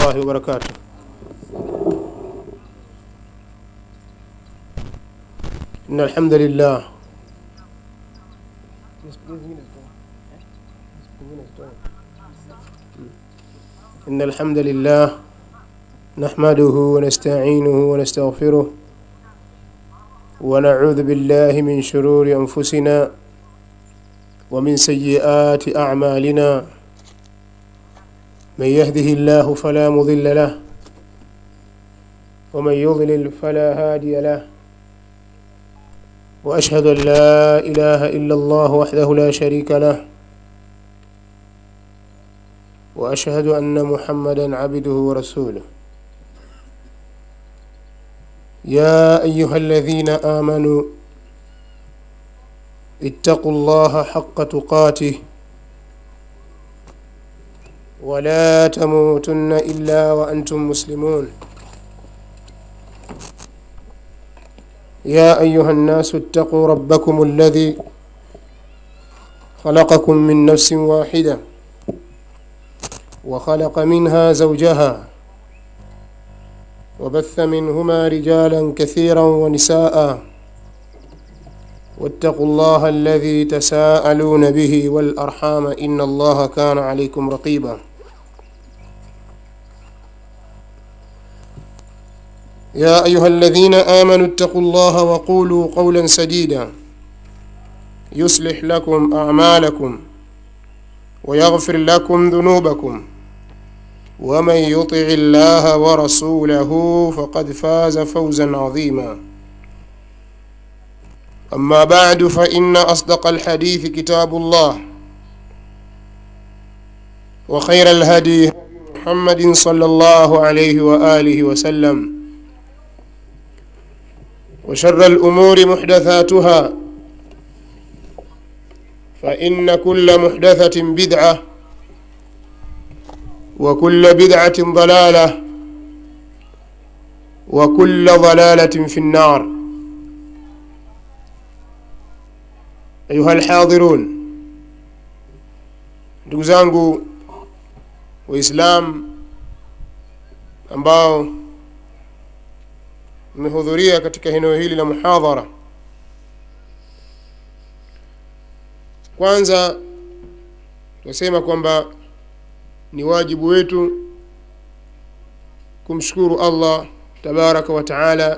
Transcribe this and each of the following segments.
الله وبركاته إن الحمد لله إن الحمد لله نحمده ونستعينه ونستغفره ونعوذ بالله من شرور أنفسنا ومن سيئات أعمالنا من يهده الله فلا مضل له ومن يضلل فلا هادي له وأشهد أن لا إله إلا الله وحده لا شريك له وأشهد أن محمدا عبده ورسوله يا أيها الذين آمنوا اتقوا الله حق تقاته ولا تموتن إلا وأنتم مسلمون يا أيها الناس اتقوا ربكم الذي خلقكم من نفس واحدة وخلق منها زوجها وبث منهما رجالا كثيرا ونساء واتقوا الله الذي تساءلون به والأرحام إن الله كان عليكم رقيبا يا أيها الذين آمنوا اتقوا الله وقولوا قولا سديدا يصلح لكم أعمالكم ويغفر لكم ذنوبكم ومن يطع الله ورسوله فقد فاز فوزا عظيما أما بعد فإن أصدق الحديث كتاب الله وخير الهدي محمد صلى الله عليه وآله وسلم وشر الأمور محدثاتها فإن كل محدثة بدعة وكل بدعة ضلالة وكل ضلالة في النار أيها الحاضرون ndugu zangu waislamu ambao mmehudhuria katika eneo hili la muhadhara kwanza tunasema kwamba ni wajibu wetu kumshukuru allah tabaraka wa taala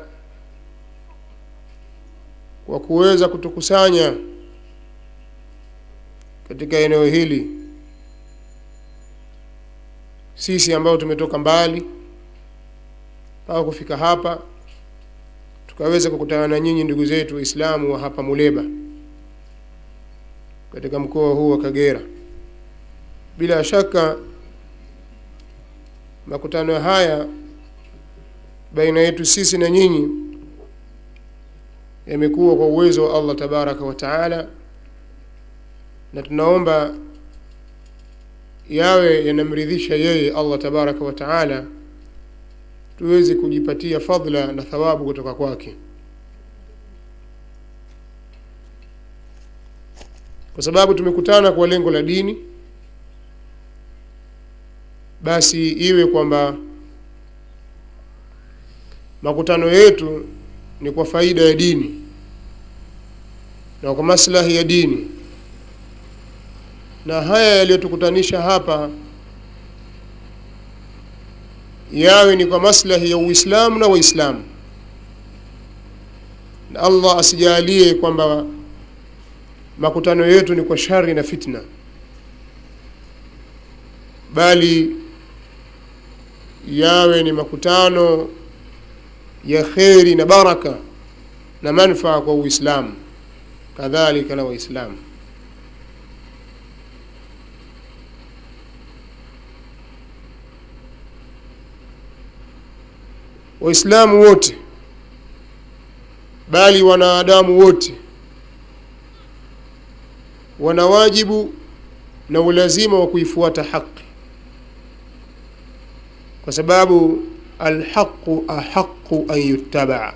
kwa kuweza kutukusanya katika eneo hili sisi ambao tumetoka mbali mpaka kufika hapa tukaweza kukutana na nyinyi ndugu zetu waislamu wa hapa muleba katika mkoa huu wa kagera bila shaka makutano haya baina yetu sisi na nyinyi yamekuwa kwa uwezo wa allah tabaraka wa taala na tunaomba yawe yanamridhisha yeye allah tabaraka wa taala tuweze kujipatia fadla na thawabu kutoka kwake kwa sababu tumekutana kwa lengo la dini basi iwe kwamba makutano yetu ni kwa faida ya dini na kwa maslahi ya dini na haya yaliyotukutanisha hapa yawe ni kwa maslahi ya uislamu na waislamu na allah asijalie kwamba makutano yetu ni kwa shari na fitna bali yawe ni makutano ya kheri na baraka na manfaa kwa uislamu kadhalika na waislamu waislamu wote bali wanadamu wote wana wajibu na ulazima wa kuifuata haki kwa sababu alhaqu ahaqu an yuttabaa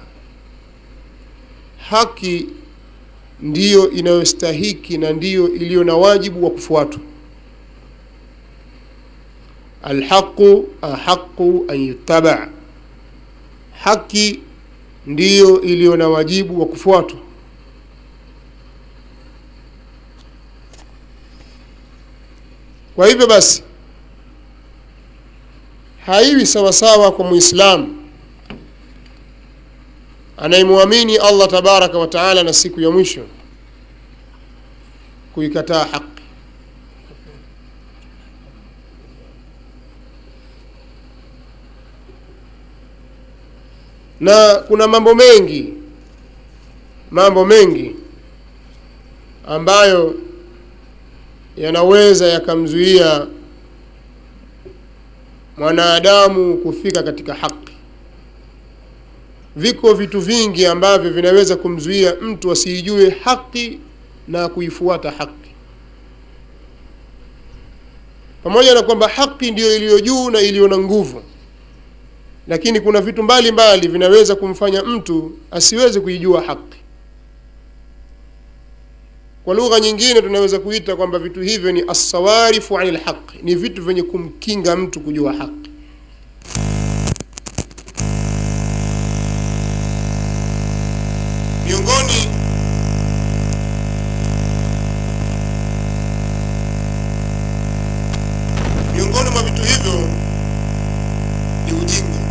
haki ndiyo inayostahiki na ndiyo iliyo na wajibu wa kufuatwa alhaqu ahaqu an yuttaba haki ndiyo iliyo na wajibu wa kufuatwa kwa hivyo basi haiwi sawasawa kwa muislamu anayemwamini allah tabaraka wa taala na siku ya mwisho kuikataa haki na kuna mambo mengi mambo mengi ambayo yanaweza yakamzuia mwanadamu kufika katika haki viko vitu vingi ambavyo vinaweza kumzuia mtu asiijue haki na kuifuata haki pamoja na kwamba haki ndiyo iliyo juu na iliyo na nguvu lakini kuna vitu mbalimbali mbali vinaweza kumfanya mtu asiweze kuijua haki kwa lugha nyingine tunaweza kuita kwamba vitu hivyo ni assawarifu ani lhaqi ni vitu vyenye kumkinga mtu kujua haki miongoni miongoni mwa vitu hivyo ni ujinga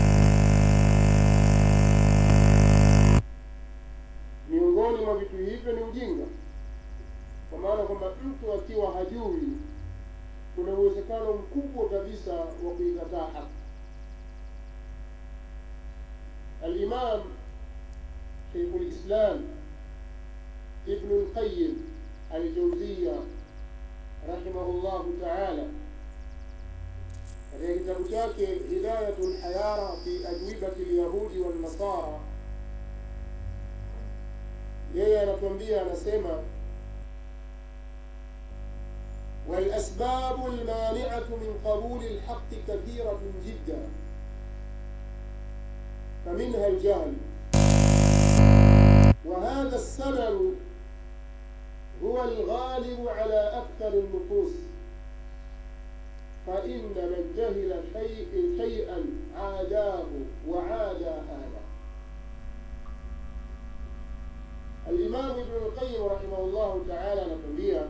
miongoni mwa vitu hivyo ni ujinga kwa maana kwamba mtu akiwa hajui kuna uwezekano mkubwa kabisa wa kuikataa haki alimam شيخ الإسلام ابن القيم الجوزية رحمه الله تعالى katika kitabu chake hidayatu lhayara fi ajwibati lyahudi wannasara yeye anatuambia anasema والأسباب المانعة من قبول الحق كثيرة جدا فمنها الجهل وهذا السبب هو الغالب على أكثر النفوس فإن من جهل شيء شيئا عاداه وعادى أهله الإمام ابن القيم رحمه الله تعالى نتمبيه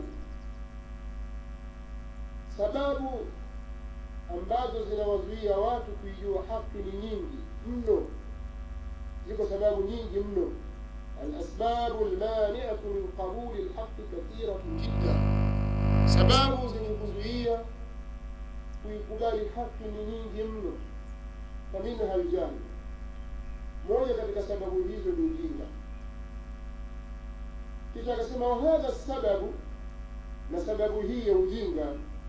sababu ambazo zinawazuia watu kuijua haki ni nyingi mno ziko sababu nyingi mno alasbabu lmaniatu min qabuli lhaqi kathiratu jidda sababu zenye kuzuia kuikubali haki ni nyingi mno faminha ljahli moja katika sababu hizo ni ujinga kisha akasema wahadha sababu na sababu hii ya ujinga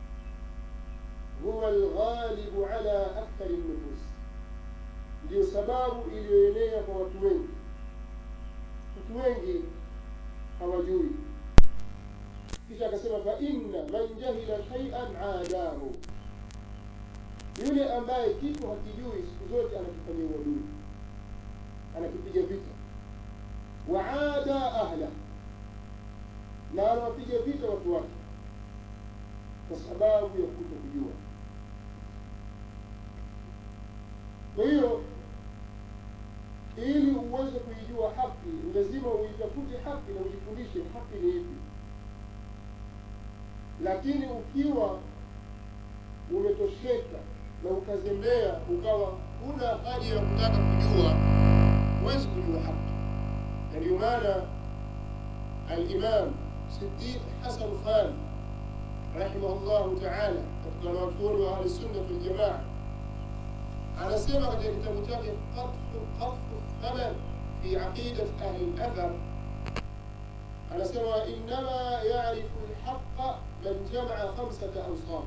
huwa alghalibu ala akthari nufus, ndiyo sababu iliyoenea kwa watu wengi. Watu wengi hawajui. Kisha akasema fa inna man jahila shay'an adahu, yule ambaye kitu hakijui siku zote anakifanyia uadui, anakipiga vita. Waada ahla, na anawapiga vita watu wake kwa sababu ya kuto kujua. Kwa hiyo ili uweze kuijua haki, ni lazima uitafute haki na ujifundishe haki ni ipi. Lakini ukiwa umetosheka na ukazembea, ukawa huna haja ya kutaka kujua, huwezi kujua haki. Na ndio maana Alimam Siddiq Hasan Khan rahimahullahu taala katika wanawachuoni wa ahlusunna waljamaa anasema katika kitabu chake qatfu thaman fi aqidati ahli lathar anasema innama yarifu lhaqa man jamaa khamsata awsaf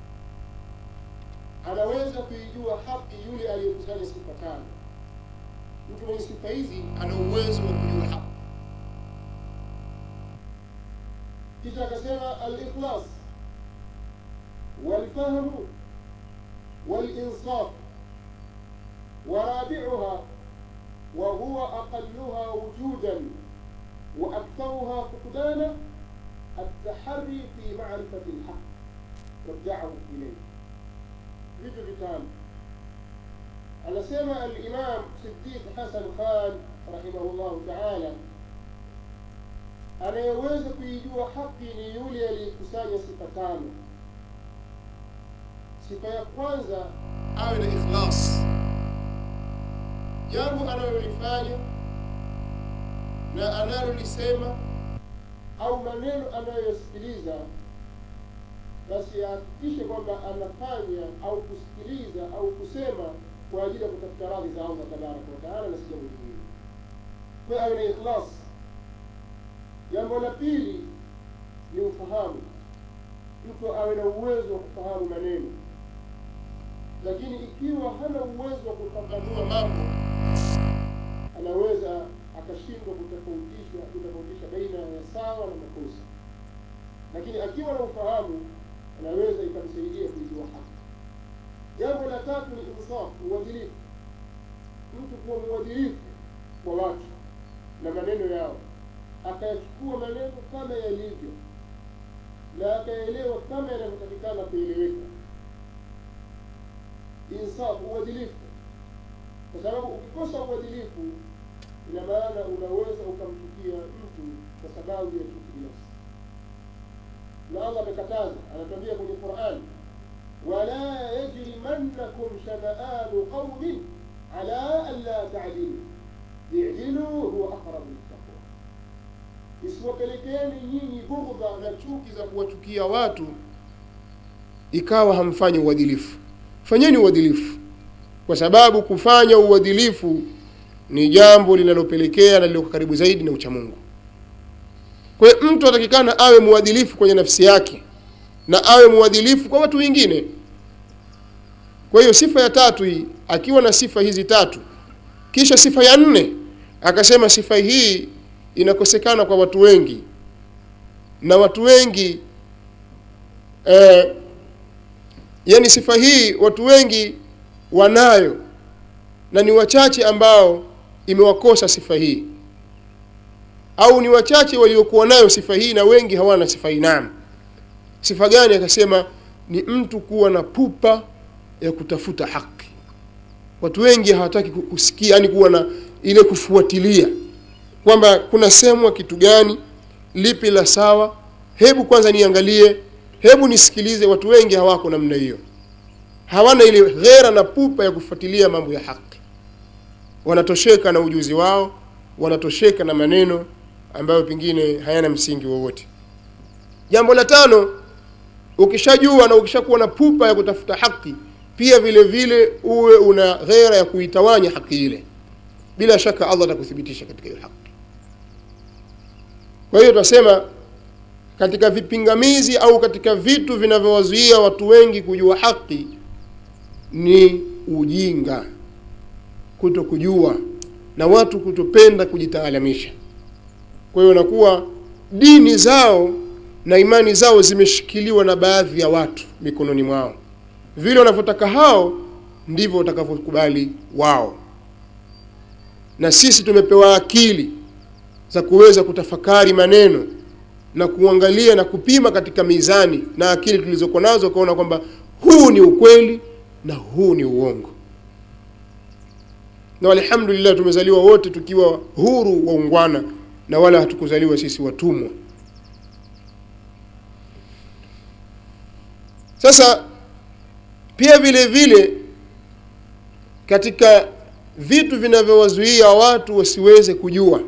anaweza kuijua haki yule aliyekusanya sifa tano mtu mwenye sifa hizi ana uwezo wa kujua haki kisha akasema alikhlas والفهم والإنصاف ورابعها وهو أقلها وجودا وأكثرها فقدانا التحري في معرفة الحق والدعوة إليه vitu vitano anasema alimam sidiq hasan khan rahimahullahu taala anayeweza kuijua haki ni yule aliyekusanya sifa tano sifa ya kwanza awe na ikhlas jambo analolifanya na analolisema au maneno anayoyasikiliza basi ahakikishe kwamba anafanya au kusikiliza au kusema kwa ajili ya kutafuta radhi za allah tabaraka wataala na si jambo lingine kwa awe na ikhlas jambo la pili ni ufahamu mtu awe na uwezo wa kufahamu maneno lakini ikiwa hana uwezo wa kufafanua mambo anaweza akashindwa kutofautisha kutofautisha baina ya sawa na makosa lakini akiwa na ufahamu anaweza ikamsaidia kuijua haki jambo la tatu ni insafu uadilifu mtu kuwa mwadilifu kwa watu na maneno yao akayachukua maneno kama yalivyo na akaelewa kama yanavyotakikana kueleweka insafu uadilifu kwa sababu ukikosa uadilifu ina maana unaweza ukamchukia mtu kwa sababu ya chuki binafsi na allah amekataza anatuambia kwenye qurani wala yajrimannakum shanaanu qaumin ala an la tadilu idilu huwa aqrabu littaqwa isiwapelekeeni nyinyi bughdha na chuki za kuwachukia watu ikawa hamfanyi uadilifu fanyeni uadilifu kwa sababu kufanya uadilifu ni jambo linalopelekea na lililo karibu zaidi na uchamungu kwa hiyo mtu atakikana awe mwadilifu kwenye nafsi yake na awe mwadilifu kwa watu wengine kwa hiyo sifa ya tatu hii akiwa na sifa hizi tatu kisha sifa ya nne akasema sifa hii inakosekana kwa watu wengi na watu wengi eh, yani sifa hii watu wengi wanayo na ni wachache ambao imewakosa sifa hii au ni wachache waliokuwa nayo sifa hii na wengi hawana sifa hii naam sifa gani akasema ni mtu kuwa na pupa ya kutafuta haki watu wengi hawataki kusikia yani kuwa na ile kufuatilia kwamba kuna semwa kitu gani lipi la sawa hebu kwanza niangalie hebu nisikilize watu wengi hawako namna hiyo hawana ile ghera na pupa ya kufuatilia mambo ya haki wanatosheka na ujuzi wao wanatosheka na maneno ambayo pengine hayana msingi wowote jambo la tano ukishajua na ukishakuwa na pupa ya kutafuta haki pia vile vile uwe una ghera ya kuitawanya haki ile bila shaka allah atakuthibitisha katika hiyo haki kwa hiyo tunasema katika vipingamizi au katika vitu vinavyowazuia watu wengi kujua haki ni ujinga kuto kujua na watu kutopenda kujitaalamisha kwa hiyo nakuwa dini zao na imani zao zimeshikiliwa na baadhi ya watu mikononi mwao vile wanavyotaka hao ndivyo watakavyokubali wao na sisi tumepewa akili za kuweza kutafakari maneno na kuangalia na kupima katika mizani na akili tulizokuwa nazo ukaona kwamba huu ni ukweli na huu ni uongo na alhamdulillah tumezaliwa wote tukiwa huru waungwana na wala hatukuzaliwa sisi watumwa sasa pia vile vile katika vitu vinavyowazuia watu wasiweze kujua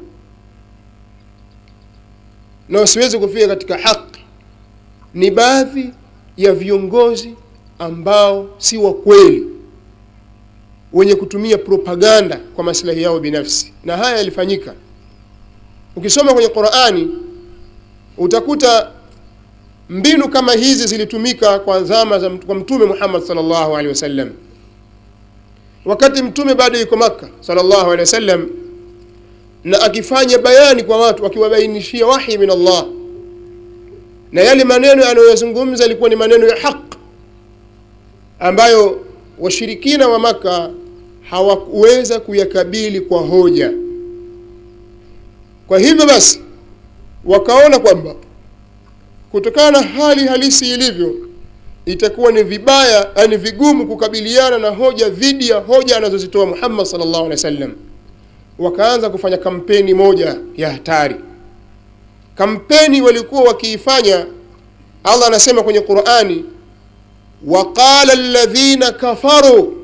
na wasiweze kufika katika haki ni baadhi ya viongozi ambao si wa kweli wenye kutumia propaganda kwa maslahi yao binafsi na haya yalifanyika ukisoma kwenye qurani utakuta mbinu kama hizi zilitumika kwa zama za kwa mtume muhammad salllahu alehi wasallam wakati mtume bado yuko makka salllahu alehi wasallam na akifanya bayani kwa watu akiwabainishia wahi min allah na yale maneno anayoyazungumza yalikuwa ni maneno ya haq ambayo washirikina wa maka hawakuweza kuyakabili kwa hoja kwa hivyo basi wakaona kwamba kutokana na hali halisi ilivyo itakuwa ni vibaya yani vigumu kukabiliana na hoja dhidi ya hoja anazozitoa muhammad salllahu alehi wa sallam wakaanza kufanya kampeni moja ya hatari kampeni walikuwa wakiifanya allah anasema kwenye qurani waqala ladhina kafaru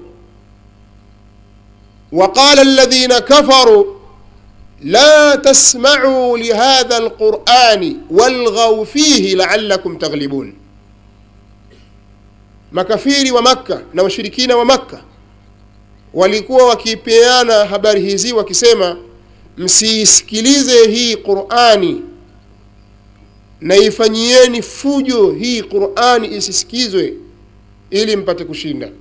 وقال الذين كفروا لا تسمعوا لهذا القرآن والغوا فيه لعلكم تغلبون makafiri wa makka na washirikina wa makka walikuwa wakipeana habari hizi wakisema msiisikilize hii qurani na ifanyieni fujo hii qurani isisikizwe ili mpate kushinda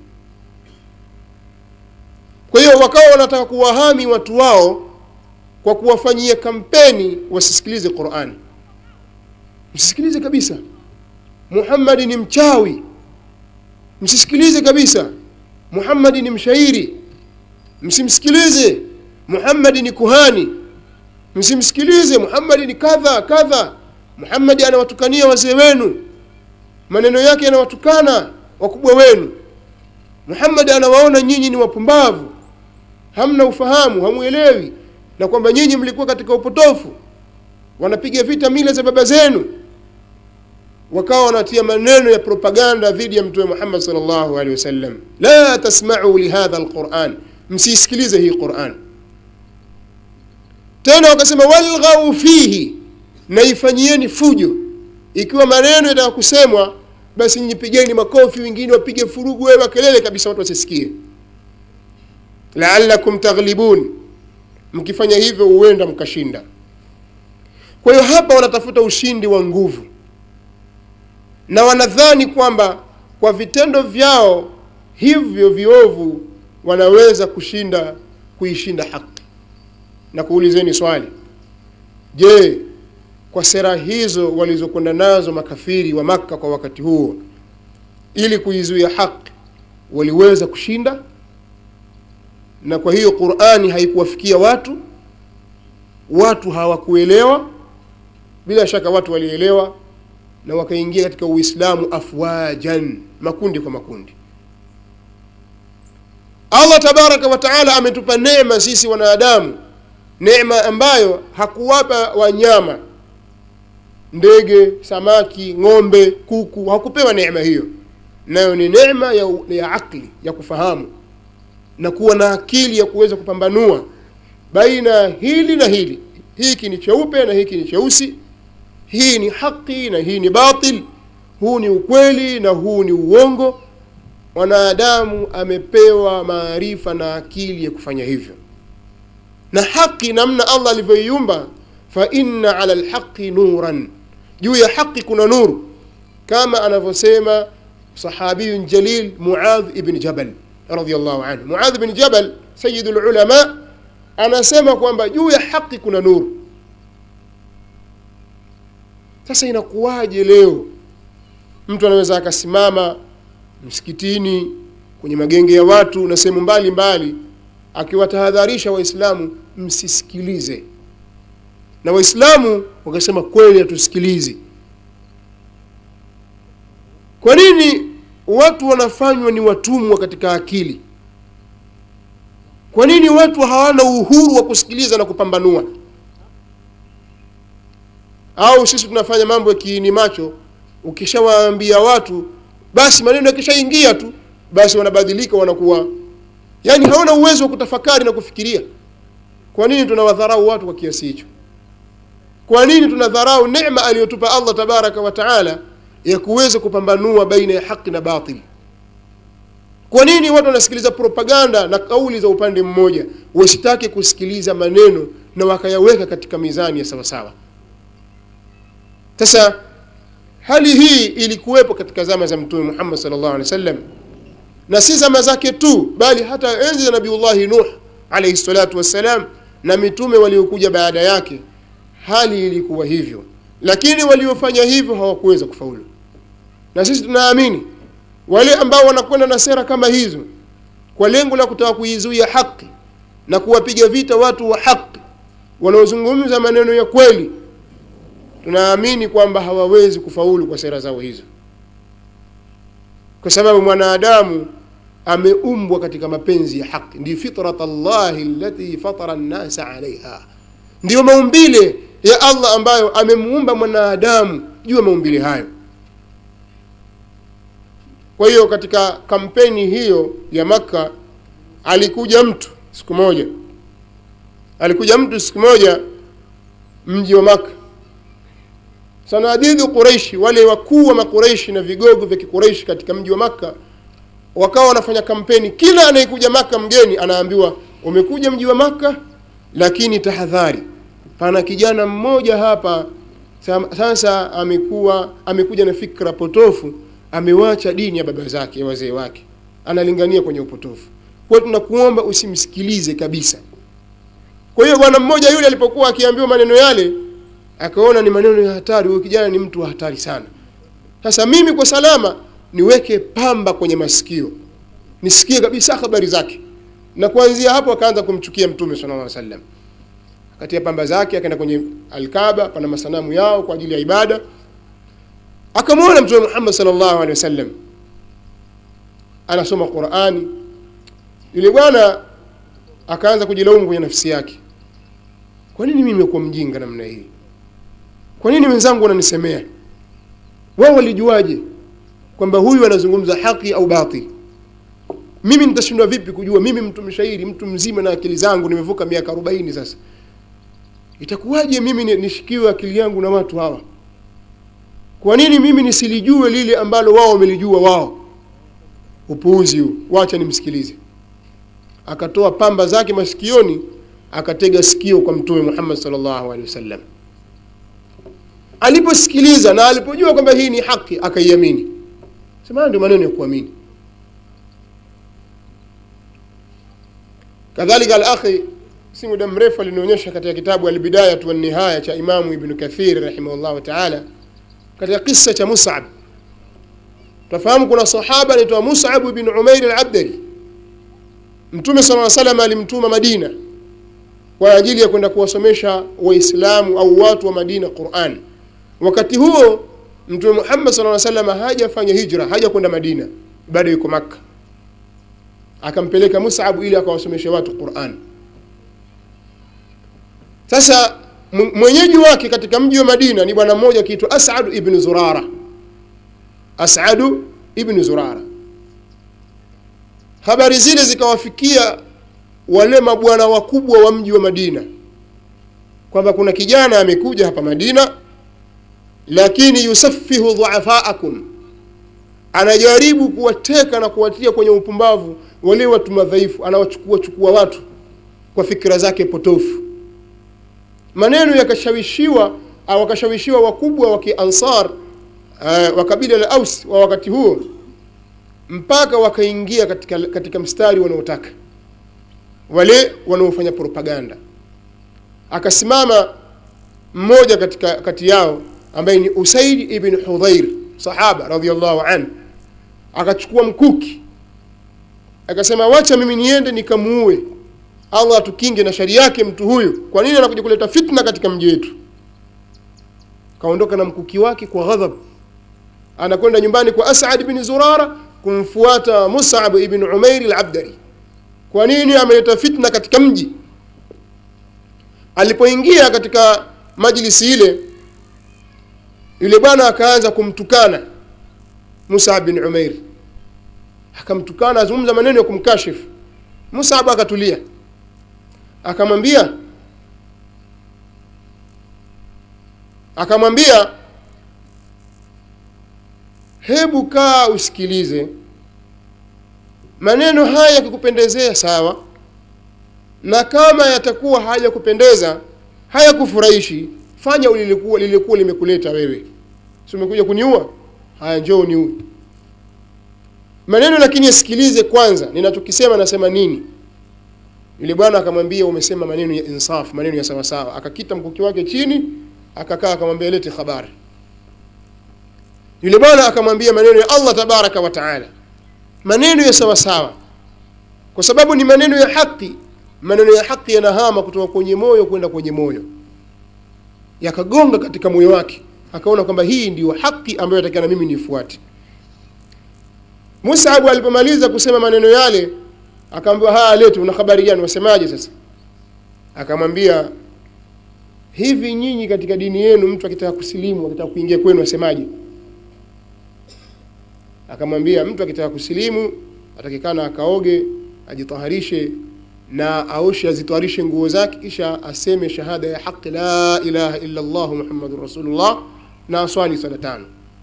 kwa hiyo wakawa wanataka kuwahami watu wao kwa kuwafanyia kampeni wasisikilize qurani msisikilize kabisa muhammadi ni mchawi msisikilize kabisa muhammadi ni mshairi msimsikilize muhammadi ni kuhani msimsikilize muhammadi ni kadha kadha muhammadi anawatukania wazee wenu maneno yake yanawatukana wakubwa wenu muhammadi anawaona nyinyi ni wapumbavu hamna ufahamu hamwelewi na kwamba nyinyi mlikuwa katika upotofu wanapiga vita mila za baba zenu wakawa wanatia maneno ya propaganda dhidi ya mtume muhammad salllahu alehi wasallam la tasmau lihadha lquran msiisikilize hii quran tena wakasema walghau fihi na ifanyieni fujo ikiwa maneno yataka kusemwa basi nyipigeni makofi wengine wapige furugu wewe kelele kabisa watu wasisikie laalakum taghlibun mkifanya hivyo huenda mkashinda kwa hiyo hapa wanatafuta ushindi wa nguvu na wanadhani kwamba kwa vitendo vyao hivyo viovu wanaweza kushinda kuishinda haki na kuulizeni swali je kwa sera hizo walizokwenda nazo makafiri wa makka kwa wakati huo ili kuizuia haki waliweza kushinda na kwa hiyo qurani haikuwafikia watu watu hawakuelewa bila shaka watu walielewa na wakaingia katika uislamu afwajan makundi kwa makundi allah tabaraka wa taala ametupa neema sisi wanadamu neema ambayo hakuwapa wanyama ndege samaki ng'ombe kuku hakupewa neema hiyo nayo ni neema ya, ya akli ya kufahamu na kuwa na akili ya kuweza kupambanua baina hili na hili hiki ni cheupe na hiki ni cheusi hii ni haki na hii ni batil huu ni ukweli na huu ni uongo mwanadamu amepewa maarifa na akili ya kufanya hivyo na haki namna allah alivyoiumba fa inna ala lhaqi nuran juu ya haqi kuna nuru kama anavyosema sahabiyun jalil muadh ibn jabal radiallahu anhu muadh ibn jabal sayidu lulama anasema kwamba juu ya haqi kuna nuru sasa inakuwaje leo mtu anaweza akasimama msikitini kwenye magenge ya watu na sehemu mbalimbali akiwatahadharisha waislamu msisikilize na waislamu wakasema kweli hatusikilizi kwa nini watu wanafanywa ni watumwa katika akili kwa nini watu hawana uhuru wa kusikiliza na kupambanua au sisi tunafanya mambo ya kiini macho ukishawaambia watu basi maneno yakishaingia tu basi wanabadilika wanakuwa yaani hawana uwezo wa kutafakari na kufikiria kwa nini tunawadharau watu kwa kiasi hicho kwa nini tunadharau neema aliyotupa allah tabaraka wa taala ya kuweza kupambanua baina ya haki na batili kwa nini watu wanasikiliza propaganda na kauli za upande mmoja wasitake kusikiliza maneno na wakayaweka katika mizani ya sawasawa sasa hali hii ilikuwepo katika zama za mtume muhammad salllahu alehi wa sallam na si zama zake tu bali hata enzi za nabiullahi nuh alaihi salatu wassalam na mitume waliokuja baada yake hali ilikuwa hivyo lakini waliofanya hivyo hawakuweza kufaulu na sisi tunaamini wale ambao wanakwenda na sera kama hizo kwa lengo la kutaka kuizuia haki na kuwapiga vita watu wa haki wanaozungumza maneno ya kweli tunaamini kwamba hawawezi kufaulu kwa sera zao hizo kwa sababu mwanadamu ameumbwa katika mapenzi ya haki ndi fitrat llahi allati fatara nnasa alaiha ndiyo maumbile ya allah ambayo amemuumba mwanadamu juu ya maumbile hayo kwa hiyo katika kampeni hiyo ya makka alikuja mtu siku moja alikuja mtu siku moja mji wa makka sanadidu quraishi wale wakuu wa makureishi na vigogo vya kikureishi katika mji wa makka wakawa wanafanya kampeni kila anayekuja maka mgeni anaambiwa umekuja mji wa maka lakini tahadhari pana kijana mmoja hapa sasa amekuwa amekuja na fikra potofu amewacha dini ya baba zake ya wazee wake analingania kwenye upotofu kwa hiyo tunakuomba usimsikilize kabisa kwa hiyo bwana mmoja yule alipokuwa akiambiwa maneno yale akaona ni maneno ya hatari huyu kijana ni mtu wa hatari sana sasa mimi kwa salama niweke pamba kwenye masikio nisikie kabisa habari zake na kuanzia hapo akaanza kumchukia mtume sallallahu alaihi wasallam akatia pamba zake akaenda kwenye alkaba pana masanamu yao kwa ajili ya ibada akamwona mtume Muhammad sallallahu alaihi wasallam anasoma Qur'ani yule bwana akaanza kujilaumu kwenye nafsi yake kwa nini mimi nimekuwa mjinga namna hii kwa nini wenzangu wananisemea wao walijuaje kwamba huyu anazungumza haki au batil mimi nitashindwa vipi kujua mimi mtu mshairi mtu mzima na akili zangu nimevuka miaka arobaini sasa itakuwaje mimi nishikiwe akili yangu na watu hawa kwa nini mimi nisilijue lile ambalo wao wamelijua wao upuuzi huu wacha nimsikilize akatoa pamba zake masikioni akatega sikio kwa mtume Muhammad sallallahu alaihi wasallam aliposikiliza na alipojua kwamba hii ni haki akaiamini sema ndio maneno ya kuamini kadhalika al-akhi si muda mrefu alinionyesha katika kitabu al-bidaya wa nihaya cha imamu ibn kathir rahimahullah ta'ala katika kisa cha mus'ab tafahamu kuna sahaba anaitwa mus'ab ibn umair al-abdari mtume sallallahu alaihi wasallam alimtuma madina kwa ajili ya kwenda kuwasomesha waislamu au watu wa madina Qur'an wakati huo mtume Muhammad sallallahu alaihi wasallam hajafanya hijra haja kwenda Madina bado yuko Makka akampeleka Mus'ab ili akawasomeshe watu Qur'an sasa mwenyeji wake katika mji wa Madina ni bwana mmoja akiitwa As'ad ibn Zurara As'ad ibn Zurara habari zile zikawafikia wale mabwana wakubwa wa mji wa Madina kwamba kuna kijana amekuja hapa Madina lakini yusafihu dhuafaakum anajaribu kuwateka na kuwatia kwenye upumbavu wale watu madhaifu anawachukua chukua watu kwa fikra zake potofu maneno yakashawishiwa au wakashawishiwa wakubwa wa kiansar uh, wa kabila la aus wa wakati huo mpaka wakaingia katika, katika mstari wanaotaka wale wanaofanya propaganda akasimama mmoja katika kati yao ambaye ni Usaid ibn Hudhair sahaba radhiallahu an akachukua mkuki akasema wacha mimi niende nikamuue Allah atukinge na shari yake mtu huyu kwa nini anakuja kuleta fitna katika mji wetu kaondoka na mkuki wake kwa ghadhab anakwenda nyumbani kwa As'ad ibn Zurara kumfuata Mus'ab ibn Umair al-Abdari kwa nini ameleta fitna katika mji alipoingia katika majlisi ile yule bwana akaanza kumtukana Musa bin Umair akamtukana azungumza maneno ya kumkashifu Musa akatulia akamwambia akamwambia hebu kaa usikilize maneno haya yakikupendezea sawa na kama yatakuwa hajakupendeza hayakufurahishi fanya lilikuwa lilikuwa limekuleta wewe si umekuja kuniua haya njoo niue maneno lakini yasikilize kwanza ninachokisema nasema nini yule bwana akamwambia umesema maneno ya insaf maneno ya sawa sawa akakita mkuki wake chini akakaa akamwambia lete habari yule bwana akamwambia maneno ya Allah tabaraka wa taala maneno ya sawa sawa kwa sababu ni maneno ya haki maneno ya haki yanahama kutoka kwenye moyo kwenda kwenye moyo yakagonga katika moyo wake akaona kwamba hii ndiyo haki ambayo atakana mimi nifuate Mus'ab alipomaliza kusema maneno yale akaambiwa haya lete una habari gani wasemaje sasa akamwambia hivi nyinyi katika dini yenu mtu akitaka kusilimu akitaka kuingia kwenu asemaje akamwambia mtu akitaka kusilimu atakikana akaoge ajitaharishe na aoshe azitwarishe nguo zake kisha aseme shahada ya haqi la ilaha illa Allah Muhammadur Rasulullah na aswali sala tano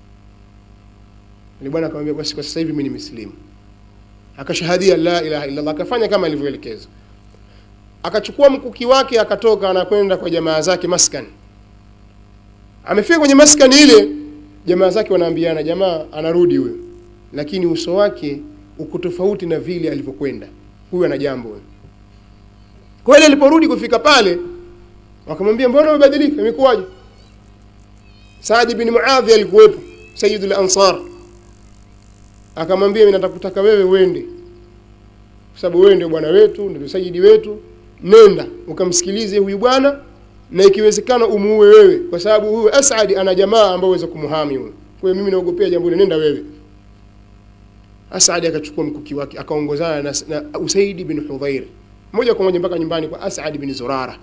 ni bwana akamwambia basi kwa sasa hivi mimi ni muslimu akashahadia la ilaha illa Allah akafanya kama alivyoelekezwa akachukua mkuki wake akatoka anakwenda kwa jamaa zake maskani amefika kwenye maskani ile jamaa zake wanaambiana jamaa anarudi huyo lakini uso wake uko tofauti na vile alivyokwenda huyu ana jambo huyo kweli aliporudi kufika pale wakamwambia mbona umebadilika imekuwaje Saad bin Muadhi alikuwepo Sayyidul Ansar akamwambia mimi natakutaka wewe uende kwa sababu wewe ndio bwana wetu ndio sayidi wetu nenda ukamsikilize huyu bwana na ikiwezekana umuue wewe kwa sababu huyu Asad ana jamaa ambao waweza kumhami huyo kwa hiyo mimi naogopea jambo hili nenda wewe Asad akachukua mkuki wake akaongozana na, na Usaid bin Hudhair moja kwa moja mpaka nyumbani kwa Asad bin Zurara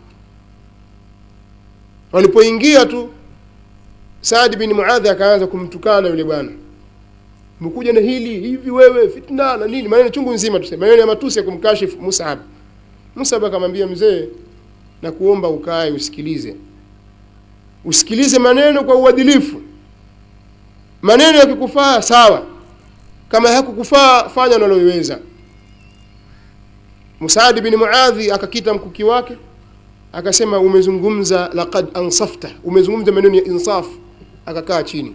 walipoingia tu Saad bin Muadhi akaanza kumtukana yule bwana mkuja na hili hivi wewe fitna na nini maneno chungu nzima tuseme maneno ya matusi ya kumkashifu Musab Musab akamwambia mzee na kuomba ukae usikilize usikilize maneno kwa uadilifu maneno yakikufaa sawa kama hakukufaa fanya unaloweza Musaad bin Muadhi akakita mkuki wake akasema umezungumza laqad ansafta umezungumza maneno ya insaf akakaa chini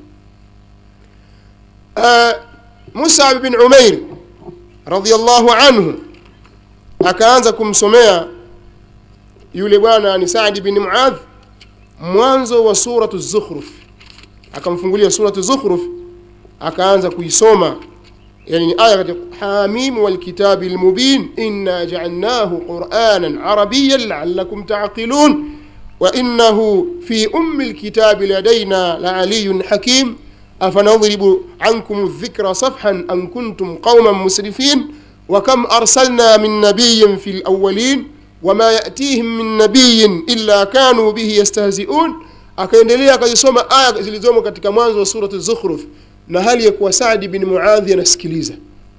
uh, Mus'ab bin Umair radhiyallahu anhu akaanza kumsomea yule bwana ni Saad bin Muadh mwanzo wa suratu Zukhruf akamfungulia suratu Zukhruf akaanza kuisoma yani ni aya katika Hamim wal kitabil mubin inna ja'alnahu qur'anan arabiyyan la'allakum ta'qilun wa innahu fi ummi alkitabi ladaina la'aliyyun hakim أفنضرب عنكم الذكر صفحا أن كنتم قوما مسرفين وكم أرسلنا من نبي في الأولين وما يأتيهم من نبي إلا كانوا به يستهزئون akaendelea akazisoma aya zilizomo katika mwanzo wa surati Zukhruf na hali ya kuwa Saadi bin Muadhi anasikiliza.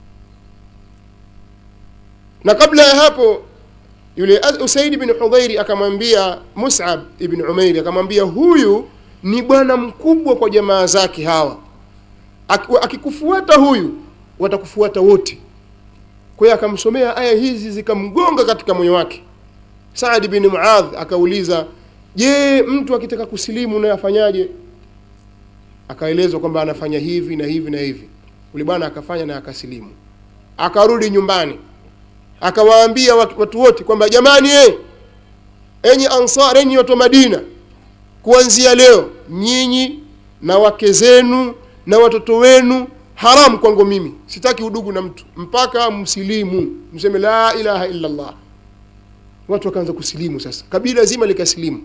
Na kabla ya hapo yule Usaid bin Hudhairi akamwambia Mus'ab ibn Umair akamwambia huyu ni bwana mkubwa kwa jamaa zake hawa akikufuata huyu watakufuata wote kwa hiyo akamsomea aya hizi zikamgonga katika moyo wake Saad bin Muadh akauliza je mtu akitaka kusilimu naye afanyaje akaelezwa kwamba anafanya hivi na hivi na hivi ule bwana akafanya na akasilimu akarudi nyumbani akawaambia watu, watu wote kwamba jamani eh enyi ansar enyi watu wa Madina kuanzia leo nyinyi na wake zenu na watoto wenu haramu kwangu mimi sitaki udugu na mtu mpaka msilimu mseme la ilaha illa Allah watu wakaanza kusilimu sasa kabila zima likasilimu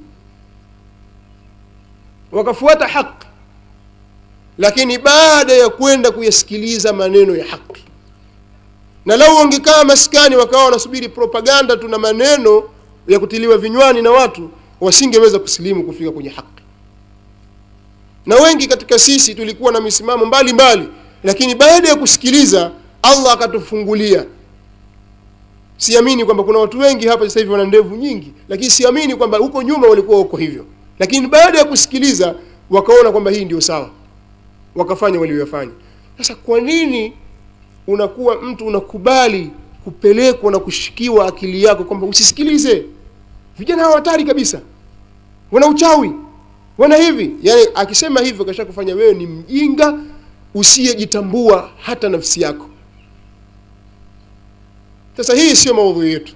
wakafuata haki lakini baada ya kwenda kuyasikiliza maneno ya haki na lau wangekaa maskani wakawa wanasubiri propaganda tu na maneno ya kutiliwa vinywani na watu wasingeweza kusilimu kufika kwenye haki na wengi katika sisi tulikuwa na misimamo mbalimbali lakini baada ya kusikiliza Allah akatufungulia siamini kwamba kuna watu wengi hapa sasa hivi wana ndevu nyingi lakini siamini kwamba huko nyuma walikuwa huko hivyo lakini baada ya kusikiliza wakaona kwamba hii ndio sawa wakafanya waliyofanya sasa kwa nini unakuwa mtu unakubali kupelekwa na kushikiwa akili yako kwamba usisikilize vijana hawa hatari kabisa wana uchawi wana hivi yani akisema hivyo kasha kufanya wewe ni mjinga usiyejitambua hata nafsi yako sasa hii sio maudhui yetu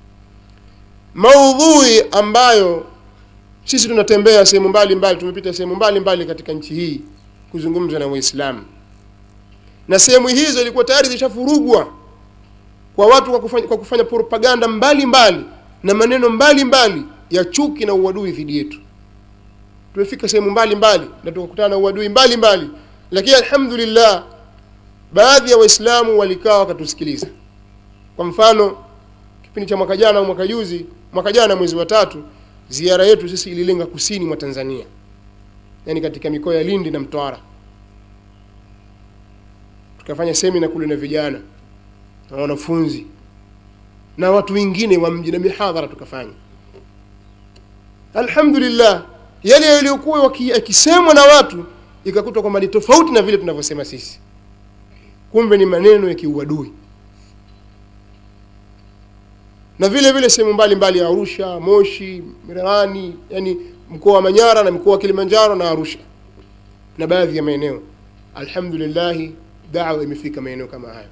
maudhui ambayo sisi tunatembea sehemu mbalimbali tumepita sehemu mbalimbali katika nchi hii kuzungumza na waislamu na sehemu hizo ilikuwa tayari zishafurugwa kwa watu kwa kufanya, kwa kufanya propaganda mbalimbali mbali, na maneno mbalimbali mbali ya chuki na uadui dhidi yetu tumefika sehemu mbalimbali na tukakutana na uadui mbalimbali lakini alhamdulillah baadhi ya waislamu walikaa wakatusikiliza kwa mfano kipindi cha mwaka jana au mwaka juzi mwaka jana mwezi wa tatu ziara yetu sisi ililenga kusini mwa tanzania yaani katika mikoa ya lindi na mtwara tukafanya semina kule na vijana na wanafunzi na watu wengine wa mji na mihadhara tukafanya alhamdulillah yale yaliyokuwa yakisemwa na watu ikakutwa kwamba ni tofauti na vile tunavyosema sisi kumbe ni maneno ya kiuadui na vile vile sehemu mbalimbali ya arusha moshi mirerani yani mkoa wa manyara na mkoa wa kilimanjaro na arusha na baadhi ya maeneo alhamdulillahi dawa imefika maeneo kama hayo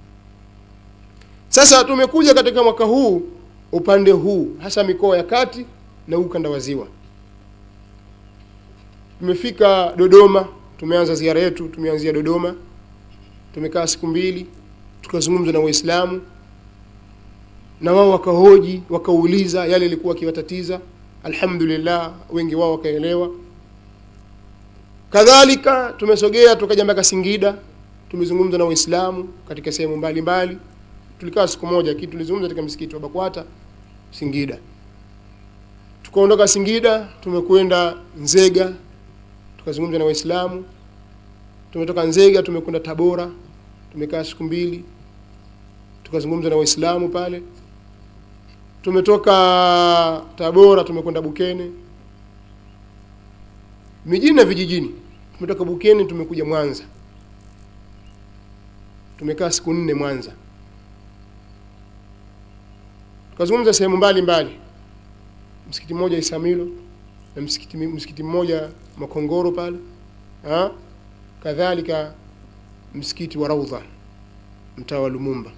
sasa tumekuja katika mwaka huu upande huu hasa mikoa ya kati na ukanda wa ziwa tumefika dodoma tumeanza ziara yetu tumeanzia dodoma tumekaa siku mbili tukazungumza na waislamu na wao wakahoji wakauliza yale yalikuwa akiwatatiza alhamdulillah wengi wao wakaelewa kadhalika tumesogea tukaja mpaka singida tumezungumza na waislamu katika sehemu mbalimbali tulikaa siku moja kitu tulizungumza katika msikiti wa bakwata singida tukaondoka singida tumekwenda nzega tukazungumza na waislamu tumetoka nzega tumekwenda tabora tumekaa siku mbili tukazungumza na waislamu pale tumetoka tabora tumekwenda bukene mijini na vijijini tumetoka bukene tumekuja mwanza tumekaa siku nne mwanza tukazungumza sehemu mbalimbali msikiti mmoja isamilo na msikiti, msikiti mmoja makongoro pale ha? kadhalika msikiti wa raudha mtaa wa lumumba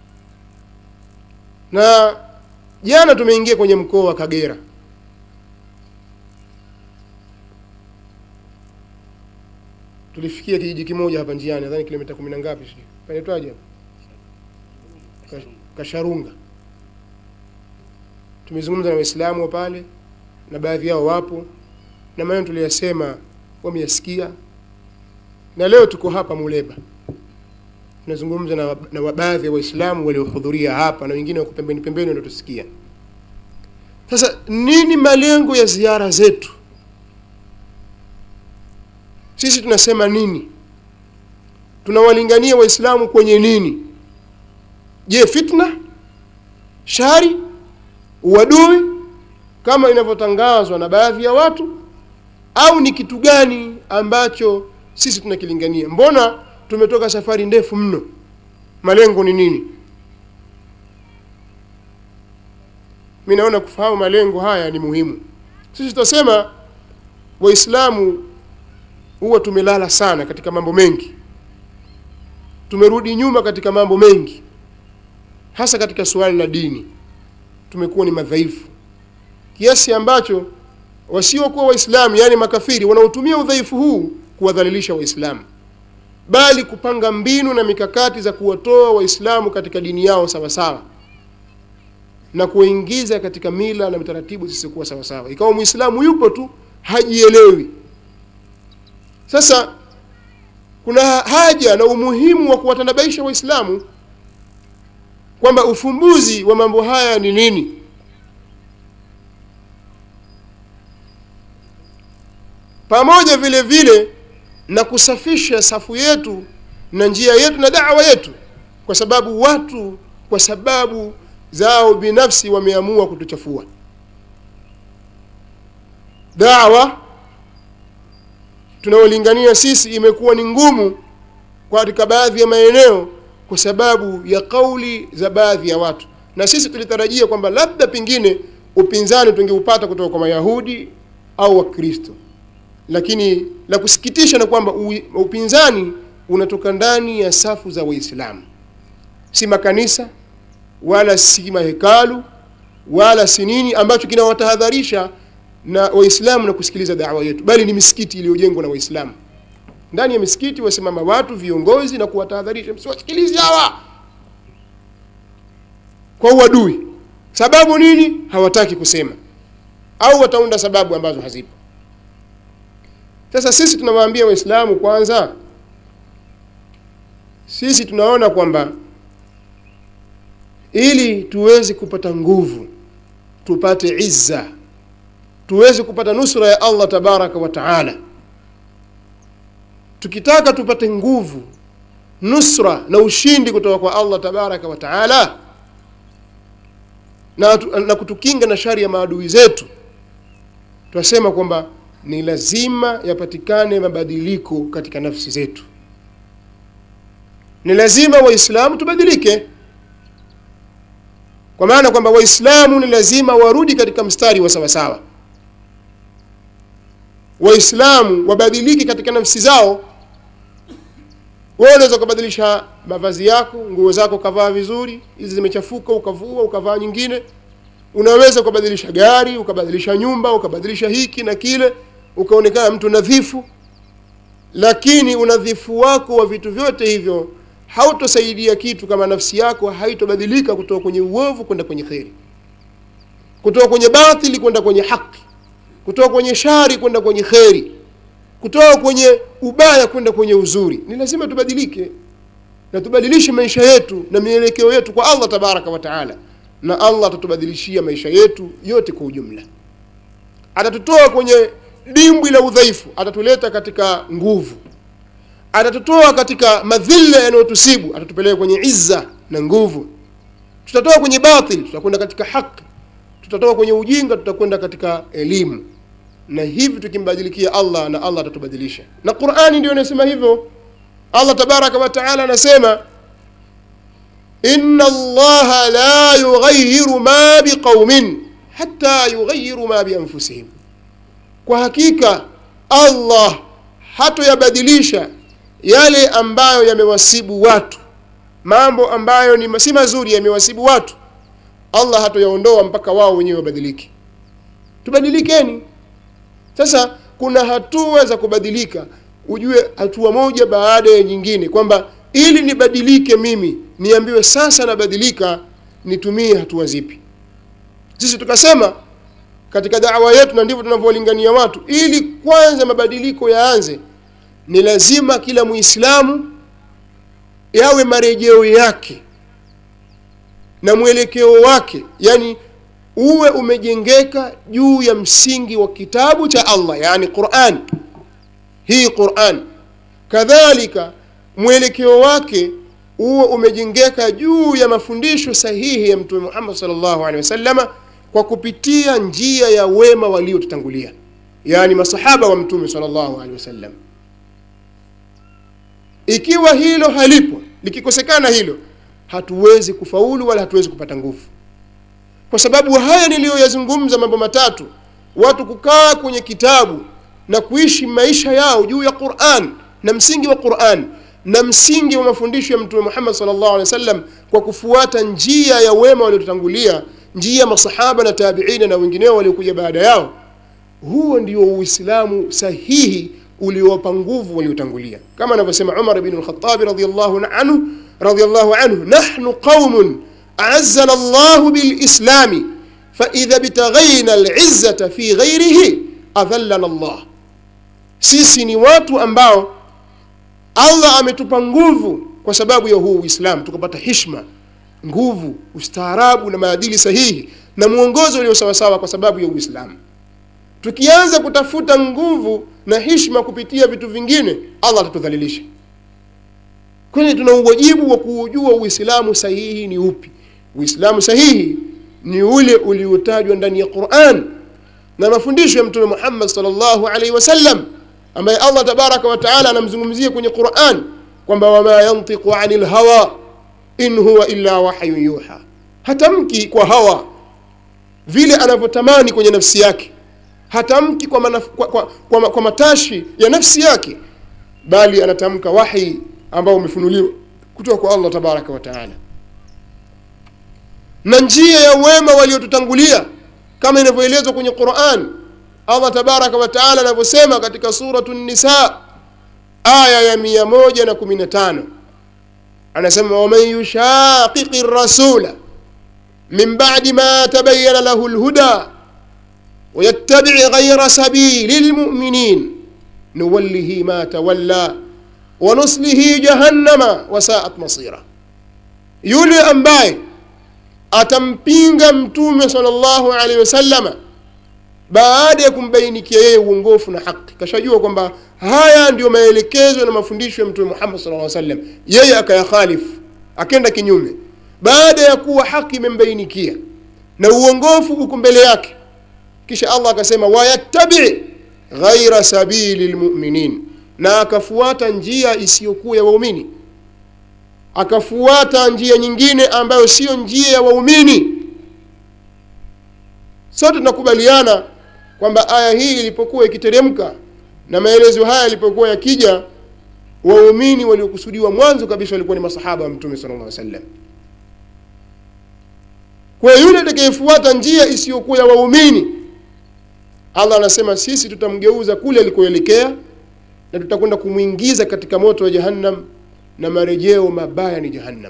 na jana tumeingia kwenye mkoa wa kagera tulifikia kijiji kimoja hapa njiani nadhani kilomita kumi na ngapi sijui panaitwaje hapa kasharunga tumezungumza na waislamu wa pale na baadhi yao wapo na maneno tuliyasema wameyasikia na leo tuko hapa muleba tunazungumza na, na baadhi ya waislamu waliohudhuria hapa na wengine wako pembeni pembeni wanatusikia sasa nini malengo ya ziara zetu sisi tunasema nini tunawalingania waislamu kwenye nini je fitna shari uadui kama inavyotangazwa na baadhi ya watu au ni kitu gani ambacho sisi tunakilingania mbona tumetoka safari ndefu mno malengo ni nini mi naona kufahamu malengo haya ni muhimu sisi tutasema waislamu huwa tumelala sana katika mambo mengi tumerudi nyuma katika mambo mengi hasa katika suala la dini tumekuwa ni madhaifu kiasi ambacho wasiokuwa waislamu yaani makafiri wanaotumia udhaifu huu kuwadhalilisha waislamu bali kupanga mbinu na mikakati za kuwatoa waislamu katika dini yao sawasawa na kuwaingiza katika mila na taratibu zisizokuwa sawasawa ikawa mwislamu yupo tu hajielewi sasa kuna haja na umuhimu wa kuwatanabaisha waislamu kwamba ufumbuzi wa mambo haya ni nini pamoja vile vile na kusafisha safu yetu na njia yetu na dawa yetu kwa sababu watu kwa sababu zao binafsi wameamua kutuchafua dawa tunaolingania sisi imekuwa ni ngumu katika baadhi ya maeneo kwa sababu ya kauli za baadhi ya watu na sisi tulitarajia kwamba labda pengine upinzani tungeupata kutoka kwa mayahudi au wakristo lakini la kusikitisha na kwamba upinzani unatoka ndani ya safu za waislamu si makanisa wala si mahekalu wala si nini ambacho kinawatahadharisha na waislamu na kusikiliza dawa yetu bali ni misikiti iliyojengwa na waislamu ndani ya misikiti wasimama watu viongozi na kuwatahadharisha msiwasikilizi hawa kwa uadui sababu nini hawataki kusema au wataunda sababu ambazo hazipo sasa sisi tunawaambia waislamu kwanza sisi tunaona kwamba ili tuweze kupata nguvu tupate izza tuweze kupata nusra ya allah tabaraka wa taala tukitaka tupate nguvu nusra na ushindi kutoka kwa allah tabaraka wa taala na, na kutukinga na shari ya maadui zetu twasema kwamba ni lazima yapatikane mabadiliko katika nafsi zetu ni lazima waislamu tubadilike kwa maana kwamba waislamu ni lazima warudi katika mstari wa sawasawa waislamu wabadilike katika nafsi zao wewe unaweza ukabadilisha mavazi yako nguo zako ukavaa vizuri hizi zimechafuka ukavua ukavaa nyingine unaweza ukabadilisha gari ukabadilisha nyumba ukabadilisha hiki na kile ukaonekana mtu nadhifu lakini unadhifu wako wa vitu vyote hivyo hautosaidia kitu kama nafsi yako haitobadilika kutoka kwenye uovu kwenda kwenye kheri kutoka kwenye batili kwenda kwenye haki kutoka kwenye shari kwenda kwenye kheri kutoka kwenye ubaya kwenda kwenye uzuri ni lazima tubadilike na tubadilishe maisha yetu na mielekeo yetu kwa allah tabaraka wa taala na allah atatubadilishia maisha yetu yote kwa ujumla atatutoa kwenye dimbwi la udhaifu atatuleta katika nguvu atatutoa katika madhila yanayotusibu atatupeleka kwenye izza na nguvu tutatoka kwenye batil tutakwenda katika haki tutatoka kwenye ujinga tutakwenda katika elimu na hivi tukimbadilikia allah na allah atatubadilisha na qurani ndio inasema hivyo allah tabaraka wataala anasema ina allaha la yughayiru ma biqaumin hata yughayiru ma bianfusihim kwa hakika allah hatoyabadilisha yale ambayo yamewasibu watu mambo ambayo ni si mazuri yamewasibu watu allah hatoyaondoa mpaka wao wenyewe wabadilike tubadilikeni sasa kuna hatua za kubadilika ujue hatua moja baada ya nyingine kwamba ili nibadilike mimi niambiwe sasa nabadilika nitumie hatua zipi sisi tukasema katika dawa yetu na ndivyo tunavyolingania watu ili kwanza mabadiliko yaanze ni lazima kila muislamu yawe marejeo yake na mwelekeo wake yani uwe umejengeka juu ya msingi wa kitabu cha allah yani quran hii quran kadhalika mwelekeo wake uwe umejengeka juu ya mafundisho sahihi ya mtume muhammad salllahu alehi wasalama kwa kupitia njia ya wema waliotutangulia yani masahaba wa mtume salllahu alehi wasallam ikiwa hilo halipo likikosekana hilo hatuwezi kufaulu wala hatuwezi kupata nguvu kwa sababu haya niliyoyazungumza mambo matatu watu kukaa kwenye kitabu na kuishi maisha yao juu ya quran na msingi wa quran na msingi wa mafundisho ya mtume muhammad salllahu alehi wa sallam kwa kufuata njia ya wema waliotutangulia njia ya masahaba na tabiina na wengineo waliokuja baada yao huo ndio uislamu sahihi uliowapa nguvu waliotangulia kama anavyosema umar bnu lkhatabi radiallahu anhu radiallahu anhu nahnu qaumun aazana llahu bilislami faidha btaghaina lizzata fi ghairihi adhallana llah sisi ni watu ambao allah ametupa nguvu kwa sababu ya huu uislamu tukapata hishma nguvu ustaarabu na maadili sahihi na mwongozo ulio sawasawa kwa sababu ya uislamu tukianza kutafuta nguvu na hishma kupitia vitu vingine allah atatudhalilisha kwani tuna uwajibu wa kuujua uislamu sahihi ni upi uislamu sahihi ni ule uliotajwa ndani ya quran na mafundisho ya mtume muhammad salllahu alaihi wasallam ambaye allah tabaraka wataala anamzungumzia kwenye quran kwamba wama yantiqu ani lhawa in huwa illa wahyun yuha hatamki kwa hawa vile anavyotamani kwenye nafsi yake hatamki kwa, manaf, kwa, kwa, kwa, kwa matashi ya nafsi yake bali anatamka wahi ambao umefunuliwa kutoka kwa allah tabaraka wataala na njia ya wema waliotutangulia kama inavyoelezwa kwenye quran allah tabaraka wataala anavyosema katika suratu nisa aya ya mia moja na kumi na tano anasema waman yushaqiqi rasula min badi ma tabayana lahu lhuda ويتبع غير سبيل المؤمنين نوله ما تولى wanuslihi jahannama wasaat masira yule ambaye atampinga mtume sallallahu alaihi wasallama baada ya kumbainikia yeye uongofu na haki kashajua kwamba haya ndiyo maelekezo na mafundisho ya mtume muhammad sallallahu alaihi wasallam yeye akayakhalifu akenda kinyume baada ya kuwa haki imembainikia na uongofu uko mbele yake kisha allah akasema wayattabi ghaira sabili lmuminin na akafuata njia isiyokuwa ya waumini akafuata njia nyingine ambayo siyo njia ya waumini sote tunakubaliana kwamba aya hii ilipokuwa ikiteremka na maelezo haya yalipokuwa yakija waumini waliokusudiwa mwanzo kabisa walikuwa ni masahaba wa mtume sala llah sallam kwa yule atakayefuata njia isiyokuwa ya waumini allah anasema sisi tutamgeuza kule alikoelekea na tutakwenda kumwingiza katika moto wa jahannam na marejeo mabaya ni jahannam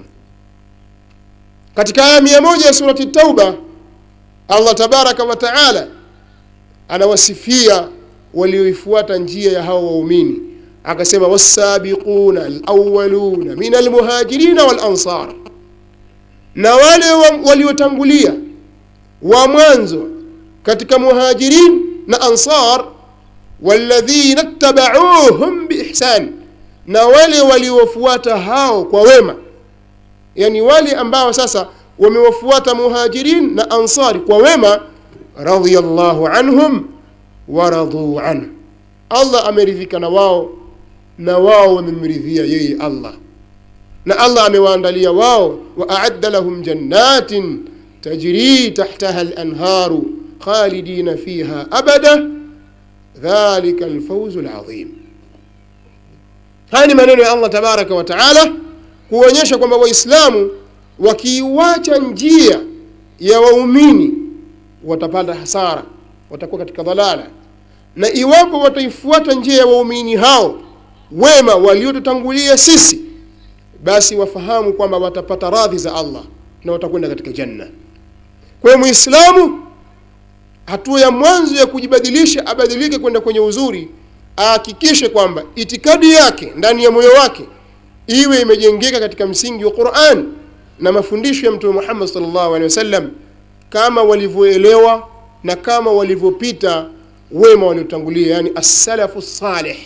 katika aya mia moja ya surati tauba allah tabaraka wa taala anawasifia walioifuata njia ya hawa waumini akasema wasabiquna alawaluna min almuhajirina walansar na wale waliotangulia wa mwanzo katika muhajirin na ansar walladhina ttabauhum biihsan na wale waliofuata hao kwa wema yani wale ambao sasa wamewafuata muhajirin na ansari kwa wema radiyallahu anhum waraduu anhu allah ameridhika na wao na wao wamemridhia yeye allah na allah amewaandalia wao wa aadda lahum jannatin tajri tahtaha lanharu khalidina fiha abada dhalika alfauzu ladhim haya ni maneno ya allah tabaraka wa taala kuonyesha kwamba waislamu wakiiwacha njia ya waumini watapata hasara watakuwa katika dhalala na iwapo wataifuata njia ya waumini hao wema waliotutangulia sisi basi wafahamu kwamba watapata radhi za allah na watakwenda katika janna kwa hiyo mwislamu hatua ya mwanzo ya kujibadilisha abadilike kwenda kwenye uzuri ahakikishe kwamba itikadi yake ndani ya moyo wake iwe imejengeka katika msingi wa quran na mafundisho ya mtume muhammad salllahu alehi wasallam kama walivyoelewa na kama walivyopita wema waliotangulia yani assalafu salih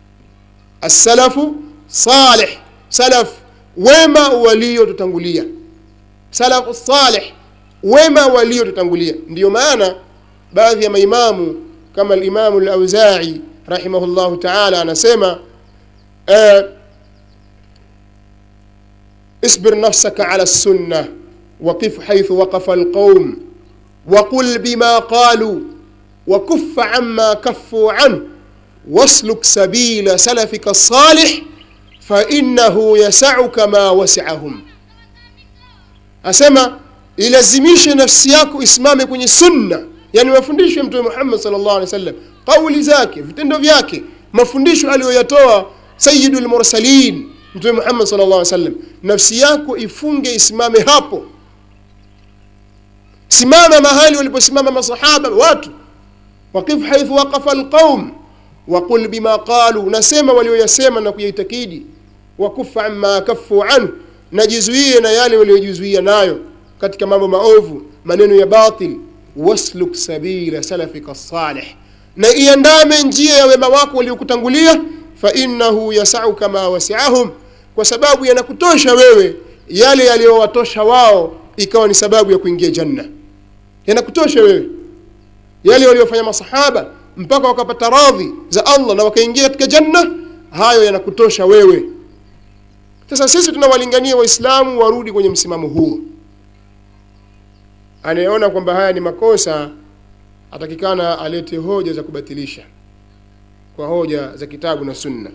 assalafu salih salaf wema waliotutangulia salafu salih wema waliotutangulia ndiyo maana baadhi ya maimamu kama alimamu lauzai rahimahullahu taala anasema uh, اصبر نفسك على السنة وقف حيث وقف القوم وقل بما قالوا وكف عما كفوا عنه واسلك سبيل سلفك الصالح فإنه يسعك ما وسعهم أسمى ilazimishe nafsi yako isimame kwenye sunna yani mafundisho ya mtume muhammad salllah alih wasallam kauli zake vitendo vyake mafundisho aliyoyatoa sayidu lmursalin mtume muhammad sal llah sallam nafsi yako ifunge isimame hapo simama mahali waliposimama masahaba watu waqif haithu waqafa lqaum waqul bima qalu nasema walioyasema na kuyaitakidi wakufa amma kafu anhu najizuie na yale waliojizuia nayo katika mambo maovu maneno ya batil wasluk sabila salafika salih na iandame njia ya wema wako waliokutangulia fainahu yasauka ma wasiahum kwa sababu yanakutosha wewe yale yaliyowatosha wao ikawa ni sababu ya kuingia janna yanakutosha wewe yale waliofanya masahaba mpaka wakapata radhi za allah na wakaingia katika janna hayo yanakutosha wewe sasa sisi tunawalingania waislamu warudi kwenye msimamo huo anayeona kwamba haya ni makosa atakikana alete hoja za kubatilisha kwa hoja za kitabu na sunna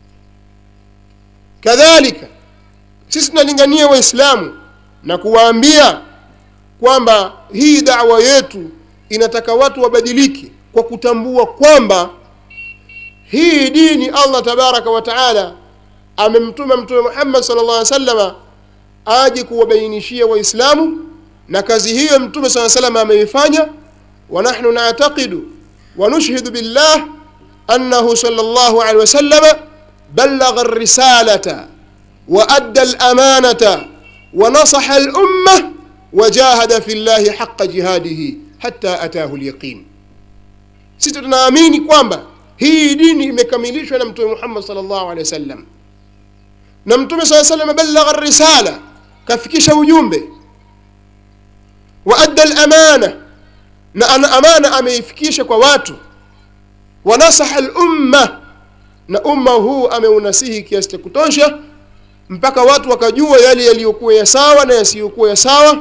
kadhalika sisi tunalingania waislamu na kuwaambia kwamba hii dawa yetu inataka watu wabadilike kwa kutambua kwamba hii dini allah tabaraka wa taala amemtuma mtume muhammad sal llah salama aje kuwabainishia waislamu na kazi hiyo mtume saa salama ameifanya wanahnu nataqidu wanushhidu billah annahu sal llahu alehi wasalama بلغ الرسالة وأدى الأمانة ونصح الأمة وجاهد في الله حق جهاده حتى أتاه اليقين sisi tunaamini kwamba hii dini imekamilishwa na mtume muhammad salllahu alehi wasallam na mtume saa salam balagha risala kafikisha ujumbe wa adda lamana na ana amana ameifikisha kwa watu wanasaha lumma na umma huu ameunasihi kiasi cha kutosha mpaka watu wakajua yale yaliyokuwa ya sawa na yasiyokuwa ya sawa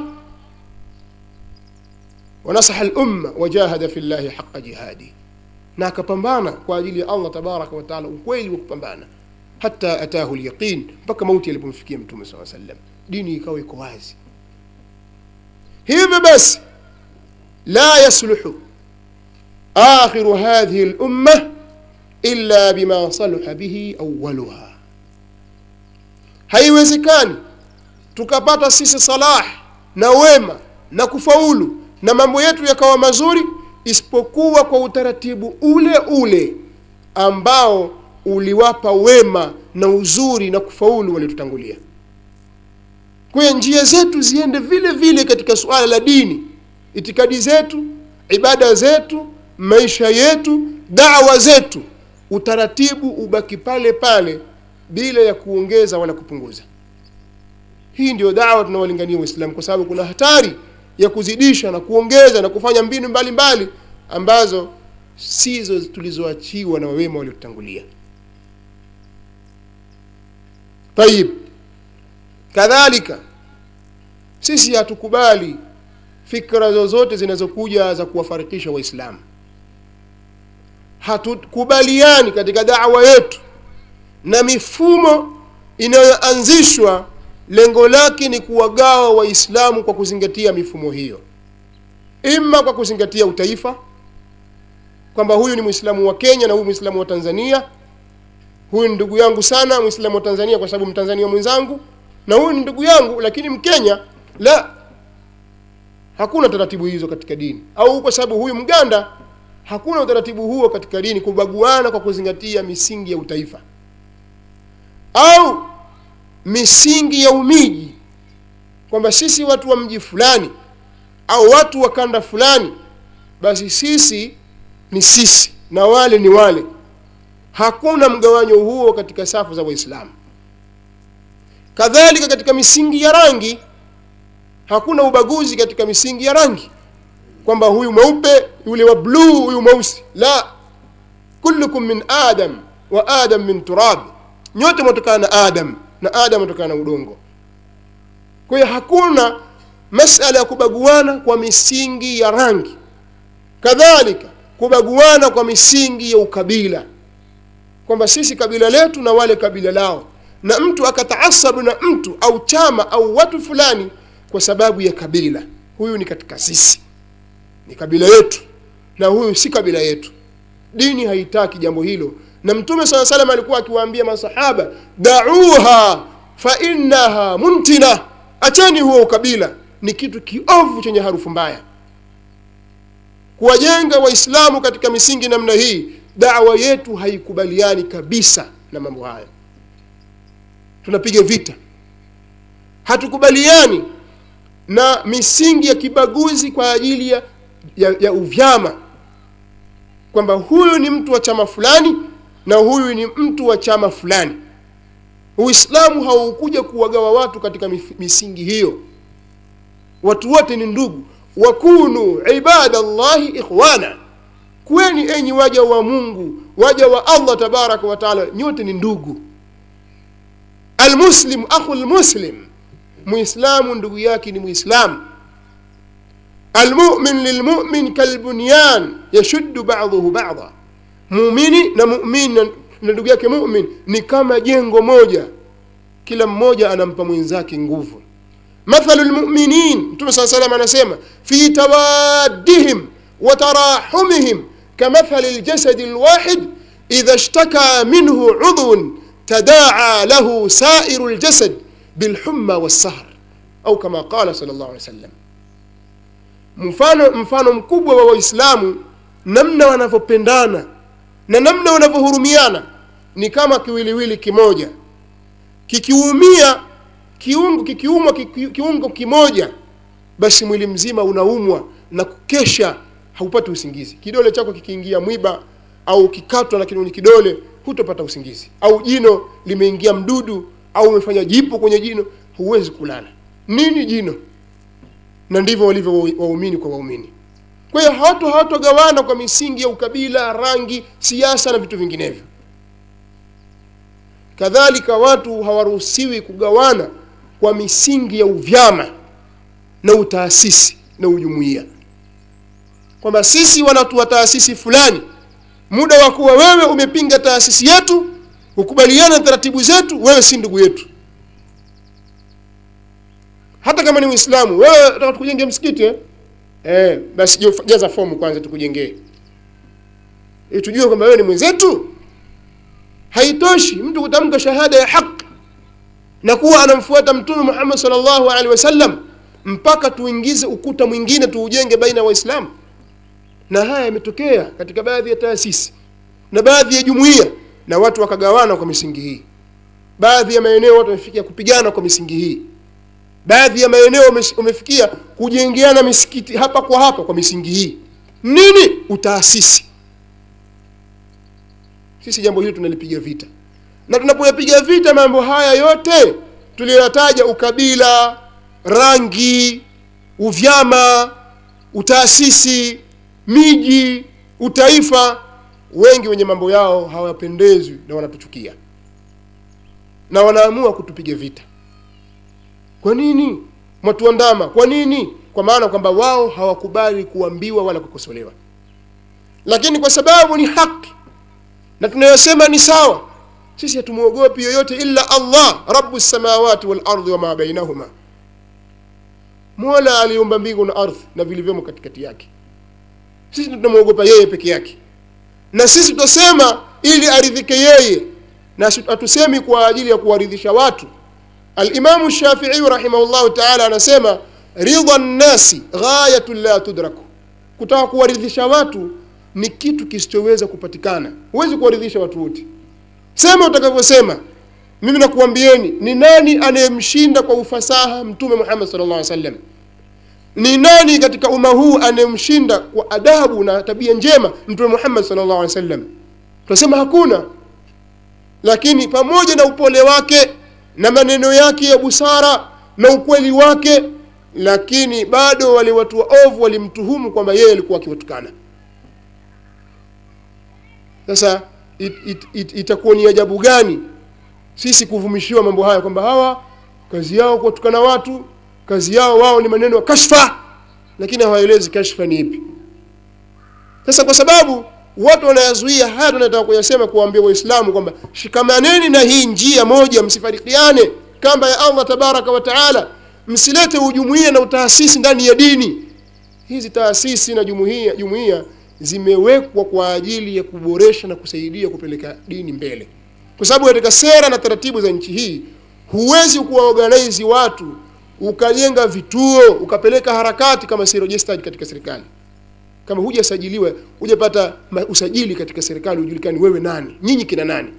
wanasaha lumma wajahada fi llahi haqa jihadi na akapambana kwa ajili ya allah tabaraka wataala ukweli wa kupambana hata atahu lyaqin mpaka mauti alipomfikia mtume saa sallam dini ikawa iko wazi hivyo basi la yasluhu akhiru hadhihi lumma illa bima saluha bihi awaluha haiwezekani tukapata sisi salah na wema na kufaulu na mambo yetu yakawa mazuri isipokuwa kwa utaratibu ule ule ambao uliwapa wema na uzuri na kufaulu waliotutangulia kwa hiyo njia zetu ziende vile vile katika suala la dini itikadi zetu ibada zetu maisha yetu dawa zetu utaratibu ubaki pale pale bila ya kuongeza wala kupunguza hii ndio dawa tunawalingania waislamu kwa sababu kuna hatari ya kuzidisha na kuongeza na kufanya mbinu mbalimbali mbali, ambazo sizo tulizoachiwa na wawema waliotangulia tayib kadhalika sisi hatukubali fikra zozote zinazokuja za kuwafarikisha waislamu hatukubaliani katika dawa yetu na mifumo inayoanzishwa lengo lake ni kuwagawa waislamu kwa kuzingatia mifumo hiyo ima kwa kuzingatia utaifa kwamba huyu ni mwislamu wa kenya na huyu mwislamu wa tanzania huyu ni ndugu yangu sana mwislamu wa tanzania kwa sababu mtanzania mwenzangu na huyu ni ndugu yangu lakini mkenya la hakuna taratibu hizo katika dini au kwa sababu huyu mganda hakuna utaratibu huo katika dini kubaguana kwa kuzingatia misingi ya utaifa au misingi ya umiji kwamba sisi watu wa mji fulani au watu wa kanda fulani basi sisi ni sisi na wale ni wale hakuna mgawanyo huo katika safu za waislamu kadhalika katika misingi ya rangi hakuna ubaguzi katika misingi ya rangi kwamba huyu mweupe yule wa bluu huyu mweusi la kullukum min adam wa adam min turab nyote mwatokana na adam na adam atokana na udongo kwa hiyo hakuna masala ya kubaguana kwa misingi ya rangi kadhalika kubaguana kwa misingi ya ukabila kwamba sisi kabila letu na wale kabila lao na mtu akataasabu na mtu au chama au watu fulani kwa sababu ya kabila huyu ni katika sisi ni kabila yetu na huyu si kabila yetu dini haitaki jambo hilo na mtume saa salam alikuwa akiwaambia masahaba dauha fa innaha muntina acheni huo ukabila ni kitu kiovu chenye harufu mbaya kuwajenga waislamu katika misingi namna hii dawa yetu haikubaliani kabisa na mambo hayo tunapiga vita hatukubaliani na misingi ya kibaguzi kwa ajili ya, ya, ya uvyama kwamba huyu ni mtu wa chama fulani na huyu ni mtu wa chama fulani uislamu haukuja kuwagawa watu katika misingi hiyo watu wote ni ndugu wakunu ibada llahi ikhwana kweni enyi waja wa mungu waja wa allah tabaraka wataala nyote ni ndugu almuslim akhu lmuslim muislamu ndugu yake ni muislamu almumin lilmumin kalbunyan yashuddu baduhu bada mumini na mumin na ndugu yake mumin ni kama jengo moja kila mmoja anampa mwenzake nguvu mathalu lmuminin mtume saa salam anasema fi tawaddihim wa tarahumihim kamathali ljasadi lwahid idha ishtaka minhu udhun tadaa lahu sairu ljasad bilhumma wassahr au kama qala sal llahu alih wa sallam mfano mfano mkubwa wa waislamu namna wanavyopendana na namna wanavyohurumiana ni kama kiwiliwili kimoja kikiumia kiungo kikiumwa kiki- kiungo kimoja basi mwili mzima unaumwa na kukesha haupati usingizi kidole chako kikiingia mwiba au kikatwa na kwenye kidole hutopata usingizi au jino limeingia mdudu au umefanya jipo kwenye jino huwezi kulala nini jino na ndivyo walivyo wa- waumini kwa waumini kwa hiyo hawatu hawatogawana kwa misingi ya ukabila rangi siasa na vitu vinginevyo kadhalika watu hawaruhusiwi kugawana kwa misingi ya uvyama na utaasisi na ujumuiya kwamba sisi wanatu wa taasisi fulani muda wa kuwa wewe umepinga taasisi yetu hukubaliana na taratibu zetu wewe si ndugu yetu hata kama ni uislamu wewe nataka tukujenge msikiti eh? Eh, basi jo- jaza fomu kwanza tukujengee ili tujue kwamba wewe ni mwenzetu haitoshi mtu kutamka shahada ya haki na kuwa anamfuata mtume Muhammad sallallahu alaihi wasallam mpaka tuingize ukuta mwingine tuujenge baina ya waislamu na haya yametokea katika baadhi ya taasisi na baadhi ya jumuiya na watu wakagawana kwa misingi hii baadhi ya maeneo watu wamefikia kupigana kwa misingi hii baadhi ya maeneo wame- wamefikia kujengeana misikiti hapa kwa hapa kwa misingi hii nini utaasisi sisi jambo hili tunalipiga vita na tunapoyapiga vita mambo haya yote tuliyoyataja ukabila rangi uvyama utaasisi miji utaifa wengi wenye mambo yao hawapendezwi na wanatuchukia na wanaamua kutupiga vita kwa nini mwatuandama kwa nini kwa maana kwamba wao hawakubali kuambiwa wala kukosolewa lakini kwa sababu ni haki na tunayosema ni sawa sisi hatumwogopi yoyote illa allah rabu samawati walardi wama bainahuma mola aliumba mbingu na ardhi na vilivyomo katikati yake sisi tunamwogopa yeye peke yake na sisi tutasema ili aridhike yeye na si- hatusemi kwa ajili ya kuwaridhisha watu alimamu shafiiyu rahimahullahu taala anasema ridha nnasi ghayatun la tudraku kutaka kuwaridhisha watu ni kitu kisichoweza kupatikana huwezi kuwaridhisha watu wote sema utakavyosema mimi nakuambieni ni nani anayemshinda kwa ufasaha mtume muhammad sallallahu alaihi wasallam ni nani katika umma huu anayemshinda kwa adabu na tabia njema mtume muhammad sallallahu alaihi wasallam tunasema hakuna lakini pamoja na upole wake na maneno yake ya busara na ukweli wake lakini bado wale watu waovu walimtuhumu kwamba yeye alikuwa akiwatukana sasa it, it, it, itakuwa ni ajabu gani sisi kuvumishiwa mambo haya kwamba hawa kazi yao kuwatukana watu kazi yao wao ni maneno ya kashfa lakini hawaelezi kashfa ni ipi sasa kwa sababu watu wanayazuia haya tunataka kuyasema kuwaambia waislamu kwamba shikamaneni na hii njia moja msifarikiane kamba ya allah tabaraka wa taala msilete ujumuia na utaasisi ndani ya dini hizi taasisi na jumuia jumuia zimewekwa kwa ajili ya kuboresha na kusaidia kupeleka dini mbele kwa sababu katika sera na taratibu za nchi hii huwezi kuwaorganize watu ukajenga vituo ukapeleka harakati kama si registered katika serikali kama hujasajiliwa hujapata ma- usajili katika serikali hujulikani wewe nani nyinyi kina nani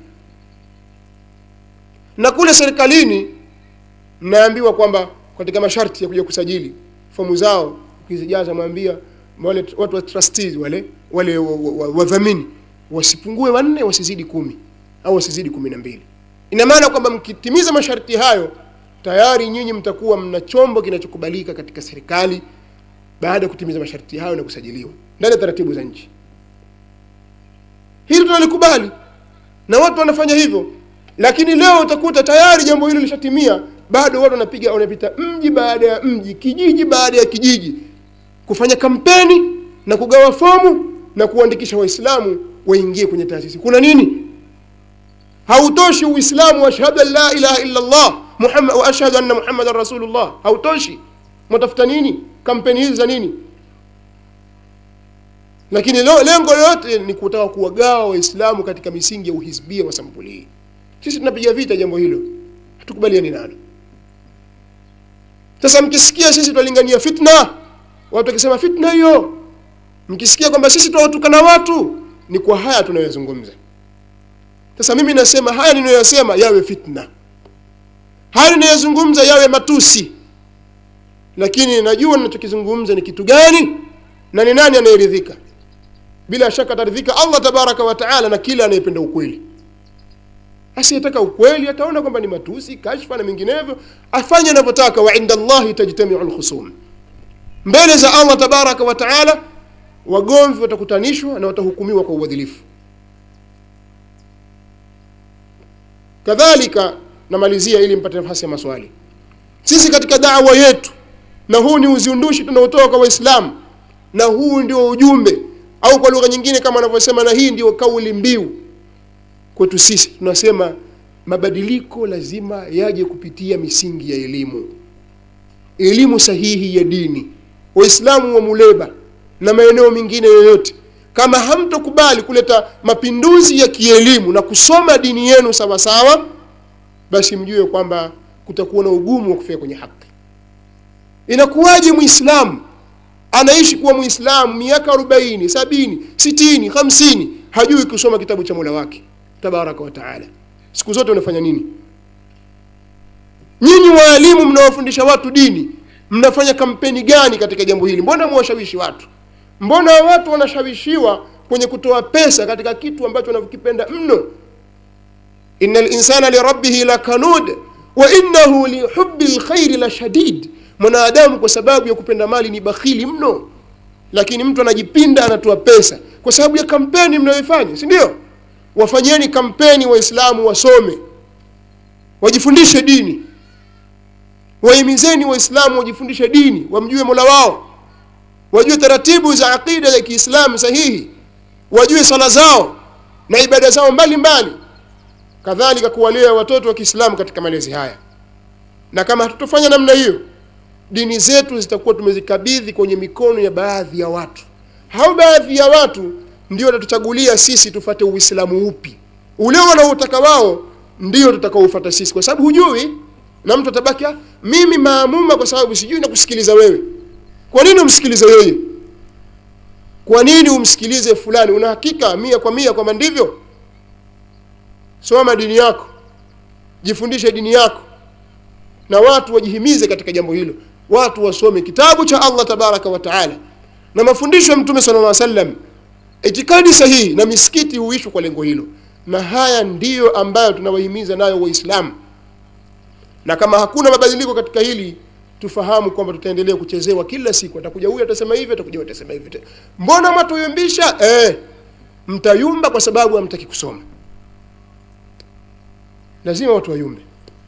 na kule serikalini mnaambiwa kwamba katika masharti ya kuja kusajili fomu zao ukizijaza mwambia wale watu wa trustees wale wale wadhamini wa, wa, wadhamini, wasipungue wanne wasizidi kumi au wasizidi kumi na mbili ina maana kwamba mkitimiza masharti hayo tayari nyinyi mtakuwa mna chombo kinachokubalika katika serikali baada ya kutimiza masharti hayo na kusajiliwa ndani ya taratibu za nchi hili tunalikubali na watu wanafanya hivyo lakini leo utakuta tayari jambo hilo lishatimia bado watu wanapiga wanapita mji baada ya mji kijiji baada ya kijiji kufanya kampeni na kugawa fomu na kuandikisha waislamu waingie kwenye taasisi kuna nini hautoshi uislamu wa ashhadu an la ilaha illa allah Muhammad, wa ashhadu anna muhammadan rasulullah hautoshi mwatafuta nini kampeni hizi za nini lakini lo, lengo lote ni kutaka kuwagawa waislamu katika misingi ya uhizbia wa sampuli hii sisi tunapiga vita jambo hilo hatukubaliani nalo sasa mkisikia sisi twalingania fitna watu wakisema fitna hiyo mkisikia kwamba sisi twawatukana watu ni kwa haya tunayozungumza sasa mimi nasema haya ninayoyasema yawe fitna haya ninayozungumza yawe matusi lakini najua ninachokizungumza ni kitu gani na ni nani anayeridhika bila shaka ataridhika allah tabaraka wa taala na kila anayependa ukweli asiyetaka ukweli ataona kwamba ni matusi kashfa na menginevyo afanye anavyotaka wa inda llahi tajtamiu lkhusum mbele za allah tabaraka wa taala wagomvi watakutanishwa na watahukumiwa kwa uadilifu kadhalika namalizia ili mpate nafasi ya maswali sisi katika dawa yetu na huu ni uzindushi tunaotoa kwa waislamu na huu ndio ujumbe au kwa lugha nyingine kama wanavyosema na hii ndio kauli mbiu kwetu sisi tunasema mabadiliko lazima yaje kupitia misingi ya elimu elimu sahihi ya dini waislamu wa muleba na maeneo mengine yoyote kama hamtokubali kuleta mapinduzi ya kielimu na kusoma dini yenu sawasawa basi mjue kwamba kutakuwa na ugumu wa kufika kwenye haki inakuwaje mwislamu anaishi kuwa mwislamu miaka arobaini sabini sitini hamsini hajui kusoma kitabu cha mola wake tabaraka wa taala siku zote unafanya nini nyinyi waalimu mnawafundisha watu dini mnafanya kampeni gani katika jambo hili mbona mwashawishi watu mbona watu wanashawishiwa kwenye kutoa pesa katika kitu ambacho wanavyokipenda mno ina linsana lirabbihi lakanud wa innahu lihubi lkhairi la shadid mwanadamu kwa sababu ya kupenda mali ni bakhili mno lakini mtu anajipinda anatoa pesa kwa sababu ya kampeni mnayoifanya si ndio wafanyeni kampeni waislamu wasome wajifundishe dini wahimizeni waislamu wajifundishe dini wamjue mola wao wajue taratibu za aqida ya kiislamu sahihi wajue sala zao na ibada zao mbalimbali kadhalika kuwalea watoto wa kiislamu katika malezi haya na kama hatutofanya namna hiyo dini zetu zitakuwa tumezikabidhi kwenye mikono ya baadhi ya watu hao baadhi ya watu ndio watatuchagulia sisi tufate uislamu upi ule wanaotaka wao ndio tutakaoufata sisi kwa sababu hujui na mtu atabaki "Ah, mimi maamuma kwa sababu sijui na kusikiliza wewe kwa nini umsikilize yeye kwa nini umsikilize fulani una hakika mia kwa mia kwamba ndivyo soma dini yako jifundishe dini yako na watu wajihimize katika jambo hilo watu wasome kitabu cha allah tabaraka wa taala na mafundisho ya mtume sala lla sallam itikadi sahihi na misikiti huishwa kwa lengo hilo na haya ndiyo ambayo tunawahimiza nayo waislamu na kama hakuna mabadiliko katika hili tufahamu kwamba tutaendelea kuchezewa kila siku atakuja huyu atasema hivi atakuja huyu atasema hivi mbona mwatuyumbisha eh, mtayumba kwa sababu hamtaki kusoma lazima watu wayumbe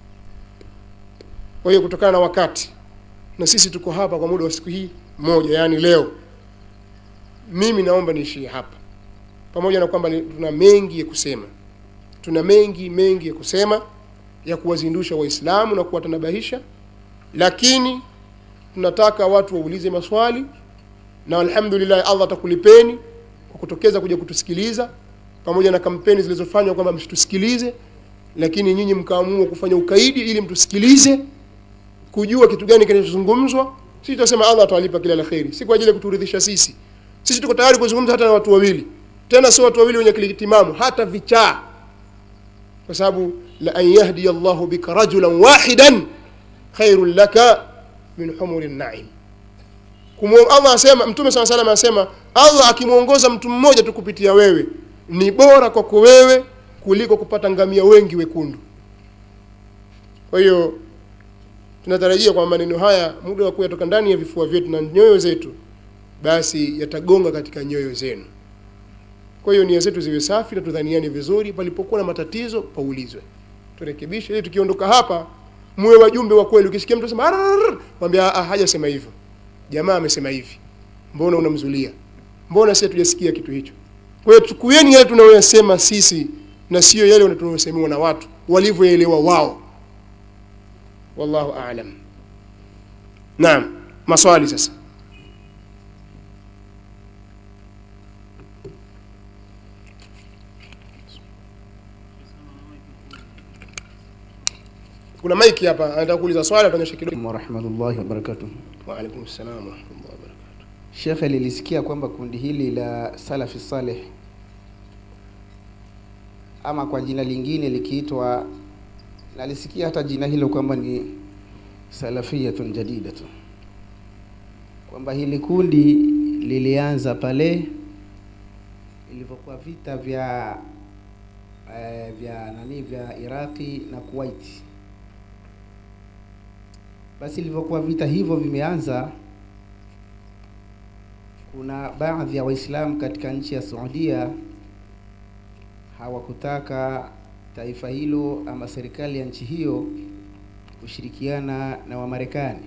kwa hiyo kutokana na wakati na sisi tuko hapa kwa muda wa siku hii moja yaani leo mimi naomba niishie hapa pamoja na kwamba ni- tuna mengi ya kusema tuna mengi mengi ya kusema ya kuwazindusha waislamu na kuwatanabahisha lakini tunataka watu waulize maswali na alhamdulillah allah atakulipeni kwa kutokeza kuja kutusikiliza pamoja na kampeni zilizofanywa kwamba msitusikilize lakini nyinyi mkaamua kufanya ukaidi ili mtusikilize kujua kitu gani kinachozungumzwa sisi tutasema allah atawalipa kila la kheri si kwa ajili ya kuturidhisha sisi sisi tuko tayari kuzungumza hata na watu wawili tena sio watu wawili wenye akili timamu hata vichaa kwa sababu la an yahdiya llahu bika rajulan wahidan khairun laka min humuri naim Kumwo- allah asema mtume saa salam anasema allah akimwongoza mtu mmoja tu kupitia wewe ni bora kwako wewe kuliko kupata ngamia wengi wekundu kwa hiyo tunatarajia kwamba maneno haya muda wa kuyatoka ndani ya vifua vyetu na nyoyo zetu basi yatagonga katika nyoyo zenu kwa hiyo nia zetu ziwe safi na tudhaniane vizuri palipokuwa na matatizo paulizwe turekebishe ili tukiondoka hapa muwe wajumbe wa kweli ukisikia mtu asema "Arrrr," mwambie "Ah, ah, hajasema hivyo jamaa amesema hivi mbona unamzulia mbona sisi hatujasikia kitu hicho kwa hiyo chukueni yale tunayoyasema sisi na sio yale tunayosemiwa na watu walivyoelewa wao wallahu aalam naam maswali sasa kuna maiki hapa anataka kuuliza swali atanyosha kidogo warahmatullahi wabarakatuh. waalaikum salam warahmatullahi wabarakatuh Shekhe, lilisikia kwamba kundi hili la Salafi Saleh ama kwa jina lingine likiitwa nalisikia hata jina hilo kwamba ni salafiyatun jadidatun kwamba hili kundi lilianza pale ilivyokuwa vita vya eh, vya nani vya Iraqi na Kuwait. Basi ilivyokuwa vita hivyo vimeanza, kuna baadhi ya Waislamu katika nchi ya Saudia hawakutaka taifa hilo ama serikali ya nchi hiyo kushirikiana na Wamarekani.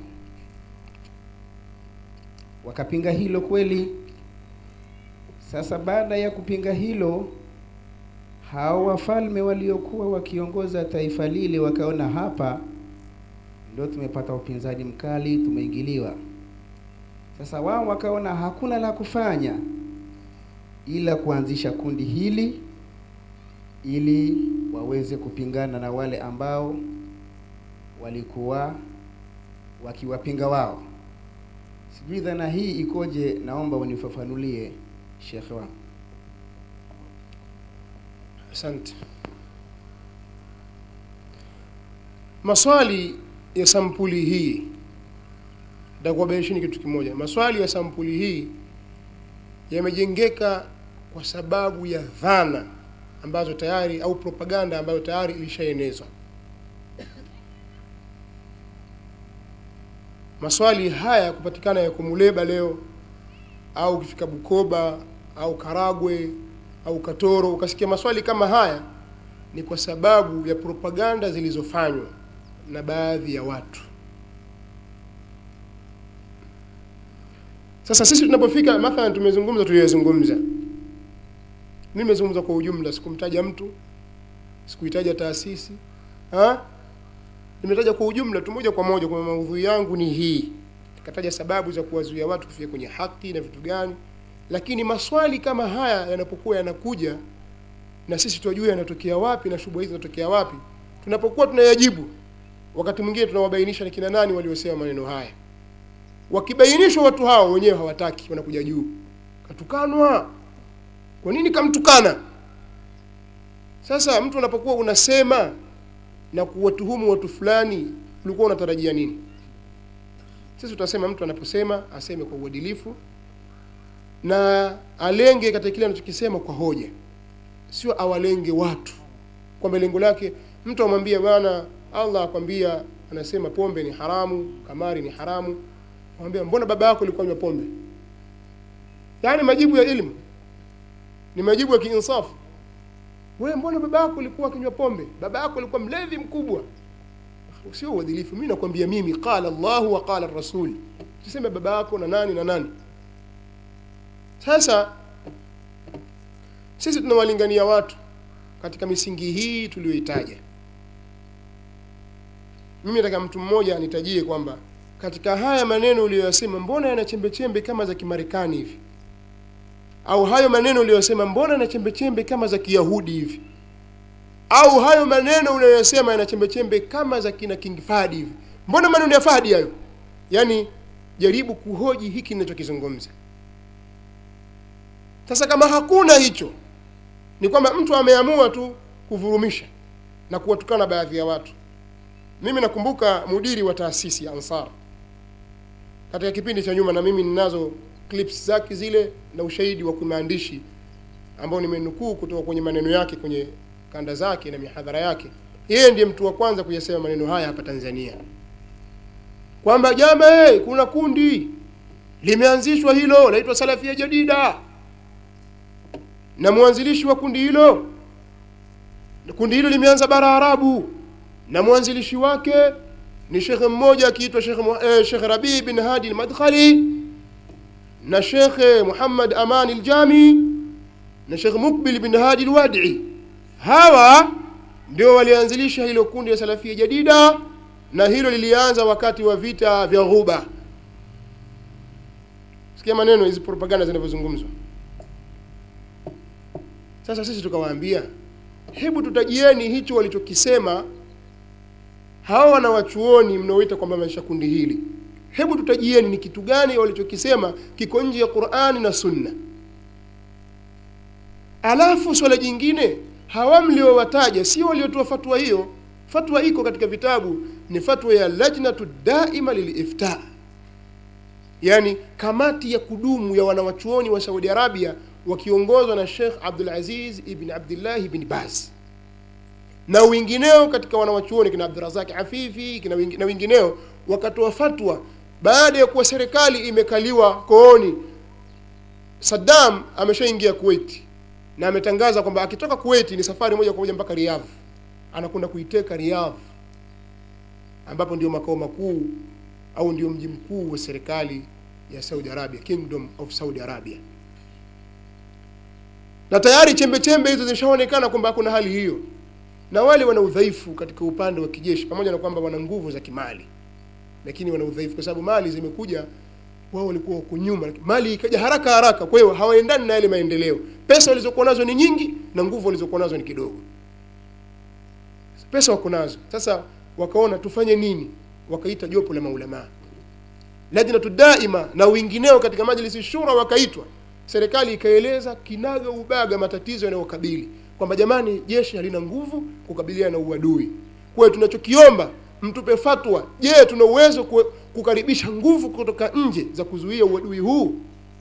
Wakapinga hilo kweli. Sasa baada ya kupinga hilo, hao wafalme waliokuwa wakiongoza taifa lile wakaona hapa ndio tumepata upinzani mkali, tumeingiliwa. Sasa wao wakaona hakuna la kufanya ila kuanzisha kundi hili ili waweze kupingana na wale ambao walikuwa wakiwapinga wao. Sijui dhana hii ikoje, naomba unifafanulie shekhe wangu. asante maswali ya sampuli hii nitakuwabainishini kitu kimoja maswali ya sampuli hii yamejengeka kwa sababu ya dhana ambazo tayari au propaganda ambayo tayari ilishaenezwa maswali haya kupatikana yako muleba leo au ukifika bukoba au karagwe au katoro ukasikia maswali kama haya ni kwa sababu ya propaganda zilizofanywa na baadhi ya watu sasa sisi tunapofika mathalan tumezungumza tuliyozungumza mimi nimezungumza kwa ujumla sikumtaja mtu sikuitaja taasisi ha? nimetaja kwa ujumla tu moja kwa moja kwamba maudhui yangu ni hii nikataja sababu za kuwazuia watu kufika kwenye haki na vitu gani lakini maswali kama haya yanapokuwa yanakuja na sisi tunajua yanatokea wapi na shughuli hizi zinatokea wapi tunapokuwa tunayajibu wakati mwingine tunawabainisha ni kina nani waliosema maneno haya wakibainishwa watu hao wenyewe hawataki wanakuja juu katukanwa kwa nini kamtukana sasa mtu unapokuwa unasema na kuwatuhumu watu fulani ulikuwa unatarajia nini sisi tutasema mtu anaposema aseme kwa uadilifu na alenge katika kile anachokisema kwa hoja sio awalenge watu kwamba lengo lake mtu amwambie bwana allah akwambia anasema pombe ni haramu kamari ni haramu amwambia mbona baba yako alikuwa anywa pombe yaani majibu ya ilmu ni majibu ya kiinsafu wewe mbona baba yako alikuwa akinywa pombe baba yako alikuwa mlevi mkubwa sio uadilifu mimi nakwambia mimi qala Allahu wa qala rasul tuseme baba yako na nani na nani sasa sisi tunawalingania watu katika misingi hii tuliyoitaja mimi nataka mtu mmoja anitajie kwamba katika haya maneno uliyoyasema mbona yana chembe chembe kama za kimarekani hivi au hayo maneno uliyosema mbona na chembe chembe kama za kiyahudi hivi au hayo maneno uliyosema yana chembe chembe kama za kina king fadi hivi mbona maneno ya fadi hayo yaani jaribu kuhoji hiki ninachokizungumza sasa kama hakuna hicho ni kwamba mtu ameamua tu kuvurumisha na kuwatukana baadhi ya watu mimi nakumbuka mudiri wa taasisi ya ansar katika kipindi cha nyuma na mimi ninazo clips zake zile na ushahidi wa kimaandishi ambao nimenukuu kutoka kwenye maneno yake kwenye kanda zake na mihadhara yake yeye ndiye mtu wa kwanza kuyasema maneno haya hapa Tanzania kwamba jama hey, kuna kundi limeanzishwa hilo laitwa Salafia Jadida na mwanzilishi wa kundi hilo kundi hilo limeanza bara Arabu na mwanzilishi wake ni shekhe mmoja akiitwa Sheikh eh, Sheikh Rabi bin Hadi al-Madkhali na Sheikh Muhammad Aman al-Jami na Sheikh Mukbil bin Hadi al-Wadi hawa ndio walianzilisha hilo kundi la Salafia Jadida na hilo lilianza wakati wa vita vya Ghuba sikia maneno hizi propaganda zinavyozungumzwa sasa sisi tukawaambia hebu tutajieni hicho walichokisema hawa wanawachuoni mnaoita kwamba maisha kundi hili hebu tutajieni ni kitu gani walichokisema kiko nje ya Qur'ani na Sunna alafu swala jingine hawa mliowataja sio waliotoa fatwa hiyo fatwa iko katika vitabu ni fatwa ya lajnatu daima lilifta yani kamati ya kudumu ya wanawachuoni wa saudi arabia wakiongozwa na shekh abdul aziz ibn abdillahi ibn baz na wengineo katika wanawachuoni kina abdurazak afifi kina wengi- na wengineo wakatoa fatwa baada ya kuwa serikali imekaliwa kooni saddam ameshaingia kuwaiti na ametangaza kwamba akitoka kuwaiti ni safari moja kwa moja mpaka riyadh anakwenda kuiteka riyadh ambapo ndio makao makuu au ndio mji mkuu wa serikali ya saudi arabia kingdom of saudi arabia na tayari chembe chembe hizo zimeshaonekana kwamba kuna hali hiyo na wale wana udhaifu katika upande wa kijeshi pamoja na kwamba wana nguvu za kimali lakini wana udhaifu kwa sababu mali zimekuja wao walikuwa wako nyuma mali ikaja haraka haraka kwa hiyo hawaendani na yale maendeleo pesa walizokuwa nazo ni nyingi na nguvu walizokuwa nazo ni kidogo pesa wako nazo sasa wakaona tufanye nini wakaita jopo la maulamaa lajnatu daima na wengineo katika majlisi shura wakaitwa serikali ikaeleza kinaga ubaga matatizo yanayokabili kwamba jamani jeshi halina nguvu kukabiliana na uadui kwa hiyo tunachokiomba mtupe fatwa je tuna uwezo ku- kukaribisha nguvu kutoka nje za kuzuia uadui huu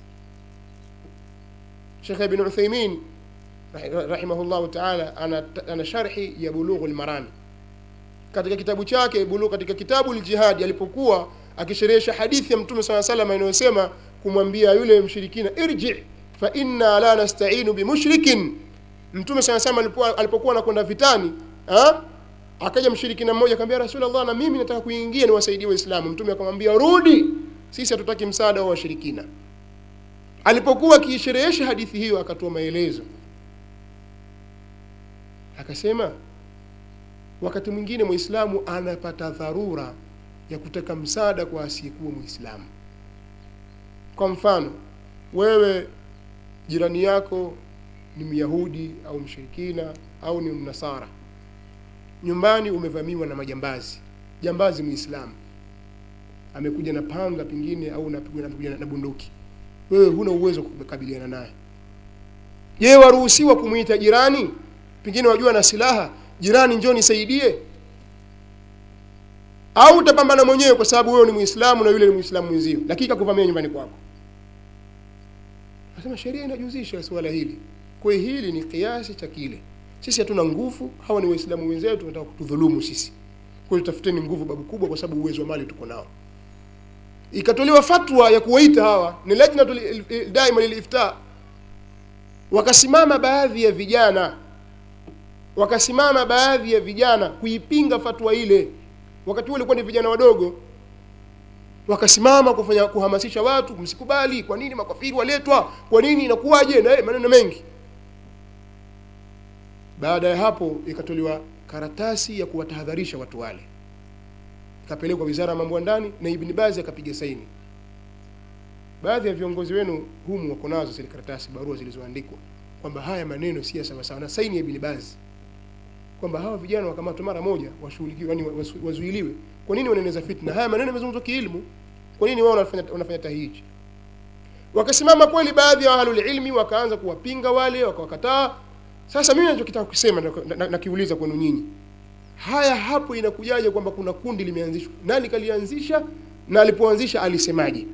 shekh ibn uthaimin rahi- rahimahullahu taala ana, ana sharhi ya bulughu lmarami katika kitabu chake bulu katika kitabu ljihadi alipokuwa akisherehesha hadithi ya mtume saa salam inayosema kumwambia yule mshirikina irji fa inna la nastainu bimushrikin mtume saa salam alipokuwa alipokuwa anakwenda vitani ha? akaja mshirikina mmoja akamwambia rasulllah na mimi nataka kuingia niwasaidie waislamu mtume akamwambia rudi sisi hatutaki msaada wa washirikina alipokuwa akiisherehesha hadithi hiyo akatoa maelezo akasema wakati mwingine mwislamu anapata dharura ya kutaka msaada kwa asiyekuwa mwislamu kwa mfano wewe jirani yako ni myahudi au mshirikina au ni mnasara nyumbani umevamiwa na majambazi jambazi mwislamu amekuja na panga pengine au napigwa napigwa na bunduki wewe huna uwezo wa kukabiliana naye je waruhusiwa kumwita jirani pengine wajua na silaha jirani njoo nisaidie au utapambana mwenyewe kwa sababu wewe ni muislamu na yule ni muislamu mwenzio lakini kakuvamia nyumbani kwako nasema sheria inajuzisha suala hili kwa hiyo hili ni kiasi cha kile sisi hatuna nguvu hawa ni waislamu wenzetu tunataka kutudhulumu sisi kwa hiyo tafuteni nguvu babu kubwa kwa sababu uwezo wa mali tuko nao ikatolewa fatwa ya kuwaita hawa ni lajnatul daima lilifta wakasimama baadhi ya vijana wakasimama baadhi ya vijana kuipinga fatwa ile wakati huo ilikuwa ni vijana wadogo wakasimama kufanya kuhamasisha watu msikubali kwa nini makafiri waletwa kwa nini inakuwaje na eh, maneno mengi baada ya hapo ikatolewa karatasi ya kuwatahadharisha watu wale ikapelekwa wizara ya mambo ya ndani na ibn bazi akapiga saini baadhi ya viongozi wenu humu wako nazo zile karatasi barua zilizoandikwa kwamba haya maneno si ya sawasawa na saini ya ibn bazi kwamba hawa vijana wakamatwe mara moja washughulikiwe yani wasu- wazuiliwe kwa nini wanaeneza fitna haya maneno yamezungumzwa kiilmu kwa nini wao wanafanya wanafanya tahiji wakasimama kweli baadhi ya ahlul ilmi wakaanza kuwapinga wale wakawakataa sasa mimi nachokitaka kusema nakiuliza na, na, nakiuliza kwenu nyinyi haya hapo inakujaje kwamba kuna kundi limeanzishwa nani kalianzisha na alipoanzisha alisemaje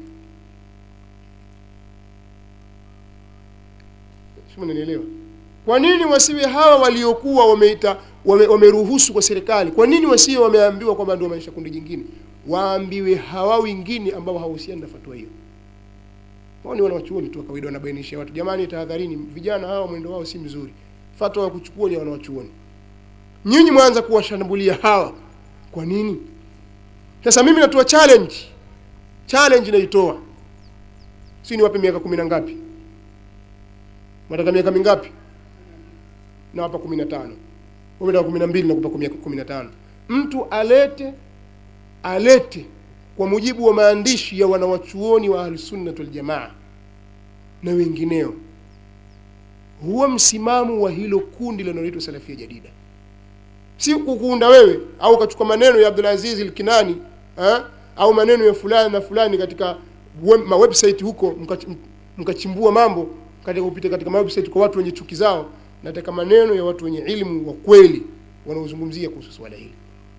Sio mnanielewa kwa nini wasiwe hawa waliokuwa wameita wame, wameruhusu kwa serikali kwa nini wasiwe wameambiwa kwamba ndio maisha kundi jingine waambiwe hawa wengine ambao hawahusiani na fatwa hiyo wao ni wanawachuoni tu wa kawaida wanabainisha watu jamani tahadharini vijana hawa mwendo wao si mzuri fatwa ya kuchukua ni ya wanawachuoni nyinyi mwanza kuwashambulia hawa kwa nini sasa mimi natoa challenge challenge naitoa si niwape miaka kumi na ngapi nataka miaka mingapi nawapa kumi na tano nataka kumi na mbili nakupa miaka kumi na tano mtu alete alete kwa mujibu wa maandishi ya wanawachuoni wa ahlusunnat waljamaa na wengineo huwa msimamo wa hilo kundi linaloitwa salafia jadida si kukuunda wewe au ukachukua maneno ya abdulaziz lkinani ha? au maneno ya fulani na fulani katika web, mawebsite huko mkach- mkachimbua mambo katika kupita katika mawebsite kwa watu wenye chuki zao nataka maneno ya watu wenye ilmu wa kweli wanaozungumzia kuhusu swala hili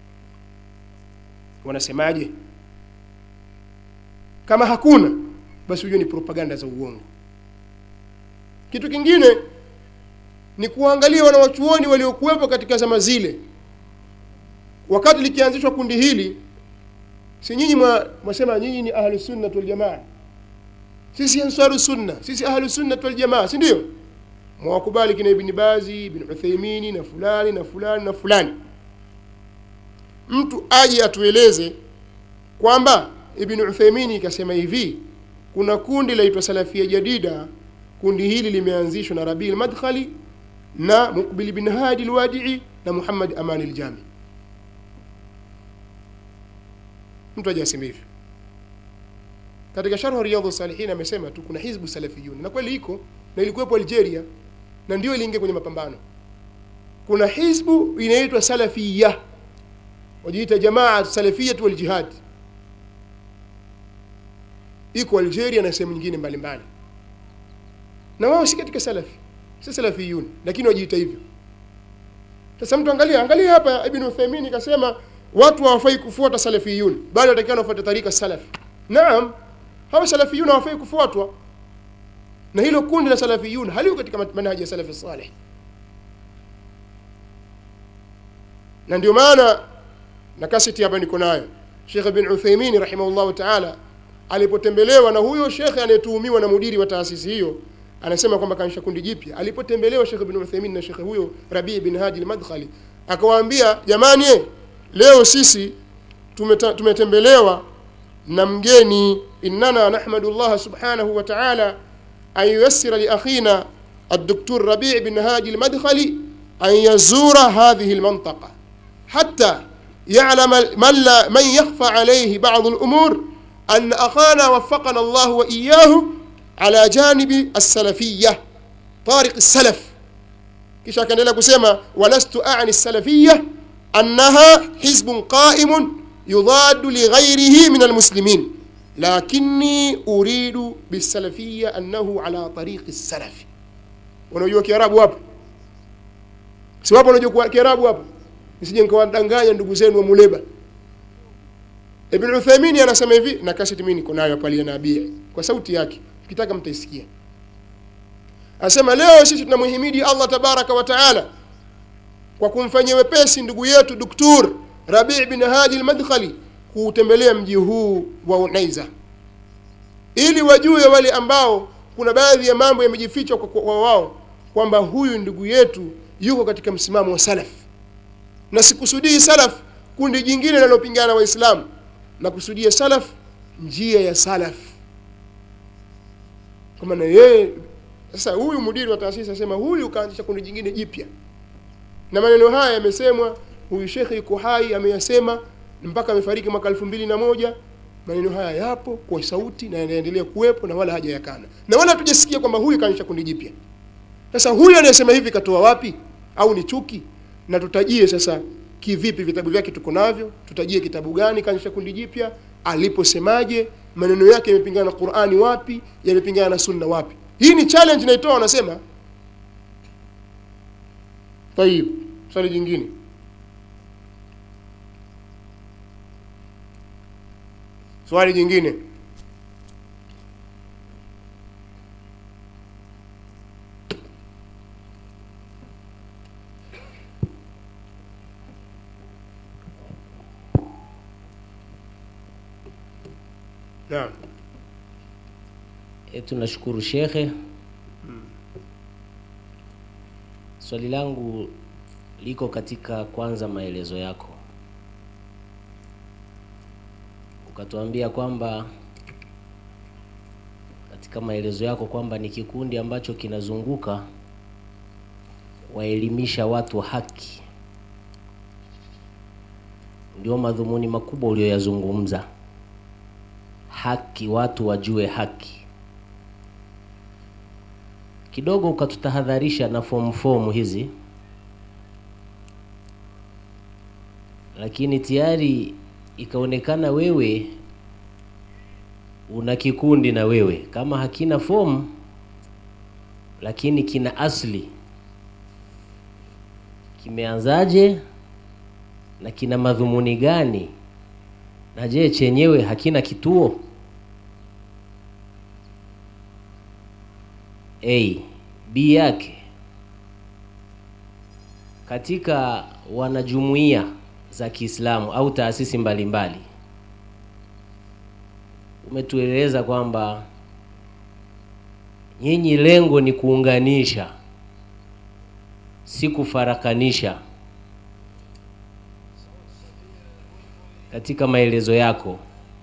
wanasemaje kama hakuna basi hujue ni propaganda za uongo kitu kingine ni kuangalia wanawachuoni waliokuwepo katika zama zile wakati likianzishwa kundi hili si nyinyi mwa- mwasema nyinyi ni ahlu sunnat waljamaa sisi ansaru sunna sisi ahlu sunnat waljamaa si ndio mwawakubali kina ibni bazi ibn uthaimini na fulani na fulani na fulani mtu aje atueleze kwamba ibn uthaimini ikasema hivi kuna kundi laitwa salafia jadida kundi hili limeanzishwa na rabii lmadkhali na muqbil bin hadi lwadii na muhammad amani ljami mtu aje aseme hivyo katika sharhu riyadhu salihin amesema tu kuna hizbu salafiyun na kweli iko na ilikuwepo algeria na ndio iliingia kwenye mapambano kuna hizbu inaitwa salafiya wajiita jamaa salafiyatu waljihad iko algeria na sehemu nyingine mbalimbali na wao si katika salafi si salafiyun lakini wajiita hivyo sasa mtu angalia angalia hapa ibn uthaymin ikasema watu hawafai kufuata salafiyun bali watakiwa wafuate tarika salafi naam hawa salafiyun hawafai kufuatwa na hilo kundi la salafiyun haliko katika manhaji ya salafi salih na ndio maana na kaseti hapa niko nayo Sheikh bin Uthaymeen rahimahullahu ta'ala alipotembelewa na huyo shekhe anayetuhumiwa na mudiri wa taasisi hiyo anasema kwamba kanisha kundi jipya alipotembelewa Sheikh bin Uthaymeen na shekhe huyo Rabi bin Hadi al-Madkhali akawaambia jamani eh, leo sisi tumeta, tumetembelewa na mgeni innana nahmadu Allah subhanahu wa ta'ala an yuyassira li akhina الدكتور ربيع بن هادي المدخلي أن يزور هذه المنطقة حتى يعلم من, لا من يخفى عليه بعض الأمور أن أخانا وفقنا الله وإياه على جانب السلفية طارق السلف kisha akaendelea kusema walastu ani salafiyya annaha hizbun qaimun yudadu lighairihi min almuslimin lakini uridu bisalafiyya annahu ala tariqi salafi unajua kiarabu hapo si wapo unajua kiarabu hapo nisije nikawadanganya ndugu zenu wa muleba ibn uthaymeen anasema hivi na kaseti mimi niko nayo pale na nabii kwa sauti yake ukitaka mtaisikia Anasema leo sisi tunamhimidi Allah tabaraka wa taala kwa kumfanyia wepesi ndugu yetu Duktur Rabi' bin Hadi al-Madkhali kuutembelea mji huu wa Unaiza ili wajue wale ambao kuna baadhi ya mambo yamejifichwa kwa, kwa wao kwamba huyu ndugu yetu yuko katika msimamo wa salaf na sikusudii salaf kundi jingine linalopingana na waislamu na kusudia salaf njia ya salaf kwa maana yeye sasa huyu mudiri wa taasisi asema huyu kaanzisha kundi jingine jipya na maneno haya yamesemwa huyu shekhe yuko hai ameyasema mpaka amefariki mwaka elfu mbili na moja maneno haya yapo kwa sauti na yanaendelea kuwepo na wala haja yakana na wala hatujasikia kwamba huyu kaanzisha kundi jipya sasa huyu anayesema hivi katoa wapi au ni chuki na tutajie sasa kivipi vitabu vyake tuko navyo tutajie kitabu gani kaanzisha kundi jipya aliposemaje maneno yake yamepingana na qurani wapi yamepingana na sunna wapi hii ni challenge naitoa wanasema tayib swali jingine swali jingine naam E, tunashukuru shekhe. Swali langu liko katika kwanza maelezo yako, ukatuambia kwamba katika maelezo yako kwamba ni kikundi ambacho kinazunguka waelimisha watu haki, ndio madhumuni makubwa uliyoyazungumza, haki, watu wajue haki kidogo ukatutahadharisha na fomu fomu hizi, lakini tayari ikaonekana wewe una kikundi na wewe kama hakina fomu, lakini kina asli kimeanzaje na kina madhumuni gani na je chenyewe hakina kituo a b yake katika wanajumuiya za Kiislamu au taasisi mbalimbali umetueleza kwamba nyinyi lengo ni kuunganisha si kufarakanisha katika maelezo yako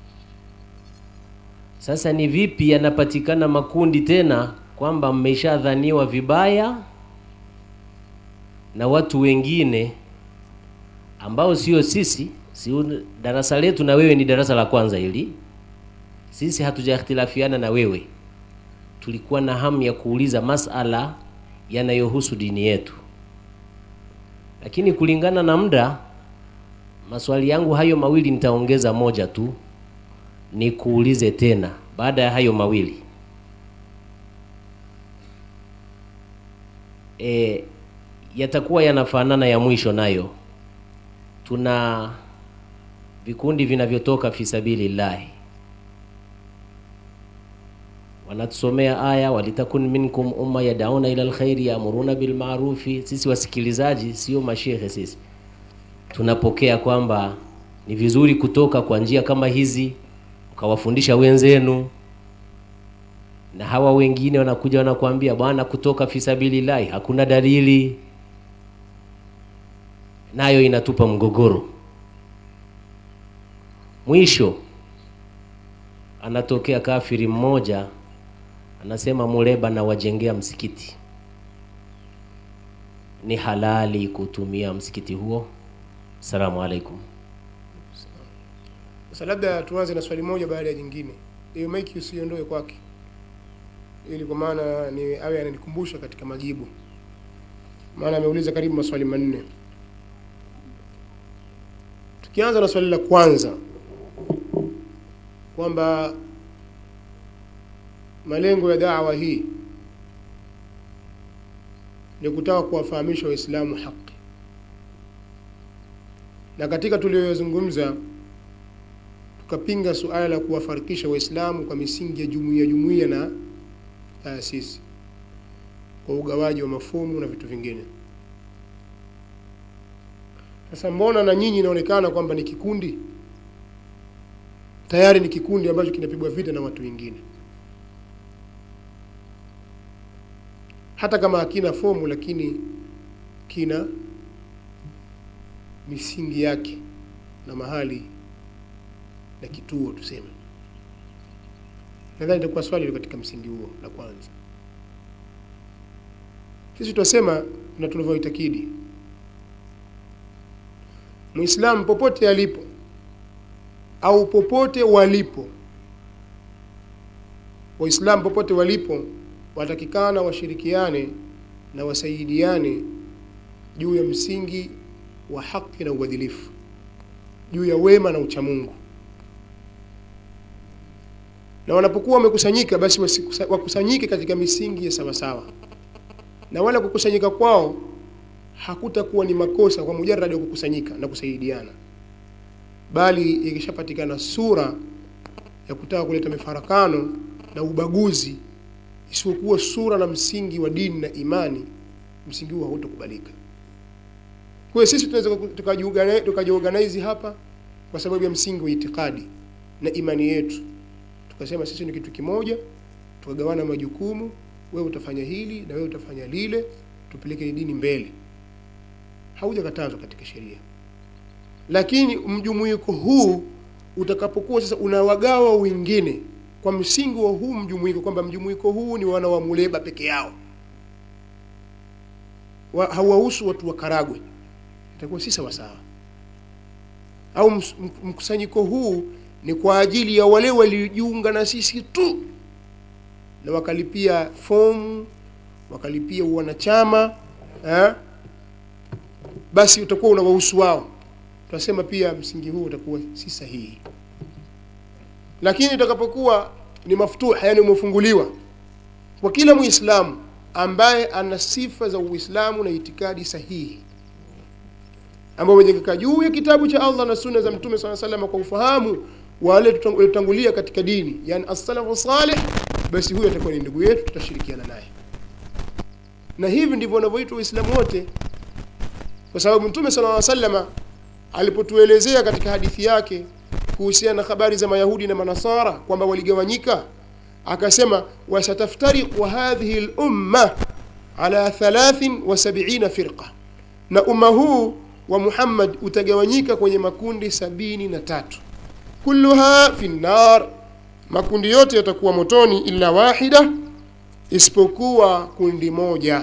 sasa ni vipi yanapatikana makundi tena kwamba mmeshadhaniwa vibaya na watu wengine ambao sio sisi si darasa letu na wewe ni darasa la kwanza hili sisi hatujakhtilafiana na wewe tulikuwa na hamu ya kuuliza masala yanayohusu dini yetu lakini kulingana na muda maswali yangu hayo mawili nitaongeza moja tu ni kuulize tena baada ya hayo mawili e, yatakuwa yanafanana ya mwisho nayo tuna vikundi vinavyotoka fi sabilillahi wanatusomea aya walitakun minkum umma yadauna ila alkhairi yaamuruna bilmarufi sisi wasikilizaji sio mashehe sisi tunapokea kwamba ni vizuri kutoka kwa njia kama hizi mkawafundisha wenzenu na hawa wengine wanakuja wanakuambia bwana kutoka fisabilillahi hakuna dalili nayo inatupa mgogoro mwisho anatokea kafiri mmoja anasema muleba na wajengea msikiti ni halali kutumia msikiti huo salamu alaikum sasa labda tuanze na swali moja baada ya jingine hiyo maiki usiondoe kwake ili kwa maana ni awe ananikumbusha katika majibu maana ameuliza karibu maswali manne tukianza na swali la kwanza kwamba malengo ya dawa hii ni kutaka kuwafahamisha waislamu haki na katika tuliyoyazungumza tukapinga suala la kuwafarikisha waislamu kwa misingi ya jumuiya jumuiya na taasisi kwa ugawaji wa mafumu na vitu vingine sasa mbona na nyinyi inaonekana kwamba ni kikundi tayari ni kikundi ambacho kinapigwa vita na watu wengine hata kama hakina fomu lakini kina misingi yake na mahali na kituo tuseme nadhani itakuwa swali katika msingi huo la kwanza sisi tunasema na tunavyoitakidi muislamu popote alipo au popote walipo waislamu popote walipo watakikana washirikiane na wasaidiane juu ya msingi wa haki na uadilifu juu ya wema na uchamungu na wanapokuwa wamekusanyika basi wasikusa- wakusanyike katika misingi ya sawasawa na wala kukusanyika kwao hakutakuwa ni makosa kwa mujaradi wa kukusanyika na kusaidiana bali ikishapatikana sura ya kutaka kuleta mifarakano na ubaguzi isipokuwa sura na msingi wa dini na imani msingi huo hautakubalika kwa hiyo sisi tunaweza tukajiorganize tukajiorganize hapa kwa sababu ya msingi wa itikadi na imani yetu tukasema sisi ni kitu kimoja tukagawana majukumu wewe utafanya hili na wewe utafanya lile tupeleke dini mbele haujakatazwa katika sheria lakini mjumuiko huu utakapokuwa sasa unawagawa wengine kwa msingi wa huu mjumuiko kwamba mjumuiko huu ni wana wa muleba peke yao wa, hawahusu watu wa karagwe itakuwa si sawasawa au ms- m- mkusanyiko huu ni kwa ajili ya wale waliojiunga na sisi tu na wakalipia fomu wakalipia wanachama eh? basi utakuwa unawahusu wao tunasema pia msingi huu utakuwa si sahihi lakini itakapokuwa ni maftuh yani umefunguliwa kwa kila muislamu ambaye ana sifa za uislamu na itikadi sahihi ambao wamejengeka juu ya kitabu cha Allah na sunna za Mtume swalla sallam kwa ufahamu wale tutang- waliotangulia katika dini, yani as-salafu salih, basi huyo atakuwa ni ndugu yetu, tutashirikiana naye. Na hivi ndivyo wanavyoitwa Waislamu wote, kwa sababu Mtume sallallahu alaihi wasallam alipotuelezea katika hadithi yake kuhusiana na habari za Mayahudi na Manasara kwamba waligawanyika, akasema wasataftariqu hadhihi al-umma ala 73 firqa, na umma huu wa Muhammad utagawanyika kwenye makundi sabini na tatu kulluha fi nnar, makundi yote yatakuwa motoni illa wahida, isipokuwa kundi moja.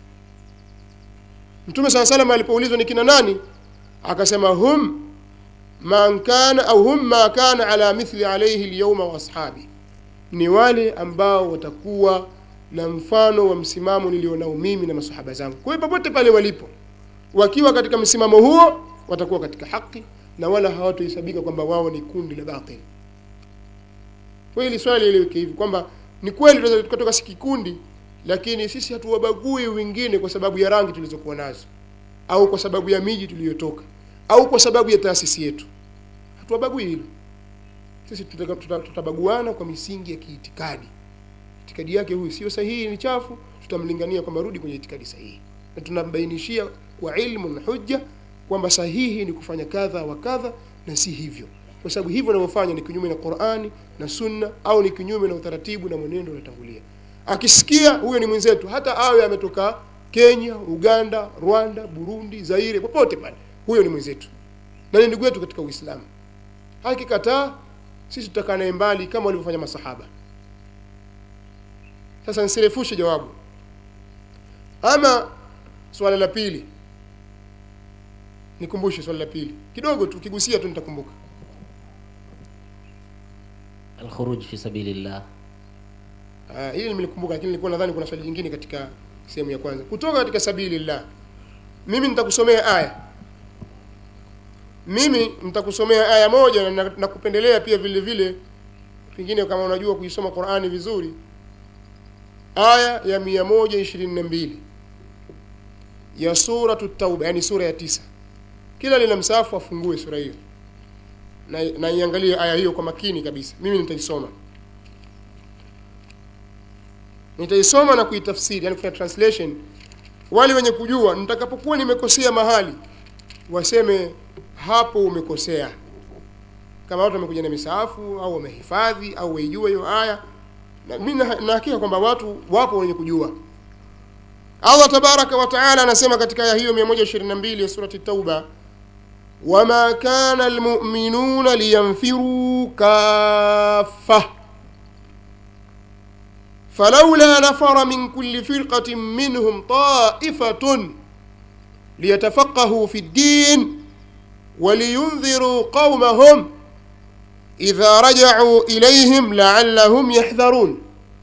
Mtume saa salam alipoulizwa ni kina nani, akasema hum man kana au hum ma kana ala mithli alayhi alyawma wa ashabi, ni wale ambao watakuwa na mfano wa msimamo nilionao mimi na masahaba zangu. Kwa hiyo popote pale walipo, wakiwa katika msimamo huo, watakuwa katika haki na wala hawatohesabika kwamba wao ni kundi la batil. Kwa hili swali lieleweke hivi kwamba ni kweli tunaweza tukatoka si kikundi, lakini sisi hatuwabagui wengine kwa sababu ya rangi tulizokuwa nazo au kwa sababu ya miji tuliyotoka au kwa sababu ya taasisi yetu. Hatuwabagui hilo. Sisi tutaka- tuta- tutabaguana kwa misingi ya kiitikadi. Itikadi yake huyu sio sahihi, ni chafu, tutamlingania kwamba rudi kwenye itikadi sahihi, na tunambainishia kwa ilmu na hujja kwamba sahihi ni kufanya kadha wa kadha na si hivyo, kwa sababu hivyo unavyofanya ni kinyume na Qur'ani na Sunna au ni kinyume na utaratibu na mwenendo unatangulia. Akisikia huyo ni mwenzetu, hata awe ametoka Kenya, Uganda, Rwanda, Burundi, Zaire, popote pale, huyo ni mwenzetu na ni ndugu yetu katika Uislamu. Akikataa sisi tutakaa naye mbali kama walivyofanya masahaba. Sasa nisirefushe jawabu. Ama swala la pili, nikumbushe swala la pili kidogo tu, kigusia tu nitakumbuka. alkhuruj fi sabilillah Ah, hili nimelikumbuka, lakini nilikuwa nadhani kuna swali jingine katika sehemu ya kwanza. Kutoka katika sabilillah, mimi nitakusomea aya, mimi nitakusomea aya moja na nakupendelea pia vile vile, pengine kama unajua kuisoma Qur'ani vizuri, aya ya mia moja ishirini na mbili ya suratu Tauba, yani sura ya tisa. Kila lina msahafu afungue sura hiyo na, na iangalie aya hiyo kwa makini kabisa. Mimi nitaisoma nitaisoma na kuitafsiri, yani kufanya translation. Wale wenye kujua, nitakapokuwa nimekosea mahali waseme hapo umekosea. Kama watu wamekuja na misaafu au wamehifadhi au waijua hiyo aya, na mimi na na hakika kwamba watu wapo wenye kujua. Allah tabaraka wa taala anasema katika aya hiyo 122 ya surati Tauba, wama kana almu'minuna liyanfiru kaffa فلولا نفر من كل فرقة منهم طائفة ليتفقهوا في الدين ولينذروا قومهم إذا رجعوا إليهم لعلهم يحذرون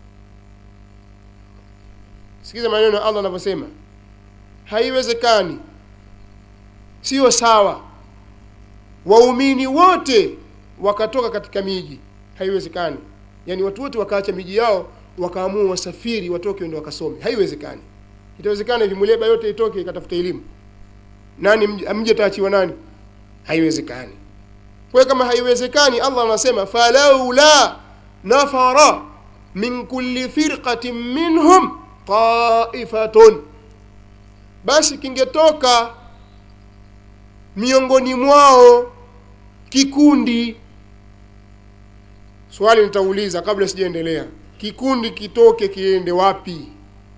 sikiza maneno ya allah anavyosema haiwezekani sio sawa waumini wote wakatoka katika miji haiwezekani yaani watu wote wakaacha miji yao wakaamua wasafiri watoke wende wakasome haiwezekani itawezekana hivi muleba yote itoke ikatafuta elimu nani mji- mji ataachiwa nani haiwezekani kwa hiyo kama haiwezekani allah anasema falaula nafara min kulli firqatin minhum taifatun basi kingetoka miongoni mwao kikundi swali nitauliza kabla sijaendelea kikundi kitoke kiende wapi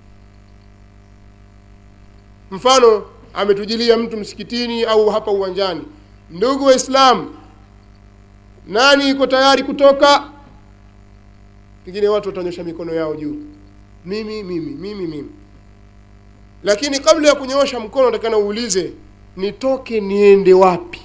mfano ametujilia mtu msikitini au hapa uwanjani ndugu waislamu nani iko tayari kutoka pengine watu watanyosha mikono yao juu mimi mimi mimi mimi lakini kabla ya kunyoosha mkono natakana uulize nitoke niende wapi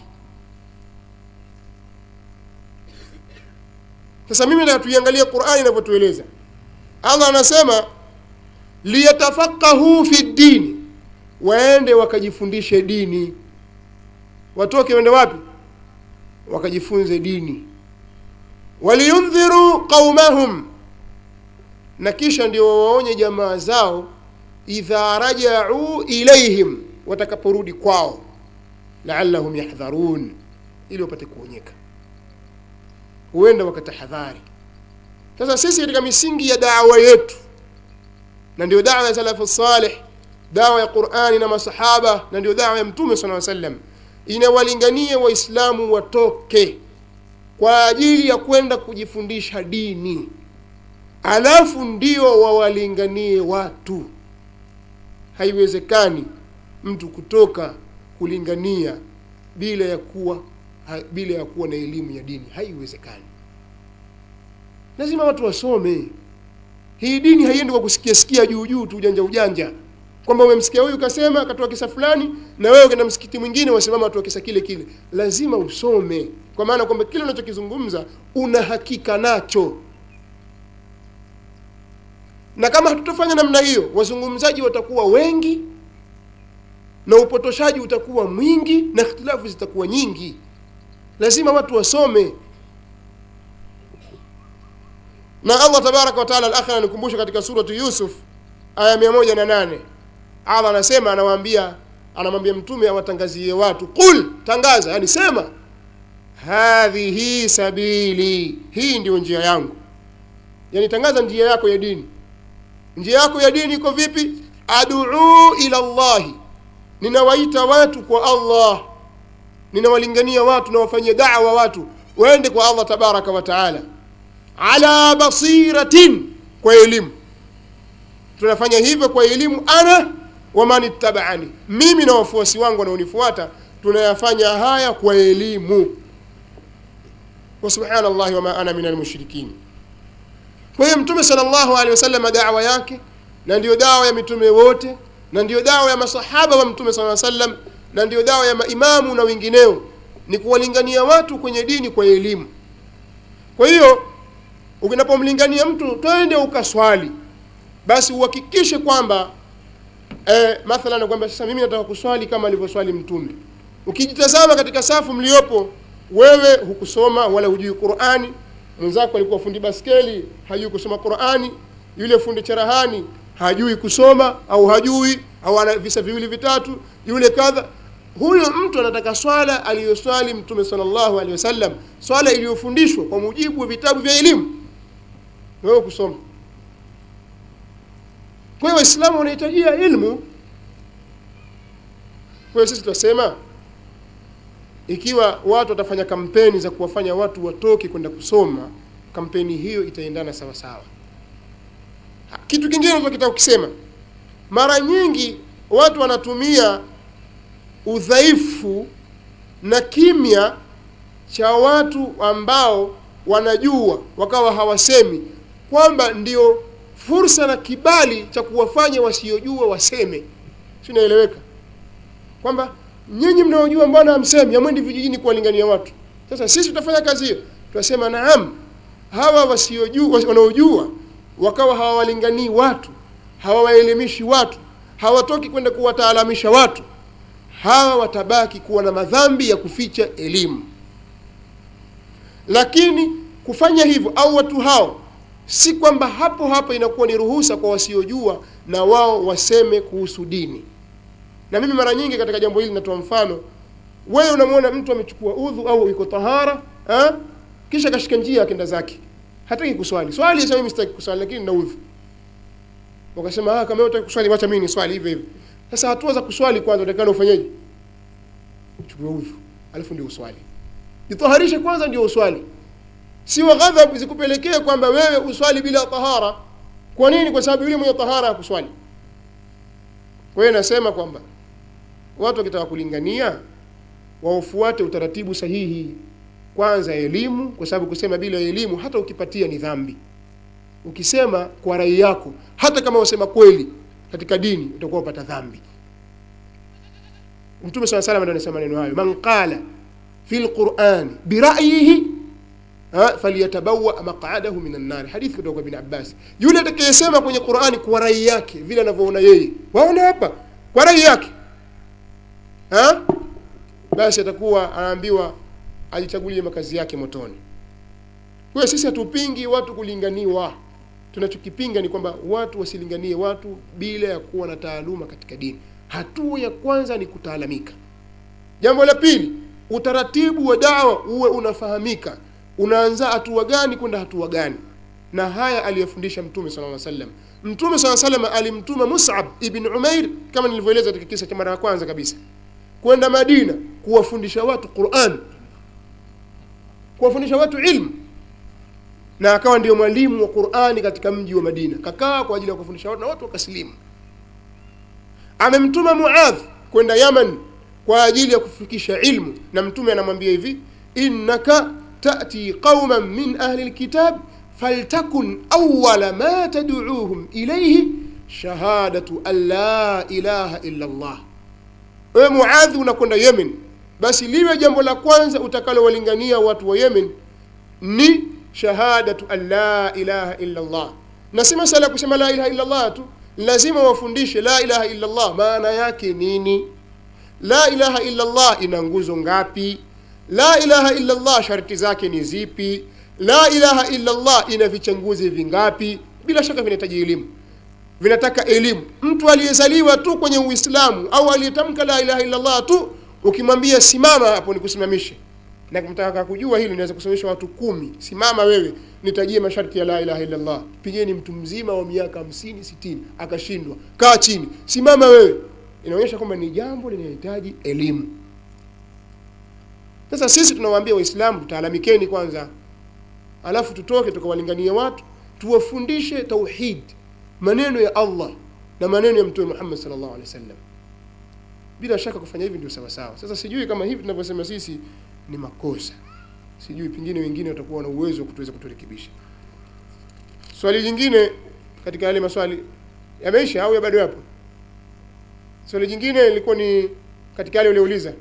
sasa mimi nataka tuiangalie qurani inavyotueleza allah anasema liyatafaqahu fi dini waende wakajifundishe dini watoke wende wapi wakajifunze dini waliyundhiru qaumahum na kisha ndio wawaonye jamaa zao idha rajau ilaihim watakaporudi kwao laallahum yahdharun ili wapate kuonyeka huenda wakatahadhari sasa sisi katika misingi ya dawa yetu na ndio dawa ya salafu salih dawa ya qurani na masahaba na ndio dawa ya mtume sala sallam inawalingania waislamu watoke kwa ajili ya kwenda kujifundisha dini alafu ndio wawalinganie watu haiwezekani mtu kutoka kulingania bila ya kuwa ha, bila ya kuwa na elimu ya dini haiwezekani lazima watu wasome hii dini haiendi kwa kusikia sikia juu juu tu ujanja ujanja kwamba umemsikia huyu kasema akatoa kisa fulani na wewe ukaenda msikiti mwingine wasimama watu kisa kile kile lazima usome kwa maana kwamba kile unachokizungumza una hakika nacho na kama hatutafanya namna hiyo wazungumzaji watakuwa wengi na upotoshaji utakuwa mwingi na ikhtilafu zitakuwa nyingi lazima watu wasome na allah tabaraka wataala alakhir anikumbusha katika suratu yusuf aya mia moja na nane allah anasema anawaambia anamwambia mtume awatangazie watu qul tangaza yani sema hadhihi sabili hii ndio njia yangu yani tangaza njia yako ya dini njia yako ya dini iko vipi aduu ila llahi ninawaita watu kwa allah ninawalingania watu nawafanyia dawa watu waende kwa allah tabaraka wa taala ala basiratin kwa elimu tunafanya hivyo kwa elimu ana waman ittabaani mimi na wafuasi wangu wanaonifuata tunayafanya haya kwa elimu wa subhanallahi wama ana min almushrikin kwa hiyo mtume salllahu alehi wasallam dawa yake na ndiyo dawa ya mitume wote na ndiyo dawa ya masahaba wa mtume saa sallam na ndiyo dawa ya maimamu na wengineo ni kuwalingania watu kwenye dini kwa elimu kwa hiyo ukinapomlingania mtu twende ukaswali basi uhakikishe kwamba eh, mathalan kwamba sasa mimi nataka kuswali kama alivyoswali mtume ukijitazama katika safu mliopo wewe hukusoma wala hujui qurani mwenzako alikuwa fundi baskeli hajui kusoma qurani yule fundi cherahani hajui kusoma au hajui au ana visa viwili vitatu yule kadha huyo mtu anataka swala aliyoswali mtume salllahu alehi wasallam swala iliyofundishwa kwa mujibu wa vitabu vya elimu wewe kusoma kwa hiyo waislamu wanahitajia ilmu kwa hiyo sisi tunasema ikiwa watu watafanya kampeni za kuwafanya watu watoke kwenda kusoma kampeni hiyo itaendana sawa sawa kitu kingine tunachotaka kukisema mara nyingi watu wanatumia udhaifu na kimya cha watu ambao wanajua wakawa hawasemi kwamba ndio fursa na kibali cha kuwafanya wasiojua waseme si naeleweka kwamba nyinyi mnaojua mbona hamsemi amwendi vijijini kuwalingania watu sasa sisi tutafanya kazi hiyo tunasema naam hawa wasiojua wanaojua wakawa hawawalinganii watu hawawaelimishi watu hawatoki kwenda kuwataalamisha watu hawa watabaki kuwa na madhambi ya kuficha elimu lakini kufanya hivyo au watu hao si kwamba hapo hapo inakuwa ni ruhusa kwa wasiojua na wao waseme kuhusu dini na mimi mara nyingi katika jambo hili natoa mfano wewe unamwona mtu amechukua udhu au iko tahara ha? kisha kashika njia akenda zake hataki kuswali swali sasa mimi sitaki kuswali lakini na udhu wakasema ah kama wewe unataka kuswali wacha mimi ni swali hivyo hivyo sasa hatua za kuswali kwanza utakana ufanyeje uchukue udhu alafu ndio uswali jitaharishe kwanza ndio uswali siwa ghadhabu zikupelekee kwamba wewe uswali bila tahara kwa nini kwa sababu yule mwenye tahara hakuswali kwa hiyo nasema kwamba watu wakitaka kulingania waufuate utaratibu sahihi kwanza elimu kwa sababu kusema bila elimu hata ukipatia ni dhambi ukisema kwa rai yako hata kama wasema kweli katika dini utakuwa upata dhambi mtume saa salam ndo anasema maneno hayo man qala fi lqurani birayihi falyatabawa maqadahu min annari hadithi kutoka kwa bin abbas yule atakayesema kwenye qurani kwa rai yake vile anavyoona yeye waona hapa kwa rai yake ha? basi atakuwa anaambiwa ajichagulie makazi yake motoni kwa sisi hatupingi watu kulinganiwa tunachokipinga ni kwamba watu wasilinganie watu bila ya kuwa na taaluma katika dini hatua ya kwanza ni kutaalamika jambo la pili utaratibu wa dawa uwe unafahamika unaanza hatua gani kwenda hatua gani na haya aliyofundisha mtume sala lla sallam mtume saa salam alimtuma musab ibn umair kama nilivyoeleza katika kisa cha mara ya kwanza kabisa kwenda madina kuwafundisha watu quran kuwafundisha watu ilmu na akawa ndio mwalimu wa qurani katika mji wa madina kakaa kwa ajili ya kufundisha watu na watu wakasilimu amemtuma muadh kwenda yaman kwa ajili ya kufikisha ilmu na mtume anamwambia hivi innaka tati qauman min ahli lkitab faltakun awala ma tadcuuhum ilaihi shahadatu an la ilaha illa llah wewe muadhi unakwenda yemen basi liwe jambo la kwanza utakalowalingania watu wa yemen ni shahadatu an la ilaha illa llah na si masala ya kusema la ilaha illa llah tu lazima wafundishe la ilaha illa llah maana yake nini la ilaha illa llah ina nguzo ngapi la ilaha illa llah sharti zake ni zipi la ilaha illa llah ina vichanguzi vingapi bila shaka vinahitaji elimu vinataka elimu mtu aliyezaliwa tu kwenye uislamu au aliyetamka la ilaha illa llah tu ukimwambia simama hapo nikusimamishe na mtaka kujua hili naweza kusimamisha watu kumi simama wewe nitajie masharti ya la ilaha illa llah pigeni mtu mzima wa miaka hamsini sitini akashindwa kaa chini simama wewe inaonyesha kwamba ni jambo linahitaji elimu sasa sisi tunawaambia waislamu tutaalamikeni kwanza alafu tutoke tukawalinganie watu tuwafundishe tauhid maneno ya allah na maneno ya mtume muhammad salllahu alehi wasallam bila shaka kufanya hivi ndio sawasawa sasa sijui kama hivi tunavyosema sisi ni makosa sijui pengine wengine watakuwa na uwezo wa kutuweza kuturekebisha swali jingine katika yale maswali yameisha au ya bado yapo swali jingine ilikuwa ni katika yale uliouliza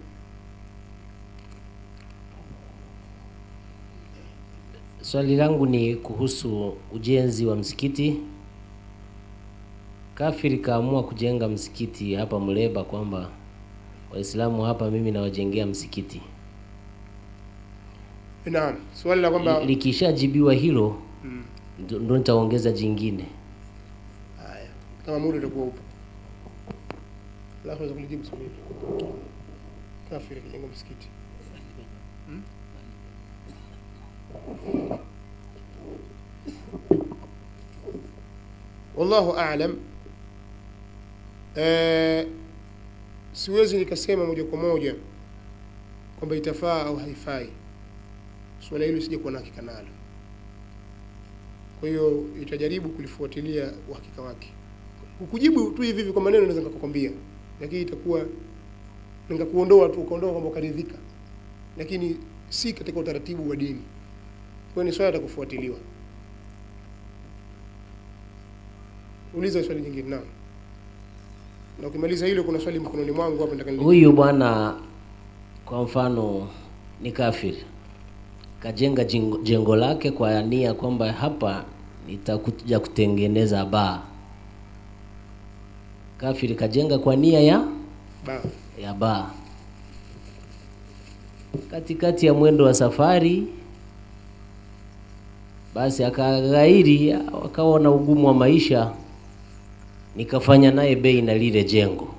Swali langu ni kuhusu ujenzi wa msikiti. Kafiri kaamua kujenga msikiti hapa Muleba, kwamba Waislamu hapa mimi nawajengea msikiti. naam swali la kwamba Likishajibiwa hilo Mm. ndo ndo nitaongeza jingine. haya kama muda utakuwa upo alafu naweza kulijibu swali hili kafiri akijenga msikiti Hmm? wallahu alam eh, siwezi nikasema moja kwa moja kwamba itafaa au haifai suala hilo sija kuwa na hakika nalo kwa hiyo itajaribu kulifuatilia uhakika wake kukujibu tu hivi hivi kwa maneno naweza nikakwambia lakini itakuwa nikakuondoa tu ukaondoa kwamba ukaridhika lakini si katika utaratibu wa dini kwa hiyo ni swala la kufuatiliwa uliza swali jingine naam na ukimaliza hilo kuna swali mkononi mwangu hapa nataka nili- Huyu bwana kwa mfano ni kafiri, kajenga jengo, jengo lake kwa nia kwamba hapa nitakuja kutengeneza baa. Kafiri kajenga kwa nia ya ba ya baa. Katikati ya mwendo wa safari, basi akaghairi, akawa na ugumu wa maisha, nikafanya naye bei na lile jengo,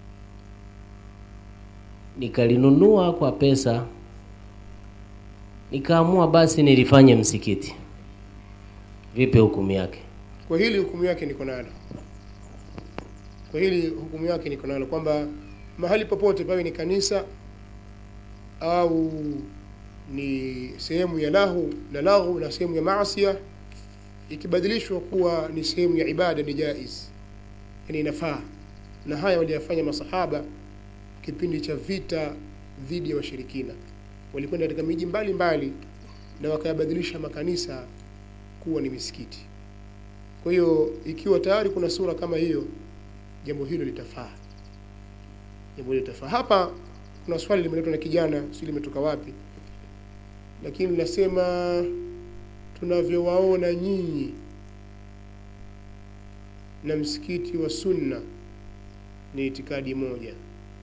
nikalinunua kwa pesa, nikaamua basi nilifanye msikiti. Vipi hukumu yake? kwa hili hukumu yake niko nalo kwa hili hukumu yake niko nalo kwamba mahali popote pawe ni kanisa au ni sehemu ya lahu na lahu na sehemu ya maasia ikibadilishwa kuwa ni sehemu ya ibada ni jaiz yani inafaa na haya waliyafanya masahaba kipindi cha vita dhidi ya washirikina walikwenda katika miji mbalimbali na wakayabadilisha makanisa kuwa ni misikiti kwa hiyo ikiwa tayari kuna sura kama hiyo jambo hilo litafaa jambo hilo litafaa hapa kuna swali limeletwa na kijana si limetoka wapi lakini linasema tunavyowaona nyinyi na msikiti wa sunna ni itikadi moja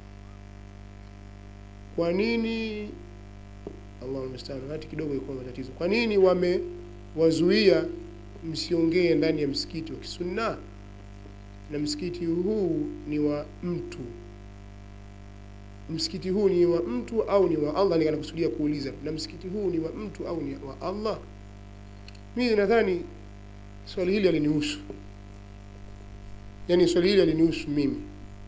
kwa nini Allahu musta'an hati kidogo iko matatizo kwa nini wamewazuia msiongee ndani ya msikiti wa kisunna na msikiti huu ni wa mtu msikiti huu ni wa mtu au ni wa Allah nikanakusudia kuuliza na msikiti huu ni wa mtu au ni wa Allah mimi nadhani swali hili alinihusu yani swali hili alinihusu mimi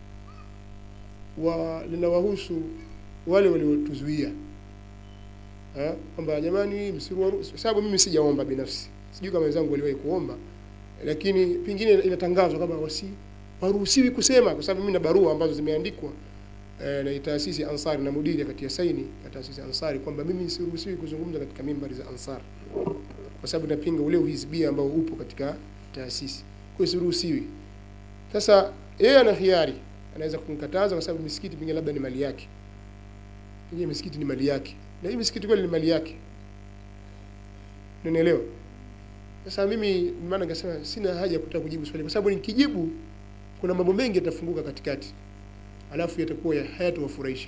wa linawahusu wale waliotuzuia Eh, kwamba jamani msiruhusu sababu mimi sijaomba binafsi sijui kama wenzangu waliwahi kuomba lakini pengine inatangazwa kama wasi waruhusiwi kusema kwa sababu mimi na barua ambazo zimeandikwa eh, na taasisi Ansari na mudiri akatia saini ya taasisi Ansari kwamba mimi siruhusiwi kuzungumza katika mimbari za Ansar kwa sababu napinga ule uhizbia ambao upo katika taasisi kwa hiyo siruhusiwi sasa yeye ana hiari anaweza kumkataza kwa sababu misikiti pengine labda ni mali yake pengine misikiti ni mali yake na hii misikiti kweli ni mali yake unanielewa sasa mimi maana nikasema sina haja ya kutaka kujibu swali kwa sababu nikijibu kuna mambo mengi yatafunguka katikati alafu yatakuwa ya hayatowafurahisha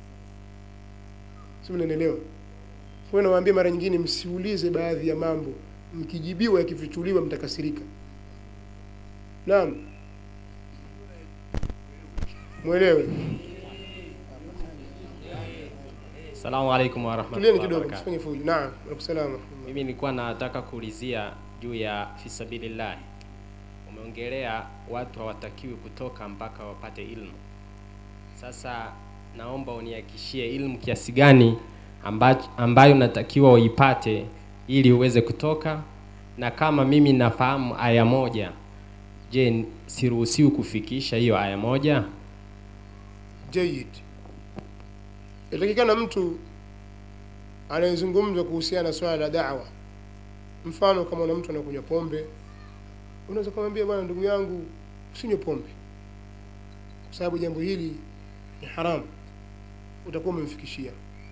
sio mnanielewa kwa hiyo nawaambia mara nyingine msiulize baadhi ya mambo mkijibiwa yakifichuliwa mtakasirika naam mwelewe Salamu alaikum tulieni warahmatullahi kidogo wabarakatuh. msifanye fujo naam nakusalama Mimi nilikuwa nataka kuulizia juu ya fisabilillah. Umeongelea watu hawatakiwi kutoka mpaka wapate ilmu. Sasa naomba unihakikishie ilmu kiasi gani ambacho, ambayo natakiwa uipate ili uweze kutoka, na kama mimi nafahamu aya moja, je, siruhusiwi kufikisha hiyo aya moja? jayid yatakikana mtu anayezungumza kuhusiana na swala la dawa mfano kama una mtu anakunywa pombe unaweza kumwambia bwana ndugu yangu usinywe pombe kwa sababu jambo hili ni haramu utakuwa umemfikishia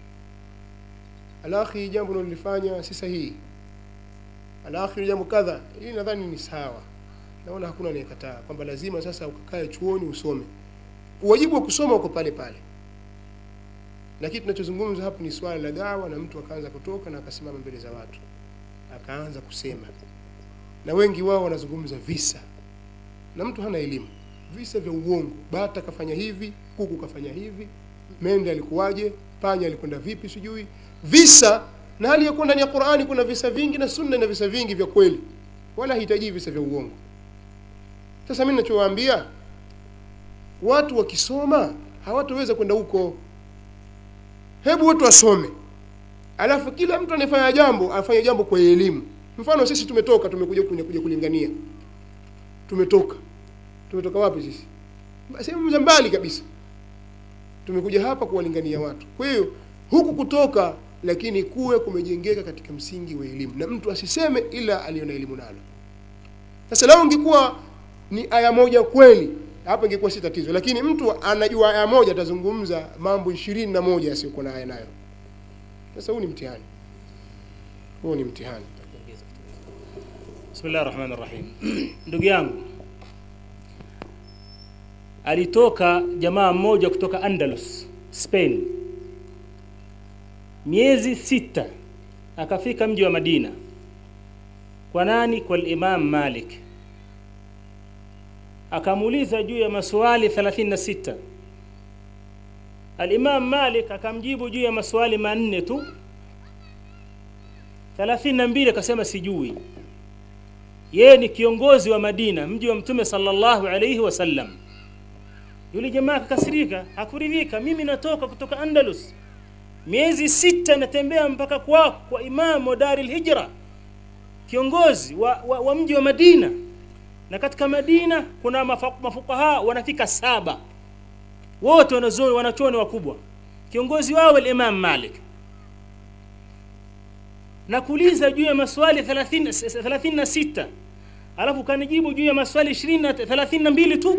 alakhi jambo unalolifanya si sahihi alakhi jambo kadha hili nadhani ni sawa naona hakuna anayekataa kwamba lazima sasa ukakae chuoni usome wajibu wa kusoma uko pale pale lakini tunachozungumza hapo ni swala la dawa na mtu akaanza kutoka na akasimama mbele za watu akaanza kusema na wengi wao wanazungumza visa na mtu hana elimu visa vya uongo bata kafanya hivi kuku kafanya hivi mende alikuwaje panya alikwenda vipi sijui visa na hali ya kuwa ndani ya qurani kuna visa vingi na sunna na visa vingi vya kweli wala hahitaji visa vya uongo sasa mi nachowaambia watu wakisoma hawataweza kwenda huko hebu watu wasome alafu kila mtu anayefanya jambo afanye jambo kwa elimu mfano sisi tumetoka tumekuja kuja, kuja kulingania tumetoka tumetoka wapi sisi sehemu za mbali kabisa tumekuja hapa kuwalingania watu kwa hiyo huku kutoka lakini kuwe kumejengeka katika msingi wa elimu na mtu asiseme ila aliyo na elimu nalo sasa lao ingekuwa ni aya moja kweli hapo ingekuwa si tatizo lakini mtu anajua aya moja atazungumza mambo ishirini na moja yasiyokuwa na aya nayo sasa huu ni mtihani huu ni mtihani Bismillah rahmani rahim. Ndugu yangu, alitoka jamaa mmoja kutoka Andalus, Spain, miezi sita akafika mji wa Madina. Kwa nani? Kwa Imam Malik. Akamuuliza juu ya maswali 36. Al-Imam Malik akamjibu juu ya maswali manne tu. 32 akasema sijui yeye ni kiongozi wa Madina, mji wa Mtume sallallahu alayhi wasallam. Yule jamaa akakasirika, hakuridhika. Mimi natoka kutoka Andalus, miezi sita natembea mpaka kwako kwa Imam wa Daril Hijra, kiongozi wa, wa, wa mji wa Madina, na katika Madina kuna mafa- mafukaha wanafika saba, wote wanazuoni wanachuoni wakubwa, kiongozi wao al-Imam Malik na kuuliza juu ya maswali 30 36 alafu kanijibu juu ya maswali 20 na 32 tu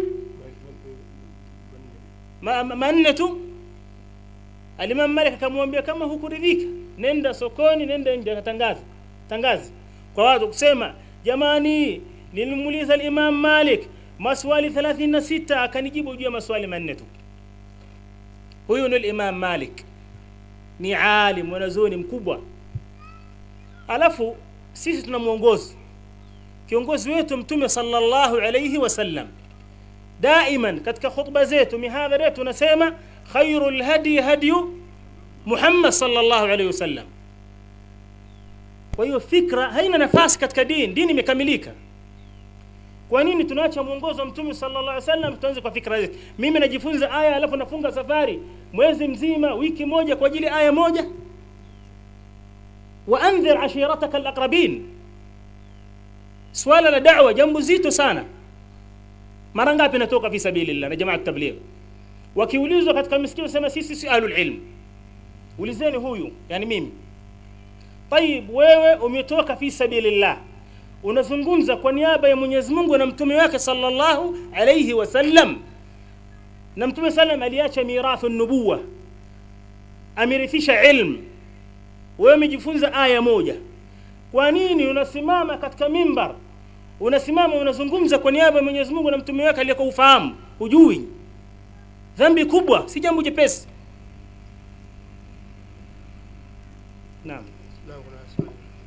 ma- ma- manne tu alimam Malik akamwambia kama hukuridhika nenda sokoni nenda nje katangaza tangaza kwa watu kusema jamani nilimuuliza al-Imam Malik maswali 36 akanijibu juu ya maswali manne tu huyu ni al-Imam Malik ni alim mwanazuoni mkubwa alafu sisi tuna mwongozi kiongozi wetu mtume sallallahu alayhi wasallam daiman katika khutba zetu mihadhara yetu tunasema khairu lhadi hadyu muhammad sallallahu alaihi wasallam kwa hiyo fikra haina nafasi katika dini dini imekamilika kwa nini tunaacha mwongozo wa mtume sallallahu alaihi wasallam tuanze kwa fikra zetu mimi najifunza aya alafu nafunga safari mwezi mzima wiki moja kwa ajili ya aya moja waandhir ashirataka alaqrabin swala la da'wa jambo zito sana mara ngapi natoka fi sabilillah na jamaa tabligh wakiulizwa katika misikiti sema sisi si ahlul ilm ulizeni huyu yani mimi tayib wewe umetoka fi sabilillah unazungumza kwa niaba ya Mwenyezi Mungu na mtume wake sallallahu alayhi wasallam na mtume sallam aliacha mirathu nubuwa amerithisha ilmu wewe umejifunza aya moja kwa nini unasimama katika mimbar unasimama unazungumza kwa niaba ya Mwenyezi Mungu na mtume wake aliyekuwa ufahamu hujui dhambi kubwa si jambo jepesi naam Naam, kuna swali.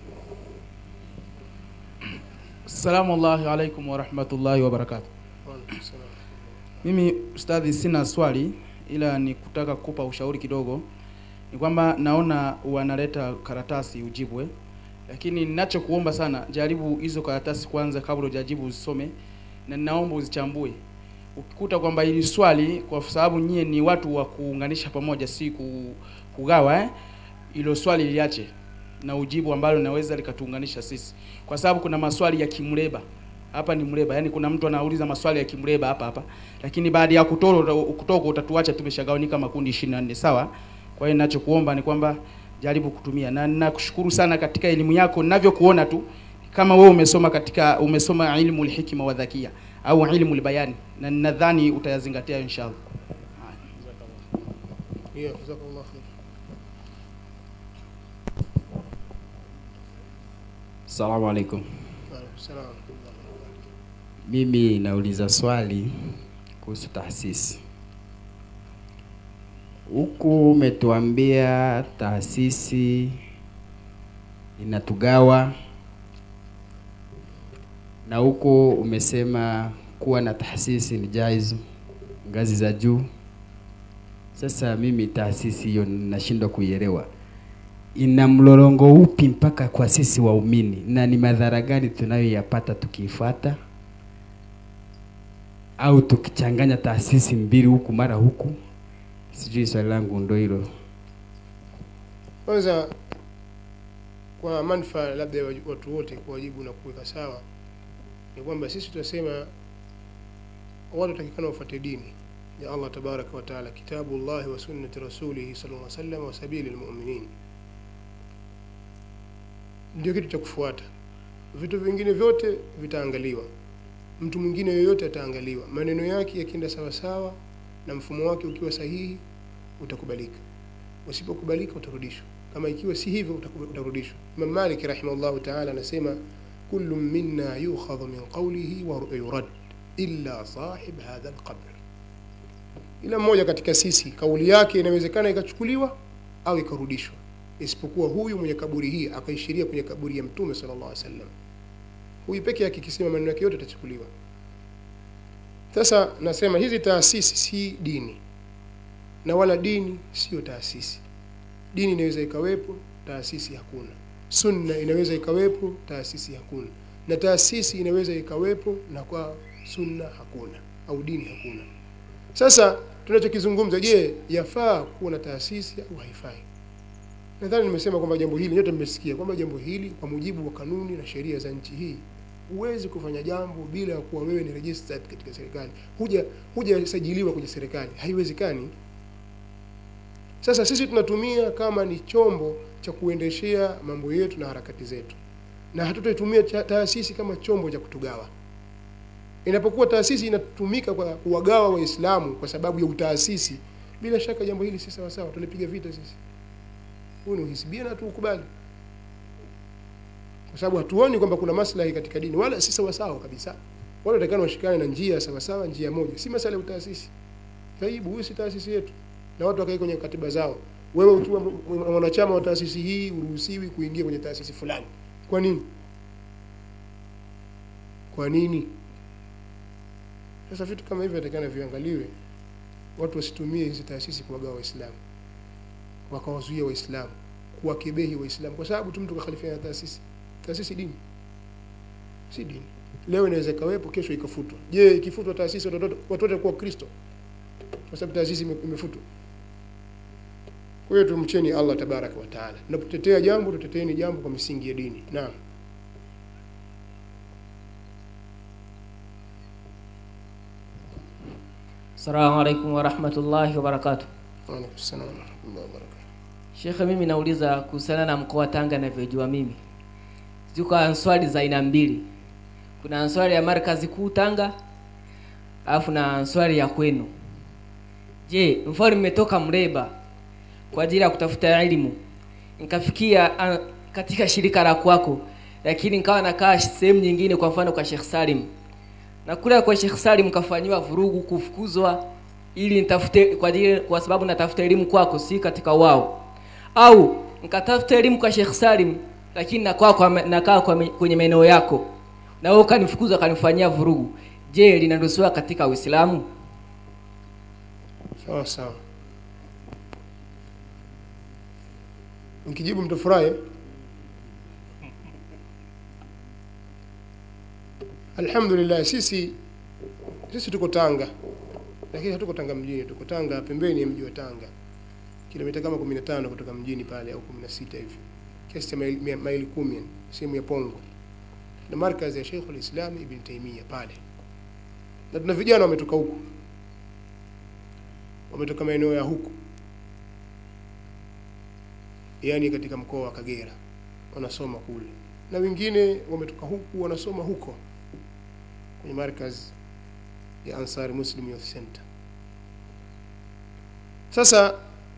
Assalamu alaikum warahmatullahi wabarakatuh. Waalaikum salaam. Mimi ustadhi, sina swali ila ni kutaka kukupa ushauri kidogo. Ni kwamba naona wanaleta karatasi ujibwe, lakini ninachokuomba sana, jaribu hizo karatasi kwanza kabla hujajibu uzisome, na ninaomba uzichambue. Ukikuta kwamba hili swali, kwa sababu nyie ni watu wa kuunganisha pamoja, si ku- kugawa eh, hilo swali liache na ujibu ambalo linaweza likatuunganisha sisi, kwa sababu kuna maswali ya kimreba hapa ni mreba, yani kuna mtu anauliza maswali ya kimreba hapa hapa, lakini baada ya kutoka kutoka utatuacha tumeshagawanyika makundi 24 sawa. Kwa hiyo ninachokuomba ni kwamba jaribu kutumia, na ninakushukuru sana katika elimu yako, ninavyokuona tu kama wewe umesoma katika umesoma ilmu hikma wa dhakia au ilmu bayani, na ninadhani utayazingatia inshallah. Yeah, jazakallah khair. Assalamu alaikum. Waalaikum salaam. Mimi nauliza swali kuhusu taasisi. Huku umetuambia taasisi inatugawa na huku umesema kuwa na taasisi ni jaiz ngazi za juu. Sasa mimi taasisi hiyo nashindwa kuielewa ina mlolongo upi mpaka kwa sisi waumini, na ni madhara gani tunayoyapata tukiifuata au tukichanganya taasisi mbili huku mara huku? Sijui, swali langu ndo hilo. Kwanza kwa manufaa labda ya waju- watu wote kuwajibu na kuweka sawa ni kwamba sisi tunasema watu watakikana wafuate dini ya Allah tabaraka wa taala, kitabu llahi wa sunnati rasulihi sallallahu alaihi wasallam wa sabili lmuminin, ndio kitu cha kufuata. Vitu vingine vyote vitaangaliwa, mtu mwingine yoyote ataangaliwa, maneno yake yakienda sawasawa na mfumo wake ukiwa sahihi utakubalika, usipokubalika utarudishwa kama ikiwa si hivyo utaku- utarudishwa. Imam Malik rahimahullahu taala anasema kullu minna yukhadhu min qawlihi wa yurad illa sahib hadha alqabr, ila mmoja katika sisi kauli yake inawezekana ikachukuliwa au ikarudishwa, isipokuwa huyu mwenye kaburi hii akaishiria kwenye kaburi ya Mtume sallallahu alaihi wasallam. Huyu peke yake ikisema maneno yake yote yatachukuliwa. Sasa nasema hizi taasisi si dini na wala dini sio taasisi. Dini inaweza ikawepo, taasisi hakuna. Sunna inaweza ikawepo, taasisi hakuna, na taasisi inaweza ikawepo na kwa sunna hakuna au dini hakuna. Sasa tunachokizungumza, je, yafaa kuwa na taasisi au haifai? Nadhani nimesema kwamba jambo hili nyote mmesikia kwamba jambo hili kwa mujibu wa kanuni na sheria za nchi hii huwezi kufanya jambo bila ya kuwa wewe ni registered katika serikali, huja hujasajiliwa kwenye serikali, haiwezekani. Sasa sisi tunatumia kama ni chombo cha kuendeshea mambo yetu na harakati zetu, na hatutaitumia cha- taasisi kama chombo cha kutugawa. Inapokuwa taasisi inatumika kwa kuwagawa Waislamu kwa sababu ya utaasisi, bila shaka jambo hili si sawa sawa, tulipiga vita sisi. Huu ni uhisibia na tuukubali, kwa sababu hatuoni kwamba kuna maslahi katika dini, wala si sawa sawa kabisa. Wale watakana washikane na njia sawa sawa, njia moja, si masala ya utaasisi. Taibu, huyu si taasisi yetu na watu wakae kwenye katiba zao. Wewe ukiwa m- m- mwanachama wa taasisi hii uruhusiwi kuingia kwenye taasisi fulani. Kwa nini? Kwa nini? Sasa vitu kama hivyo yatakana viangaliwe watu wasitumie hizi taasisi kuwagawa waislamu wakawazuia waislamu kuwakebehi waislamu kwa sababu tu mtu kakhalifiana na taasisi taasisi dini si dini leo inaweza ikawepo kesho ikafutwa je ikifutwa taasisi watoto watu wote kuwa kristo kwa sababu taasisi ime- imefutwa kwa hiyo tumcheni allah tabaraka wa taala tunapotetea jambo tuteteeni jambo kwa misingi ya dini naam Assalamu alaikum warahmatullahi wabarakatuh. Waalaikum salaam warahmatullahi wabarakatuh. Shekhe, mimi nauliza kuhusiana na mkoa wa Tanga ninavyojua mimi. Ziko answari za aina mbili. Kuna answari ya markazi kuu Tanga, alafu na answari ya kwenu. Je, mfano nimetoka Mreba kwa ajili ya kutafuta elimu, nikafikia ah, katika shirika la kwako, lakini nikawa nakaa sehemu nyingine, kwa mfano kwa Sheikh Salim, na kule kwa Sheikh Salim kafanyiwa vurugu, kufukuzwa ili nitafute kwa ajili kwa sababu natafuta elimu kwako, si katika wao, au nikatafuta elimu kwa Sheikh Salim, lakini nakaa kwa nakaa kwa me- kwenye maeneo yako, na wewe ukanifukuza ukanifanyia vurugu. Je, linaruhusiwa katika Uislamu? sawa sawa nikijibu mtafurahi alhamdulillah sisi sisi tuko tanga lakini hatuko tanga mjini tuko tanga pembeni ya mji wa tanga kilomita kama 15 kutoka mjini pale au 16 hivi kiasi cha maili, mia- maili kumi yani, sehemu ya pongo na markazi ya Sheikh al-Islam Ibn Taymiyyah pale na tuna vijana wametoka huku wametoka maeneo ya huku yaani katika mkoa wa Kagera wanasoma kule na wengine wametoka huku wanasoma huko kwenye markaz ya Ansari Muslim Youth Center sasa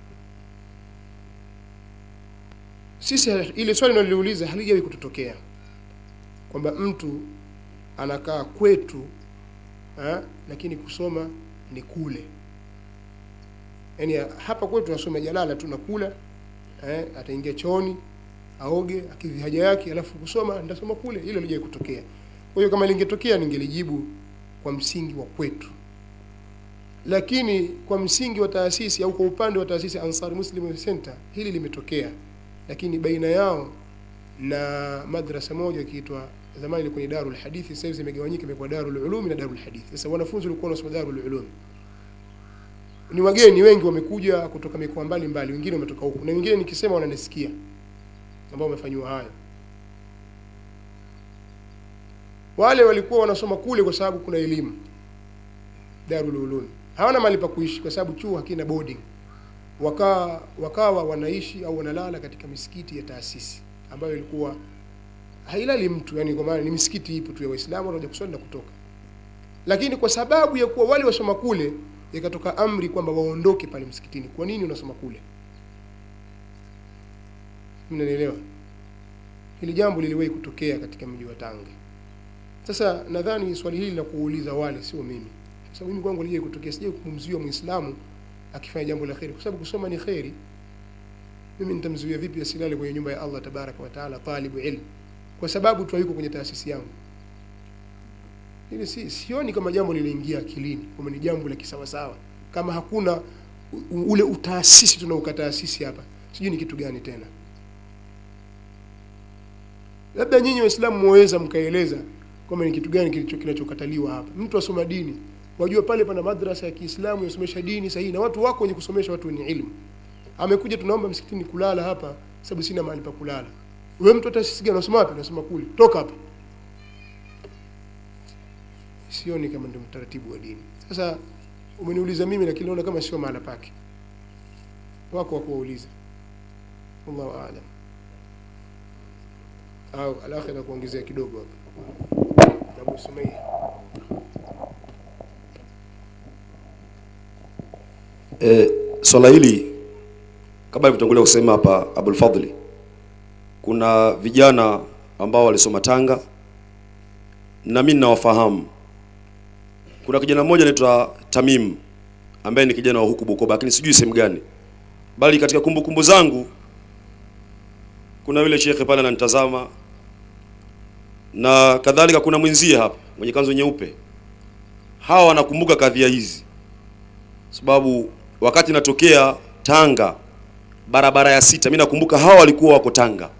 sisi ile swali naliliuliza halijawahi kututokea kwamba mtu anakaa kwetu ha, lakini kusoma ni kule yaani hapa kwetu asome jalala tu nakula eh, ataingia chooni aoge akidhi haja yake alafu kusoma nitasoma kule hilo lije kutokea kwa hiyo kama lingetokea ningelijibu kwa msingi wa kwetu lakini kwa msingi wa taasisi au kwa upande wa taasisi Ansar Muslim Youth Center hili limetokea lakini baina yao na madrasa moja ikiitwa zamani ilikuwa ni Darul Hadithi sasa hivi imegawanyika imekuwa Darul Ulum na Darul Hadithi sasa wanafunzi walikuwa wanasoma Darul Ulum ni wageni wengi wamekuja kutoka mikoa mbalimbali wengine wametoka huku na wengine nikisema wananisikia ambao wamefanyiwa hayo wale walikuwa wanasoma kule kwa sababu kuna elimu Darul Ulum hawana mahali pa kuishi kwa sababu chuo hakina boarding wakawa wakawa wanaishi au wanalala katika misikiti ya taasisi ambayo ilikuwa hailali mtu yani kwa maana ni misikiti ipo tu ya Waislamu wanakuja kuswali na kutoka lakini kwa sababu ya kuwa wale wasoma kule ikatoka amri kwamba waondoke pale msikitini kwa nini unasoma kule mnanielewa hili jambo liliwahi kutokea katika mji wa Tanga sasa nadhani swali hili la kuuliza wale sio mimi kwa sababu mimi kwangu lije kutokea sije kumzuia muislamu akifanya jambo la kheri kwa sababu kusoma ni kheri mimi nitamzuia vipi asilale kwenye nyumba ya Allah tabaraka wa taala talibu ilm kwa sababu tu yuko kwenye taasisi yangu hili si sioni kama jambo liliingia akilini kama ni jambo la kisawasawa kama hakuna u- ule utaasisi tunaukataasisi hapa sijui ni kitu gani tena labda nyinyi waislamu mwaweza mkaeleza kwamba ni kitu gani kilicho kinachokataliwa hapa mtu asoma dini wajua pale pana madrasa ya Kiislamu yasomesha dini sahihi na watu wako wenye kusomesha watu wenye ilmu amekuja tunaomba msikitini kulala hapa sababu sina mahali pa kulala wewe mtu hata sisi unasoma wapi unasoma kule toka hapa sioni kama ndio mtaratibu wa dini sasa umeniuliza mimi lakini naona kama sio mahala pake wako wa kuwauliza wallahu aalam au alakhira kuongezea kidogo hapa Abu Sumayya E, swala hili kama ilivyotangulia kusema hapa Abul Fadhli, kuna vijana ambao walisoma Tanga na mimi ninawafahamu. Kuna kijana mmoja anaitwa Tamim ambaye ni kijana wa huku Bukoba, lakini sijui sehemu gani, bali katika kumbukumbu zangu kuna yule shekhe pale ananitazama na kadhalika, kuna mwenzie hapa mwenye kanzu nyeupe. Hawa wanakumbuka kadhia hizi sababu wakati natokea Tanga barabara ya sita, mimi nakumbuka hawa walikuwa wako Tanga.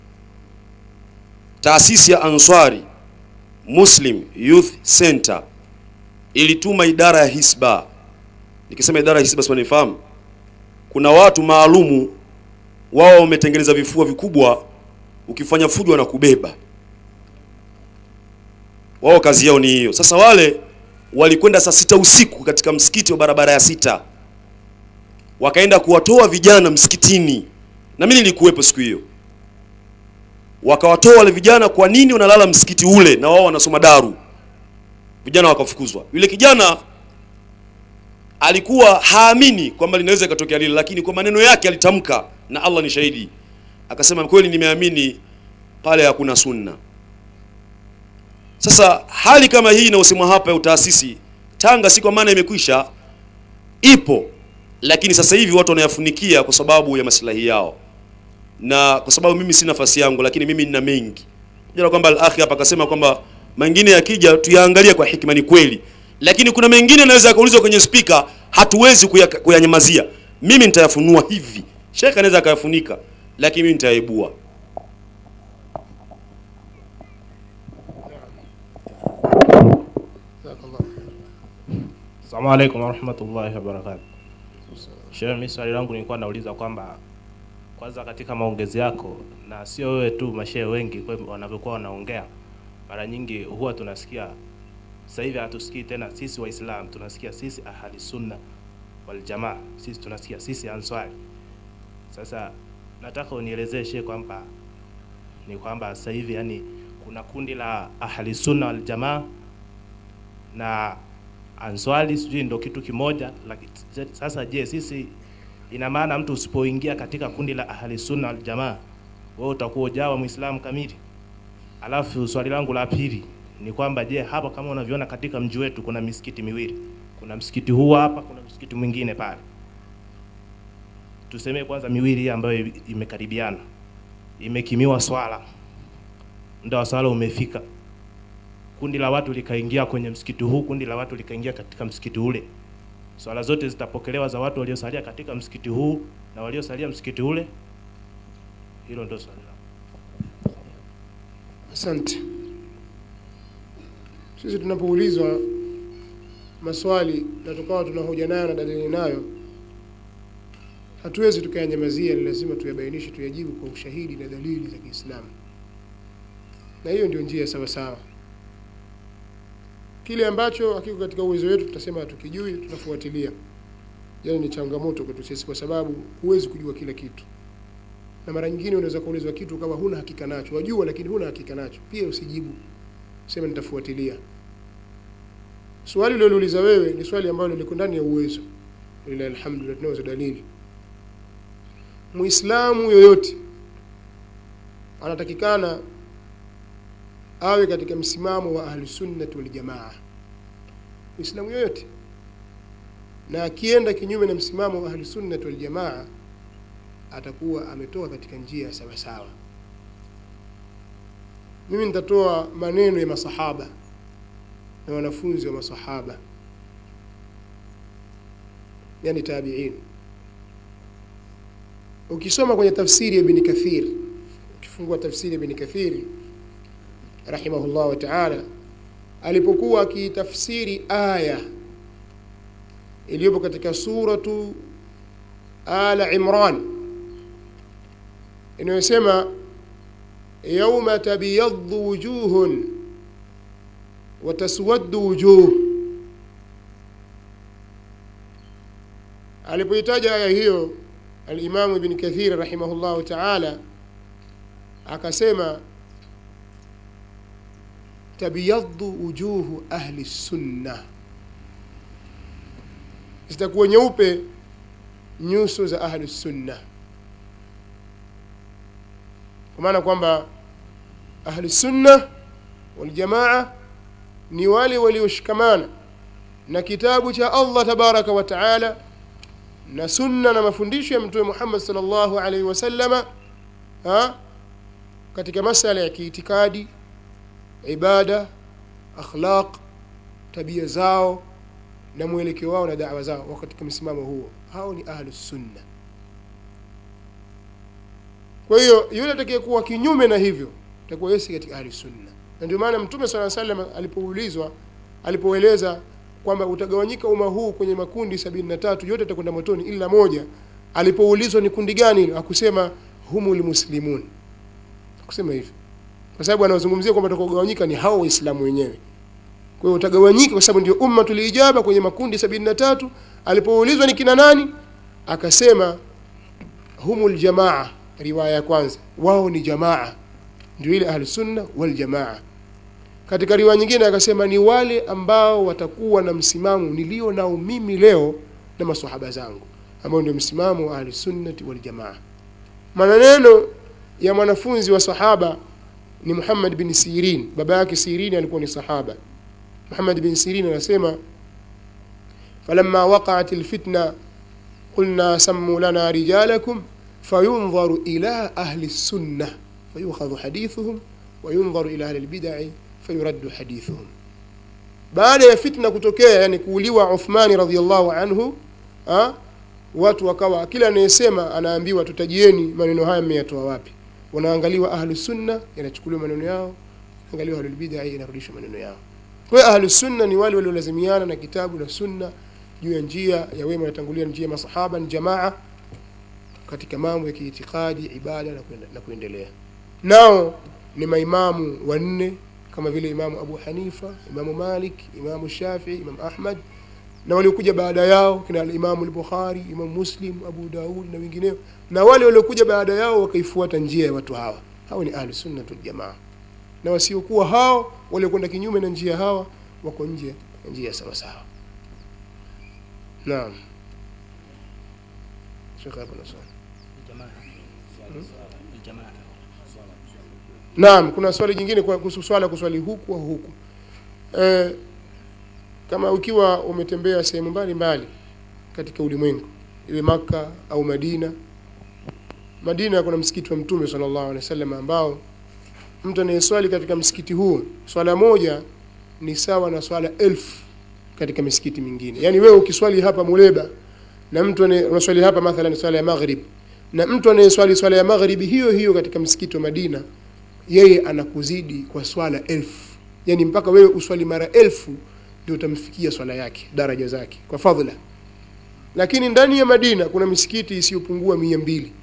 Taasisi ya Answari Muslim Youth Center ilituma idara ya hisba. Nikisema idara ya hisba, siwanifahamu, kuna watu maalumu wao wametengeneza vifua vikubwa, ukifanya fujo wanakubeba wao kazi yao ni hiyo. Sasa wale walikwenda saa sita usiku katika msikiti wa barabara ya sita, wakaenda kuwatoa vijana msikitini, na mimi nilikuwepo siku hiyo. Wakawatoa wale vijana, kwa nini wanalala msikiti ule na wao wanasoma daru? Vijana wakafukuzwa. Yule kijana alikuwa haamini kwamba linaweza ikatokea lile, lakini kwa maneno yake alitamka, na Allah ni shahidi, akasema kweli, nimeamini pale hakuna sunna. Sasa hali kama hii inayosemwa hapa ya utaasisi Tanga, si kwa maana imekwisha, ipo, lakini sasa hivi watu wanayafunikia kwa sababu ya maslahi yao, na kwa sababu mimi si nafasi yangu, lakini mimi nina mengi. Jana kwamba al-akhi hapa akasema kwamba mengine yakija tuyaangalie kwa hikima, ni kweli, lakini kuna mengine yanaweza yakaulizwa kwenye spika, hatuwezi kuya- kuyanyamazia. Mimi nitayafunua hivi, shekhe anaweza akayafunika, lakini mimi nitayaibua. Assalamu alaikum warahmatullahi wabarakatuh. Shehe, mimi swali langu nilikuwa nauliza kwamba kwanza katika maongezi yako na sio wewe tu, mashehe wengi kwa wanavyokuwa wanaongea, mara nyingi huwa tunasikia sasa hivi hatusikii tena sisi Waislamu, tunasikia sisi ahli sunna wal jamaa, sisi tunasikia sisi answari. Sasa nataka unielezee shehe kwamba ni kwamba sasa hivi yani kuna kundi la ahli sunna wal jamaa na answali sijui ndo kitu kimoja laki, sasa je sisi ina maana mtu usipoingia katika kundi la ahli sunna wal jamaa wewe utakuwa ujawa muislamu kamili alafu swali langu la pili ni kwamba je hapa kama unavyoona katika mji wetu kuna misikiti miwili kuna msikiti huu hapa kuna msikiti mwingine pale tusemee kwanza miwili hii ambayo imekaribiana imekimiwa swala muda wa swala umefika kundi la watu likaingia kwenye msikiti huu, kundi la watu likaingia katika msikiti ule. Swala zote zitapokelewa za watu waliosalia katika msikiti huu na waliosalia msikiti ule. Hilo ndio swali langu. Asante. Sisi tunapoulizwa maswali na tukawa tuna hoja nayo na dalili nayo, hatuwezi tukayanyamazia, ni lazima tuyabainishe, tuyajibu kwa ushahidi na dalili za Kiislamu, na hiyo ndio njia sawa sawa. Kile ambacho hakiko katika uwezo wetu tutasema hatukijui, tunafuatilia. Yaani ni changamoto kwetu sisi, kwa sababu huwezi kujua kila kitu, na mara nyingine unaweza kuulizwa kitu kama huna hakika nacho, wajua lakini huna hakika nacho, pia usijibu, sema nitafuatilia. Swali ulilouliza wewe ni swali ambalo liko ndani ya uwezo, lillahi alhamdulillah, tunazo dalili. Muislamu yoyote anatakikana awe katika msimamo wa ahlusunnati waljamaa, muislamu yoyote, na akienda kinyume na msimamo wa ahlusunnati waljamaa atakuwa ametoka katika njia sawa sawa. Mimi nitatoa maneno ya masahaba na wanafunzi wa masahaba, yani tabiin. Ukisoma kwenye tafsiri ya Ibn Kathir, ukifungua tafsiri ya Ibn Kathir rahimahullah wa taala, alipokuwa akitafsiri aya iliyopo katika suratu Ala Imran inayosema yauma tabyaddu wujuhun wa taswaddu wujuh. Alipoitaja aya hiyo Alimamu Ibn Kathir rahimahullahu taala akasema tabyaddu wujuhu ahli sunna, zitakuwa nyeupe nyuso za ahli sunna, kwa maana kwamba ahli sunna wal jamaa ni wale walioshikamana na kitabu cha Allah tabaraka wa taala na sunna na mafundisho ya Mtume Muhammad sallallahu alaihi wasallama ha? katika masala ya kiitikadi, ibada, akhlaq, tabia zao, na mwelekeo wao na dawa zao wako katika msimamo huo hao ni ahlus sunna kwa hiyo yule atakayekuwa kinyume na hivyo atakuwa yeye si katika ahli sunna na ndio maana mtume sala salam alipoulizwa alipoeleza kwamba utagawanyika umma huu kwenye makundi sabini na tatu yote atakwenda motoni ila moja alipoulizwa ni kundi gani hilo akusema humul muslimun akusema hivyo kwa sababu anazungumzia kwamba utakaogawanyika ni hao waislamu wenyewe kwa hiyo utagawanyika kwa sababu ndio umma tuliijaba kwenye makundi sabini na tatu alipoulizwa ni kina nani akasema humul jamaa riwaya ya kwanza wao ni jamaa ndio ile ahlusunna waljamaa katika riwaya nyingine akasema ni wale ambao watakuwa na msimamo nilio nao mimi leo na masahaba zangu ambao ndio msimamo wa ahlusunnati waljamaa maneno ya mwanafunzi wa sahaba ni Muhammad bin Sirin baba yake Sirin alikuwa ni sahaba Muhammad bin Sirin anasema falamma waqa'at alfitna qulna sammu lana rijalakum فينظر إلى أهل السنة فيؤخذ حديثهم وينظر إلى أهل البدع فيرد حديثهم baada ya fitna kutokea yani kuuliwa Uthmani radhiallahu anhu ha? watu wakawa kila anayesema anaambiwa tutajieni maneno haya mmeyatoa wapi wanaangaliwa ahlu sunna yanachukuliwa maneno yao angaliwa ahlul bid'a yanarudishwa maneno yao kwa hiyo ahlu sunna ni wale waliolazimiana na kitabu na sunna juu ya njia ya wema yatangulia njia ya masahaba ni jamaa katika mambo ya kiitikadi ibada na, kuenda, na kuendelea nao ni maimamu wanne kama vile imamu abu hanifa imamu malik imamu shafii imamu ahmad na waliokuja baada yao kina imamu al-bukhari imamu muslim abu daud na wengineo na wale waliokuja baada yao wakaifuata njia ya watu hawa hao ni ahlu sunna wal jamaa na wasiokuwa hao waliokwenda kinyume na njia hawa wako nje ya njia sawa sawa naam shekhe hapo na swali Naam, kuna swali jingine kwa kuhusu swala kuswali huku au huku. E, kama ukiwa umetembea sehemu mbalimbali katika ulimwengu, iwe Maka au Madina. Madina kuna msikiti wa Mtume sallallahu alaihi wasallam ambao mtu anayeswali katika msikiti huo swala moja ni sawa na swala elfu katika misikiti mingine. Yaani wewe ukiswali hapa Muleba na mtu unaswali hapa mathalan swala ya maghrib na mtu anayeswali swala ya magharibi hiyo hiyo katika msikiti wa Madina yeye anakuzidi kwa swala elfu yani mpaka wewe uswali mara elfu ndio utamfikia swala yake daraja zake kwa fadhila lakini ndani ya Madina kuna misikiti isiyopungua mia mbili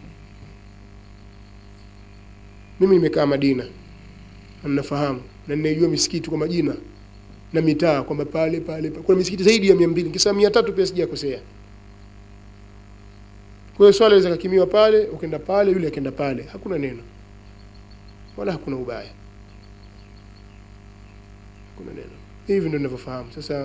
mimi nimekaa Madina na ninafahamu na ninajua misikiti kwa majina na mitaa kwamba pale pale kuna misikiti zaidi ya mia mbili nikisema mia tatu pia sijakosea kwa hiyo swala inaweza kakimiwa pale ukaenda pale yule akaenda pale hakuna neno wala hakuna ubaya hakuna neno hivi ndio ninavyofahamu sasa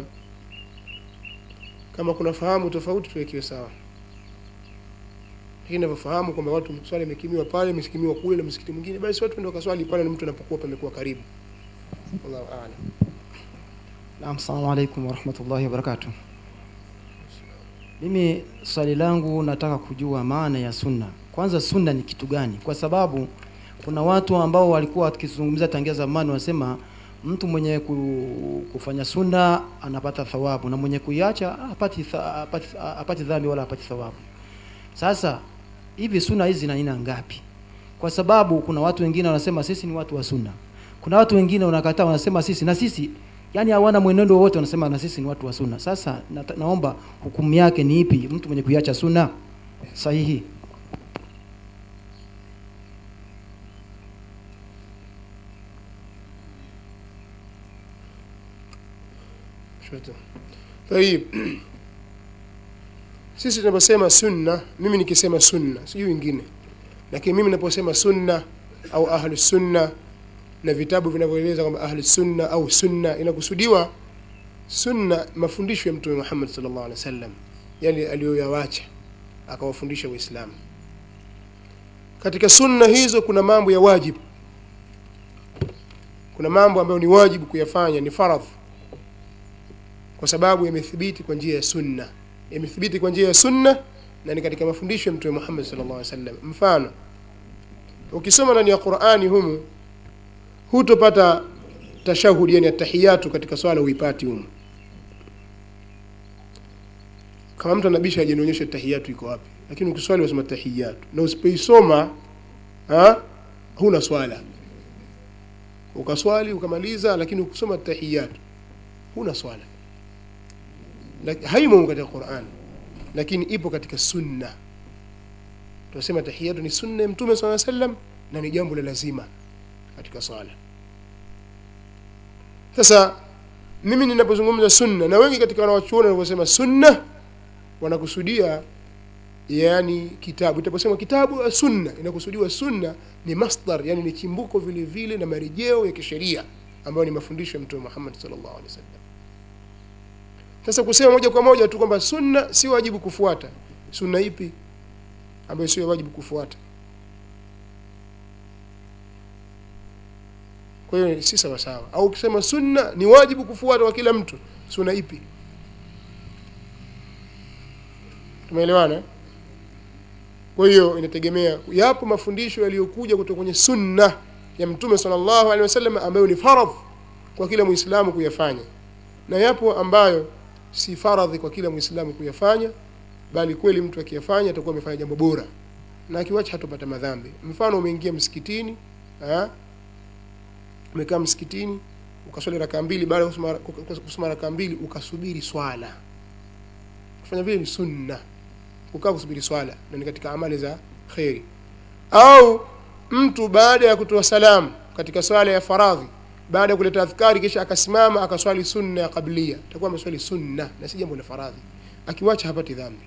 kama kuna fahamu tofauti tuwekewe sawa lakini ninavyofahamu kwamba watu swala imekimiwa pale imekimiwa kule na msikiti mwingine basi watu ndio kaswali pale na mtu anapokuwa pamekuwa karibu wallahu a'lam Naam, assalamu alaikum warahmatullahi wabarakatuh. Mimi swali langu nataka kujua maana ya sunna. Kwanza sunna ni kitu gani? Kwa sababu kuna watu ambao walikuwa wakizungumza tangia zamani wanasema mtu mwenye ku- kufanya sunna anapata thawabu na mwenye kuiacha hapati tha- hapati hapati dhambi wala hapati thawabu. Sasa hivi sunna hizi zina aina ngapi? Kwa sababu kuna watu wengine wanasema sisi ni watu wa sunna. Kuna watu wengine wanakataa wanasema sisi na sisi yani hawana mwenendo wowote wanasema na sisi ni watu wa sunna. Sasa na, naomba hukumu yake ni ipi mtu mwenye kuiacha sunna sahihi? Shukran. Tayib. Sisi tunaposema sunna, mimi nikisema sunna, sijui wengine. Lakini mimi ninaposema sunna au ahlu sunna na vitabu vinavyoeleza kwamba ahlu sunna au sunna inakusudiwa sunna mafundisho ya Mtume Muhammad sallallahu alaihi wasallam yale aliyoyawacha akawafundisha Waislamu. Katika sunna hizo kuna mambo ya wajibu. Kuna mambo ambayo ni wajibu kuyafanya, ni faradhi kwa sababu yamethibiti kwa njia ya sunna yamethibiti kwa njia ya sunna na ni katika mafundisho ya mtume Muhammad sallallahu alaihi wasallam mfano ukisoma ndani ya Qur'ani humu hutopata tashahudi yani atahiyatu katika swala huipati humu kama mtu anabisha hajanionyesha tahiyatu iko wapi lakini ukiswali wasema tahiyatu na usipoisoma ha, huna swala ukaswali ukamaliza lakini ukusoma tahiyatu huna swala Laki- haimo katika Qur'an lakini ipo katika sunna tunasema tahiyatu ni sunna ya mtume swalla sallam na ni jambo la lazima katika swala sasa mimi ninapozungumza sunna na wengi katika wanawachuoni wanaposema sunna wanakusudia yani kitabu itaposema kitabu ya sunna inakusudiwa sunna ni masdar yani ni chimbuko vile vile na marejeo ya kisheria ambayo ni mafundisho ya mtume Muhammad sallallahu alaihi wasallam sasa kusema moja kwa moja tu kwamba sunna si wajibu kufuata sunna ipi ambayo sio wajibu kufuata kwa hiyo si sawa sawa au ukisema sunna ni wajibu kufuata kwa kila mtu sunna ipi tumeelewana eh? kwa hiyo inategemea yapo mafundisho yaliyokuja kutoka kwenye sunna ya mtume sallallahu alaihi wasallam ambayo ni faradh kwa kila muislamu kuyafanya na yapo ambayo si faradhi kwa kila muislamu kuyafanya bali kweli mtu akiyafanya atakuwa amefanya jambo bora na akiwacha hatopata madhambi mfano umeingia msikitini ah, umekaa msikitini ukaswali rakaa mbili baada ya kusoma- kusoma rakaa mbili ukasubiri swala kufanya vile ni sunna kukaa kusubiri swala na ni katika amali za kheri au mtu baada ya kutoa salamu katika swala ya faradhi baada ya kuleta adhkari kisha akasimama akaswali sunna ya qablia atakuwa ameswali sunna na si jambo la faradhi akiwacha hapati dhambi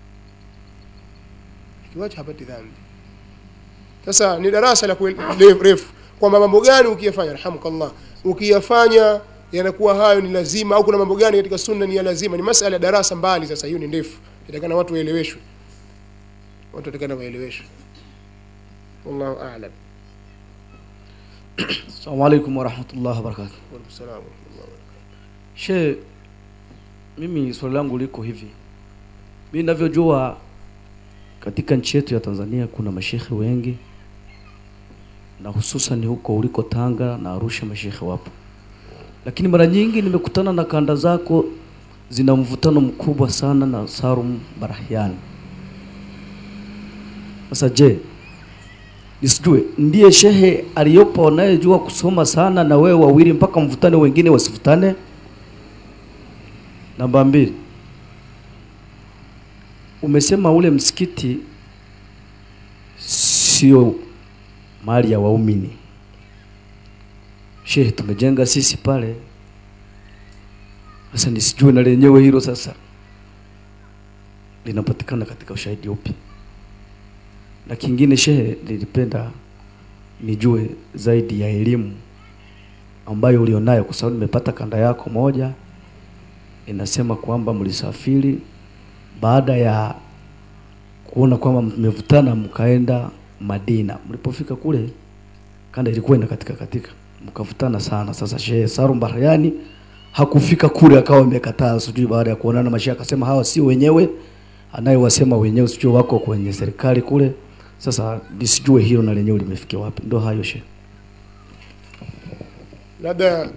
akiwacha hapati dhambi sasa ni darasa la kuel- le- refu kwamba mambo gani ukiyafanya alhamdulillah ukiyafanya yanakuwa hayo ni lazima au kuna mambo gani katika sunna ni ya lazima ni masala ya darasa mbali sasa hiyo ni ndefu inatakana watu waeleweshwe watu watakana waeleweshwe wallahu a'lam Assalamu alaikum warahmatullahi wabarakatuh. wa alaikum salaam wa rahmatullahi wa barakatuh. She, mimi swali langu liko hivi. Mimi ninavyojua katika nchi yetu ya Tanzania kuna mashekhe wengi na hususan huko uliko Tanga na Arusha mashekhe wapo, lakini mara nyingi nimekutana na kanda zako zina mvutano mkubwa sana na Salum Barahiani. Sasa je, nisijue ndiye shehe aliyopo anayejua kusoma sana na wewe wawili mpaka mvutane wengine wasivutane? Namba mbili, umesema ule msikiti sio mali ya waumini. Shehe, tumejenga sisi pale. Sasa nisijue na lenyewe hilo sasa linapatikana katika ushahidi upi? Na kingine shehe, nilipenda nijue zaidi ya elimu ambayo ulionayo, kwa sababu nimepata kanda yako moja inasema kwamba mlisafiri baada ya kuona kwamba mmevutana mkaenda Madina. Mlipofika kule kanda ilikuwa ina katika katika mkavutana sana. Sasa Shehe Salum Barahiani hakufika kule, akawa amekataa, sijui baada ya kuonana mashehe akasema hawa si wenyewe, anayewasema wenyewe sijui wako kwenye serikali kule. Sasa nisijue hilo na lenyewe limefikia wapi. Ndio hayo Shehe. labda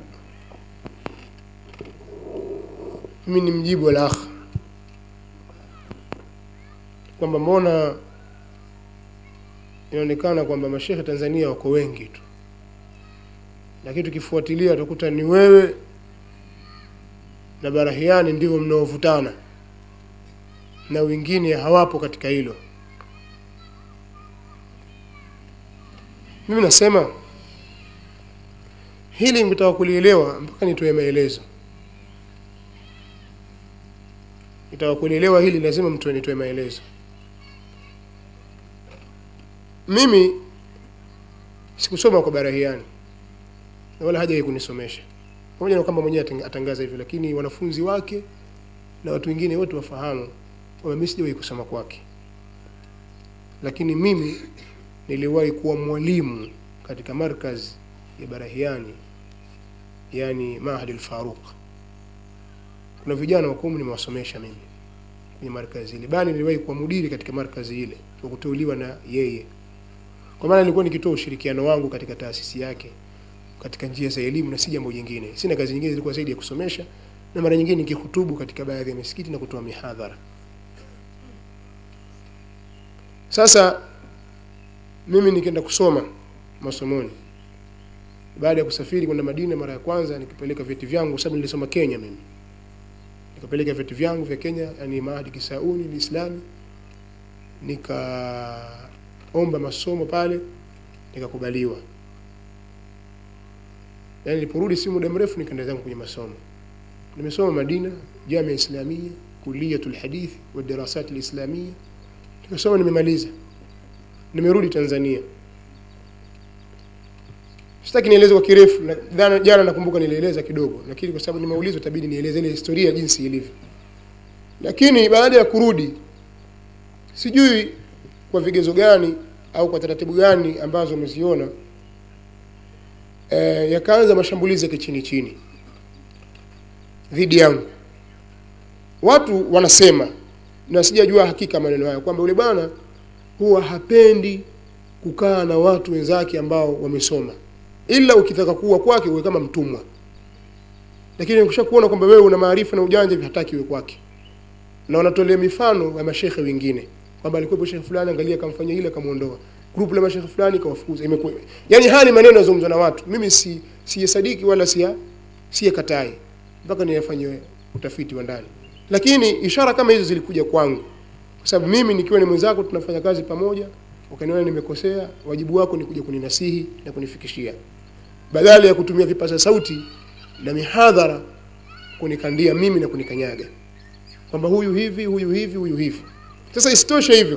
mimi ni mjibu al akh kwamba mbona inaonekana kwamba mashehe Tanzania wako wengi tu, lakini tukifuatilia utakuta ni wewe na Barahiani ndivyo mnaovutana na wengine hawapo katika hilo. Mimi nasema hili mtaka kulielewa mpaka nitoe maelezo. Nitaka kulielewa hili lazima mtu nitoe maelezo. Mimi sikusoma kwa Barahiani na wala hajawahi kunisomesha, pamoja na kwamba mwenyewe atang- atangaza hivyo, lakini wanafunzi wake na watu wengine wote wafahamu kwamba mimi sijawahi kusoma kwake, lakini mimi niliwahi kuwa mwalimu katika markaz ya Barahiani, yani Mahad al-Faruq. Kuna vijana wa kumi nimewasomesha mimi kwenye markazi ile, bali niliwahi kuwa mudiri katika markazi ile kwa kuteuliwa na yeye, kwa maana nilikuwa nikitoa ushirikiano wangu katika taasisi yake katika njia za elimu na si jambo jingine. Sina kazi nyingine, zilikuwa zaidi ya kusomesha na mara nyingine nikihutubu katika baadhi ya misikiti na kutoa mihadhara. sasa mimi nikaenda kusoma masomoni baada ya kusafiri kwenda madina mara ya kwanza nikipeleka vyeti vyangu kwa sababu nilisoma kenya mimi nikapeleka vyeti vyangu vya kenya yani maadi kisauni liislami nikaomba masomo pale nikakubaliwa yani niliporudi si muda mrefu nikaenda zangu kwenye masomo nimesoma madina jamia islamia kuliyatul hadith wa dirasat alislamia nikasoma nimemaliza nimerudi tanzania sitaki nieleze kwa kirefu na- dhana- jana nakumbuka nilieleza kidogo lakini kwa sababu nimeulizwa itabidi nieleze ile historia jinsi ilivyo lakini baada ya kurudi sijui kwa vigezo gani au kwa taratibu gani ambazo umeziona e, yakaanza mashambulizi ya kichini chini dhidi yangu watu wanasema na sijajua hakika maneno hayo kwamba yule bwana huwa hapendi kukaa na watu wenzake ambao wamesoma ila ukitaka kuwa kwake uwe kama mtumwa lakini ukisha kuona kwamba wewe una maarifa na ujanja hivi hataki uwe kwake na wanatolea mifano ya mashekhe wengine kwamba alikuwepo shekhe fulani angalia akamfanyia ile akamuondoa grupu la mashekhe fulani kawafukuza imekuwa yani haya ni maneno yazungumzwa na watu mimi si siyasadiki wala siya siyakatai mpaka niyafanye utafiti wa ndani lakini ishara kama hizo zilikuja kwangu kwa sababu mimi nikiwa ni mwenzako tunafanya kazi pamoja ukaniona nimekosea wajibu wako ni kuja kuninasihi na kunifikishia badala ya kutumia vipaza sauti na mihadhara kunikandia mimi na kunikanyaga kwamba huyu hivi huyu hivi huyu hivi sasa isitoshe hivyo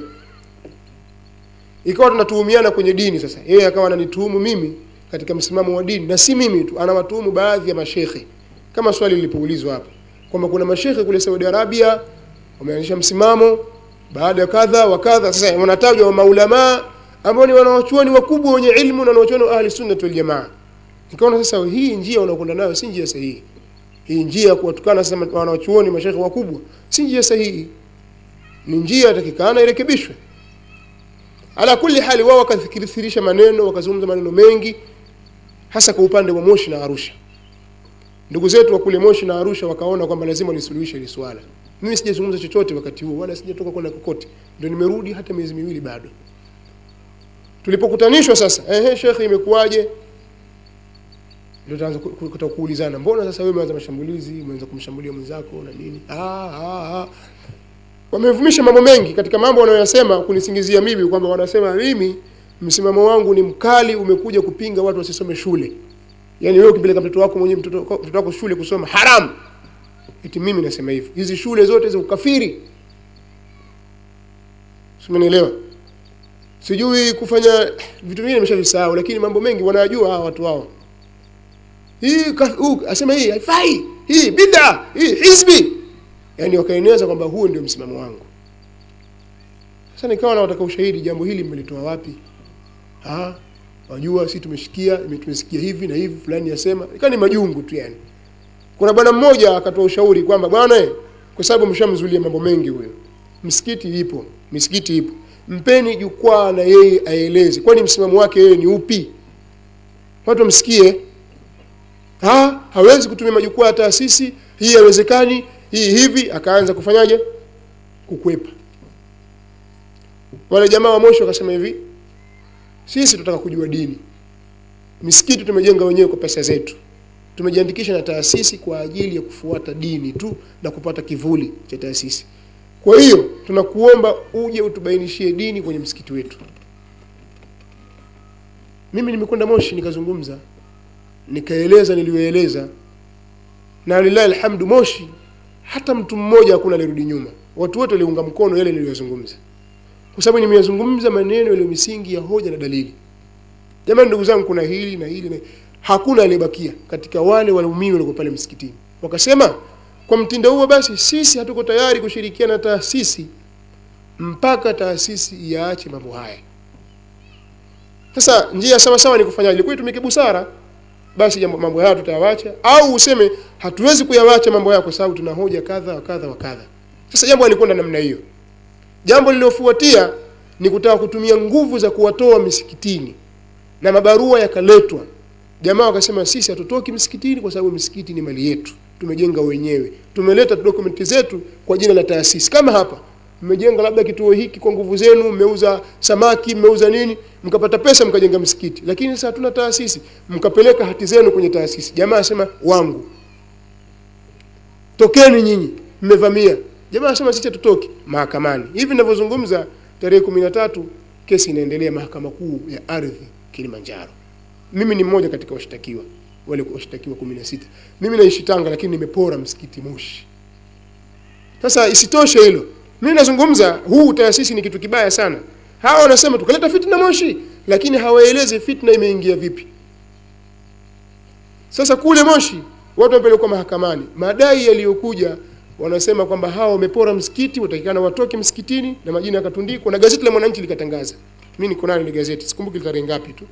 ikawa tunatuhumiana kwenye dini sasa yeye akawa ananituhumu mimi katika msimamo wa dini na si mimi tu anawatuhumu baadhi ya mashekhe kama swali lilipoulizwa hapa kwamba kuna mashekhe kule Saudi Arabia wameanzisha msimamo baada ya kadha wa kadha sasa wanatajwa wa maulamaa ambao ni wanawachuoni wakubwa wenye ilmu na wanawachuoni wa ahli sunnah wal jamaa nikaona sasa hii njia unakwenda nayo si njia sahihi hii njia ya kuwatukana sasa wanawachuoni mashekhe wakubwa si njia sahihi ni njia yatakikana irekebishwe ala kulli hali wao wakathikirisha maneno wakazungumza maneno mengi hasa kwa upande wa Moshi na Arusha ndugu zetu wa kule Moshi na Arusha wakaona kwamba lazima lisuluhishe hili swala mimi sijazungumza chochote wakati huo wala sijatoka kwenda kokote ndio nimerudi hata miezi miwili bado tulipokutanishwa sasa ehe shekhe imekuwaje ndio tuanza ku- ku- kutaka kuulizana mbona sasa wewe umeanza mashambulizi umeanza kumshambulia mwenzako na nini ah ah ah wamevumisha mambo mengi katika mambo wanayosema kunisingizia mimi kwamba wanasema mimi msimamo wangu ni mkali umekuja kupinga watu wasisome shule yaani wewe ukipeleka mtoto wako mwenyewe mtoto mtoto wako shule kusoma haramu eti mimi nasema hivyo hizi shule zote za ukafiri simenielewa sijui kufanya vitu vingine nimeshavisahau lakini mambo mengi wanayajua hawa watu hao hii ka- huu, asema hii haifai hii bid'a hii hizbi yani wakaeneza kwamba huo ndio msimamo wangu sasa nikawa nawataka ushahidi jambo hili mmelitoa wapi ah wajua si tumeshikia ime- tumesikia hivi na hivi fulani yasema ikawa ni majungu tu yani kuna bwana mmoja akatoa ushauri kwamba bwana eh, kwa sababu mshamzulia mambo mengi huyo msikiti ipo misikiti ipo mpeni jukwaa na yeye aeleze kwani msimamo wake yeye ni upi watu wamsikie ha, hawezi kutumia majukwaa ya taasisi hii haiwezekani hii hivi akaanza kufanyaje kukwepa wale jamaa wa mosho wakasema hivi sisi tunataka kujua dini misikiti tumejenga wenyewe kwa pesa zetu tumejiandikisha na taasisi kwa ajili ya kufuata dini tu na kupata kivuli cha taasisi kwa hiyo tunakuomba uje utubainishie dini kwenye msikiti wetu mimi nimekwenda moshi nikazungumza nikaeleza niliyoeleza na lillahi alhamdu moshi hata mtu mmoja hakuna alirudi nyuma watu wote waliunga mkono yale niliyozungumza kwa sababu nimeyazungumza maneno yaliyo misingi ya hoja na dalili jamani ndugu zangu kuna hili na hili na hakuna aliyebakia katika wale waumini walikuwa pale msikitini wakasema kwa mtindo huo basi sisi hatuko tayari kushirikiana na taasisi mpaka taasisi iaache mambo haya sasa njia sawa sawa ni kufanyaje ilikuwa itumike busara basi jambo mambo haya tutayawacha au useme hatuwezi kuyawacha mambo haya kwa sababu tuna hoja kadha wa kadha wa kadha sasa jambo alikwenda namna hiyo jambo lililofuatia ni kutaka kutumia nguvu za kuwatoa misikitini na mabarua yakaletwa jamaa wakasema sisi hatutoki msikitini kwa sababu misikiti ni mali yetu tumejenga wenyewe tumeleta dokumenti zetu kwa jina la taasisi kama hapa mmejenga labda kituo hiki kwa nguvu zenu mmeuza samaki mmeuza nini mkapata pesa mkajenga msikiti lakini sasa hatuna taasisi mkapeleka hati zenu kwenye taasisi jamaa asema wangu tokeni nyinyi mmevamia jamaa asema sisi hatutoki mahakamani hivi ninavyozungumza tarehe kumi na tatu kesi inaendelea mahakama kuu ya ardhi kilimanjaro mimi ni mmoja katika washtakiwa wale washtakiwa kumi na sita mimi naishi tanga lakini nimepora msikiti moshi sasa isitoshe hilo mimi nazungumza huu taasisi ni kitu kibaya sana hawa wanasema tukaleta fitna moshi lakini hawaelezi fitna imeingia vipi sasa kule moshi watu wamepelekwa mahakamani madai yaliyokuja wanasema kwamba hawa wamepora msikiti watakikana watoke msikitini na majina yakatundikwa na gazeti la mwananchi likatangaza mimi niko nayo ile gazeti sikumbuki tarehe ngapi tu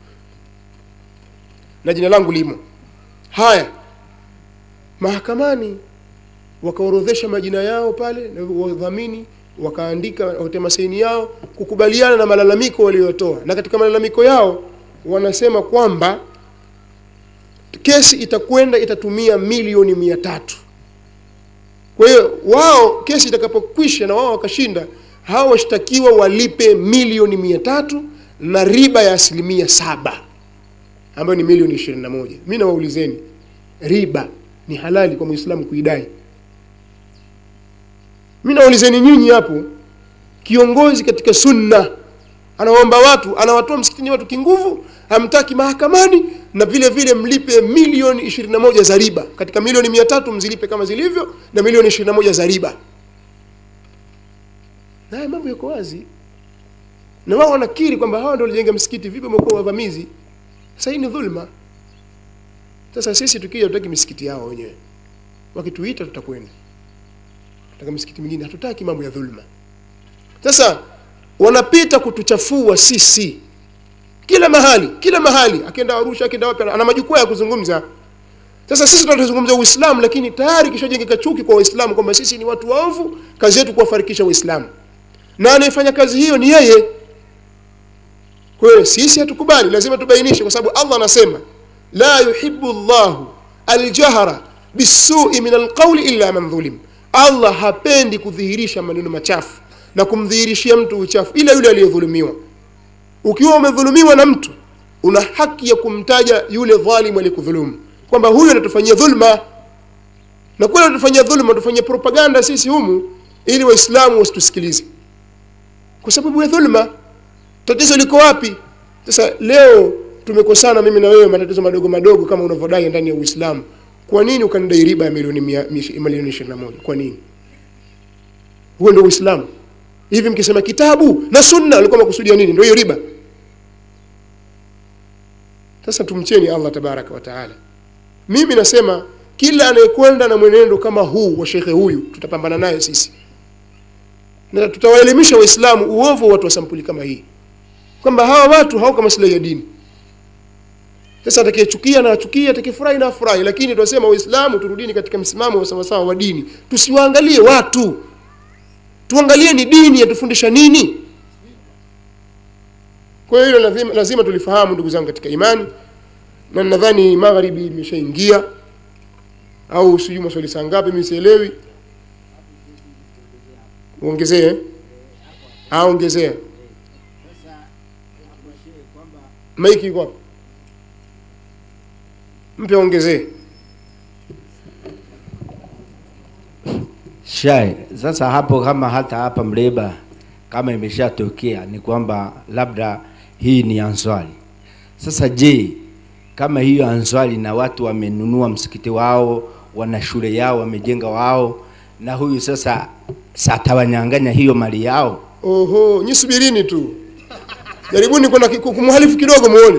na jina langu limo haya mahakamani wakaorodhesha majina yao pale na wadhamini wakaandika watema saini yao kukubaliana na malalamiko waliotoa na katika malalamiko yao wanasema kwamba kesi itakwenda itatumia milioni mia tatu kwa hiyo wao kesi itakapokwisha na wao wakashinda hao washtakiwa walipe milioni mia tatu na riba ya asilimia saba ambayo ni milioni ishirini na moja mi nawaulizeni riba ni halali kwa mwislamu kuidai mi naulizeni nyinyi hapo kiongozi katika sunna anaomba watu anawatoa msikitini watu kinguvu hamtaki mahakamani na vile vile mlipe milioni ishirini na moja za riba katika milioni mia tatu mzilipe kama zilivyo na milioni ishirini na moja za riba haya mambo yako wazi na wao wanakiri kwamba hawa ndio walijenga msikiti vipi wamekuwa wavamizi sasa hii ni dhulma sasa sisi tukija tutaki misikiti yao wenyewe wakituita tutakwenda tutaka misikiti mingine hatutaki mambo ya dhulma sasa wanapita kutuchafua sisi kila mahali kila mahali akienda arusha akienda wapi ana majukwaa ya kuzungumza sasa sisi tunazungumza uislamu lakini tayari kishajengeka chuki kwa waislamu kwamba sisi ni watu waovu kazi yetu kuwafarikisha waislamu na anayefanya kazi hiyo ni yeye kwa hiyo sisi hatukubali lazima tubainishe kwa sababu allah anasema la yuhibu llahu aljahra bisui min alqauli illa man dhulim allah hapendi kudhihirisha maneno machafu na kumdhihirishia mtu uchafu ila yule aliyedhulumiwa ukiwa umedhulumiwa na mtu una haki ya kumtaja yule dhalimu aliyekudhulumu kwamba huyu anatufanyia dhulma na kweli anatufanyia dhulma tufanyia propaganda sisi humu ili waislamu wasitusikilize kwa sababu ya dhulma tatizo liko wapi sasa leo tumekosana mimi na wewe matatizo madogo madogo kama unavyodai ndani ya uislamu kwa nini ukanidai riba ya milioni mia- mish- milioni ishirini na moja kwa nini huo ndio uislamu hivi mkisema kitabu na sunna alikuwa makusudia nini ndio hiyo riba sasa tumcheni allah tabaraka wa taala mimi nasema kila anayekwenda na mwenendo kama huu wa shekhe huyu tutapambana naye sisi na tutawaelimisha waislamu uovu wa watu wa sampuli kama hii kwamba hawa watu hawako maslahi ya dini sasa atakayechukia na achukie atakayefurahi na afurahi lakini tunasema waislamu turudini katika msimamo wa sawasawa wa dini tusiwaangalie watu tuangalie ni dini yatufundisha nini kwa hiyo hilo lazima, lazima tulifahamu ndugu zangu katika imani na nadhani magharibi imeshaingia au sijui maswali saa ngapi mimi sielewi uongezee eh? Ah, ongezea maiki iko wapi mpe ongezee Shai, sasa hapo kama hata hapa Mleba kama imeshatokea ni kwamba labda hii ni answali. Sasa je, kama hiyo answali na watu wamenunua msikiti wao, wana shule yao, wamejenga wao, na huyu sasa satawanyang'anya hiyo mali yao? oho nyi subirini tu jaribuni kwenda ki- kumhalifu kidogo muone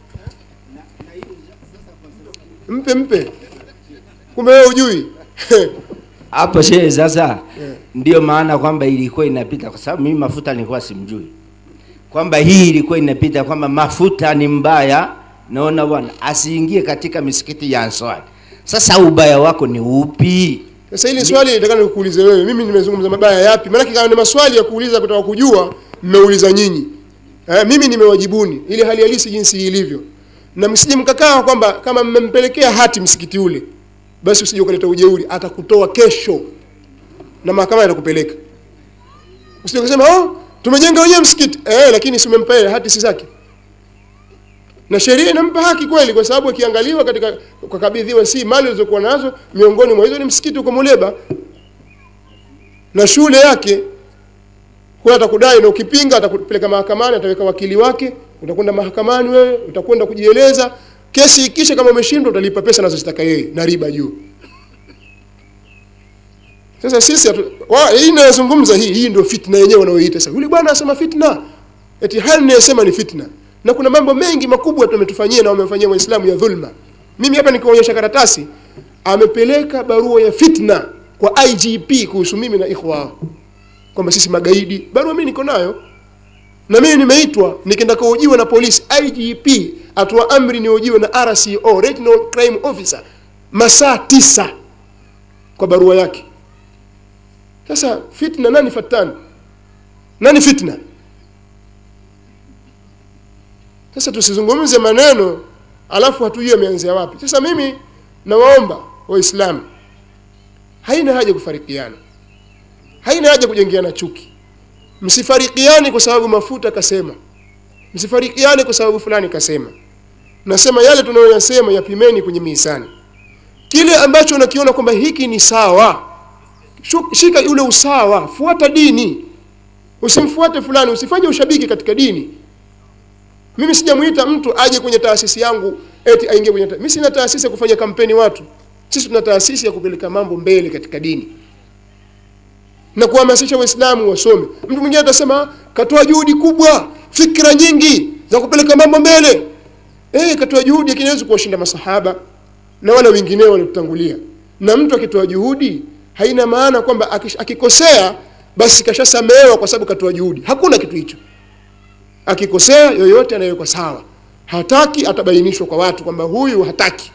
mpe mpe kumbe wewe ujui hapo shehe sasa ndio maana kwamba ilikuwa inapita kwa sababu mimi mafuta nilikuwa simjui kwamba hii ilikuwa inapita kwamba mafuta ni mbaya naona bwana asiingie katika misikiti ya answari sasa ubaya wako ni upi sasa hili swali nitakana nikuulize wewe mimi nimezungumza mabaya yapi maanake kama ni maswali ya kuuliza kutaka kujua mmeuliza nyinyi eh, mimi nimewajibuni ili hali halisi jinsi ilivyo na msije mkakaa kwamba kama mmempelekea hati msikiti ule basi usije ukaleta ujeuri atakutoa kesho na mahakama itakupeleka usije kusema oh tumejenga wenyewe msikiti eh lakini si umempa yeye hati si zake na sheria inampa haki kweli kwa sababu akiangaliwa katika kukabidhiwa si mali zilizokuwa nazo miongoni mwa hizo ni msikiti uko Muleba na shule yake kwa atakudai na ukipinga atakupeleka mahakamani ataweka wakili wake utakwenda mahakamani wewe utakwenda kujieleza kesi ikisha kama umeshindwa utalipa pesa anazozitaka yeye na riba juu sasa sisi hatu- wa- hii inayozungumza hii hii ndio fitna yenyewe wanaoiita sasa yule bwana anasema fitna eti hali inayosema ni fitna na kuna mambo mengi makubwa tumetufanyia na wamefanyia waislamu ya dhulma mimi hapa nikionyesha karatasi amepeleka barua ya fitna kwa IGP kuhusu mimi na ikhwa wao kwamba sisi magaidi barua mimi niko nayo na mimi nimeitwa nikienda kuhojiwa na polisi IGP atoa amri nihojiwe na RCO Regional Crime Officer masaa tisa kwa barua yake sasa fitna nani fatani nani fitna sasa tusizungumze maneno alafu hatujui ameanzia wapi sasa mimi nawaomba waislamu haina haja kufarikiana haina haja kujengeana chuki msifarikiane kwa sababu mafuta kasema msifarikiane kwa sababu fulani kasema nasema yale tunayoyasema yapimeni kwenye mizani kile ambacho unakiona kwamba hiki ni sawa shu- shika ule usawa fuata dini usimfuate fulani usifanye ushabiki katika dini mimi sijamuita mtu aje kwenye taasisi yangu eti aingie kwenye ta- mimi sina taasisi ya kufanya kampeni watu sisi tuna taasisi ya kupeleka mambo mbele katika dini na kuhamasisha waislamu wasome mtu mwingine atasema katoa juhudi kubwa fikra nyingi za kupeleka mambo mbele eh katoa juhudi lakini hawezi kuwashinda masahaba na wale wengineo waliotangulia na mtu akitoa juhudi haina maana kwamba akish- akikosea basi kashasamehewa kwa sababu katoa juhudi hakuna kitu hicho akikosea yoyote anayewekwa sawa hataki atabainishwa kwa watu kwamba huyu hataki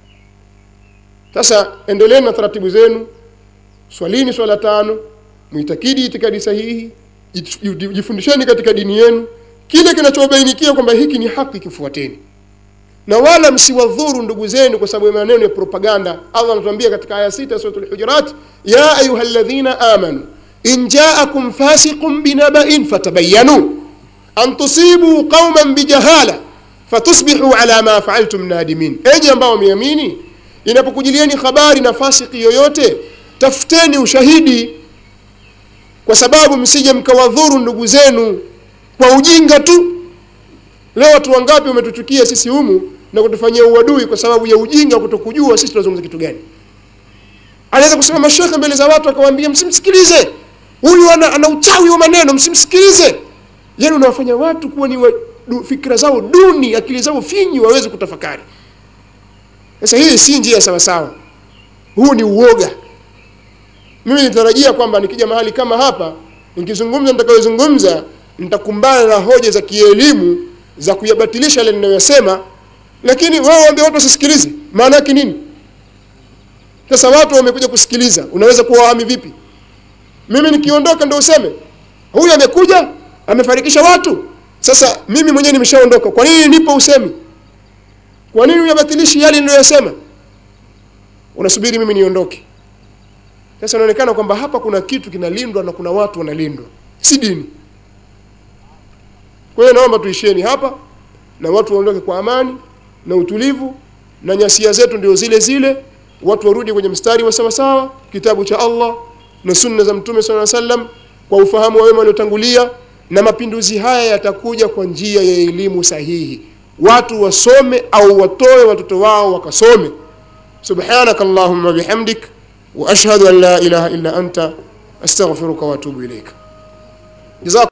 sasa endeleeni na taratibu zenu swalini swala tano muitakidi itikadi sahihi jit- ji- jifundisheni katika dini yenu kile kinachobainikia kwamba hiki ni haki kifuateni na wala msiwadhuru ndugu zenu kwa sababu ya maneno ya propaganda allah anatuambia katika aya sita ya suratul hujurat ya ayuha alladhina amanu in jaakum fasiqun binaba'in fatabayyanu an tusibu qauman bijahala fatusbihu ala ma faaltum nadimin enyi ambao wameamini inapokujilieni habari na fasiki yoyote tafuteni ushahidi kwa sababu msije mkawadhuru ndugu zenu kwa ujinga tu leo watu wangapi wametuchukia sisi humu na kutufanyia uadui kwa sababu ya ujinga kutokujua sisi tunazungumza kitu gani anaweza kusema mashekhe mbele za watu akawaambia msimsikilize huyu ana, ana uchawi wa maneno msimsikilize yani unawafanya watu kuwa ni wa, du, fikra zao duni akili zao finyi waweze kutafakari sasa hii si njia sawasawa huu ni uoga mimi nitarajia kwamba nikija mahali kama hapa nikizungumza nitakayozungumza nitakumbana na hoja za kielimu za kuyabatilisha yale ninayoyasema lakini wewe waambie watu wasisikilize maana yake nini sasa watu wamekuja kusikiliza unaweza kuwahami vipi mimi nikiondoka ndio useme huyu amekuja amefarikisha watu sasa mimi mwenyewe nimeshaondoka kwa nini nipo usemi kwa nini uyabatilishi yale niliyoyasema unasubiri mimi niondoke sasa inaonekana kwamba hapa kuna kitu kinalindwa na kuna watu wanalindwa si dini kwa hiyo naomba tuishieni hapa na watu waondoke kwa amani na utulivu na nyasia zetu ndio zile zile watu warudi kwenye mstari wa sawasawa kitabu cha allah na sunna za mtume saa sallam kwa ufahamu wa wema waliotangulia na mapinduzi haya yatakuja kwa njia ya elimu sahihi watu wasome au watoe watoto wao wakasome subhanaka allahumma bihamdik wa ashhadu an la ilaha illa anta astaghfiruka wa atubu ilaika Jazakum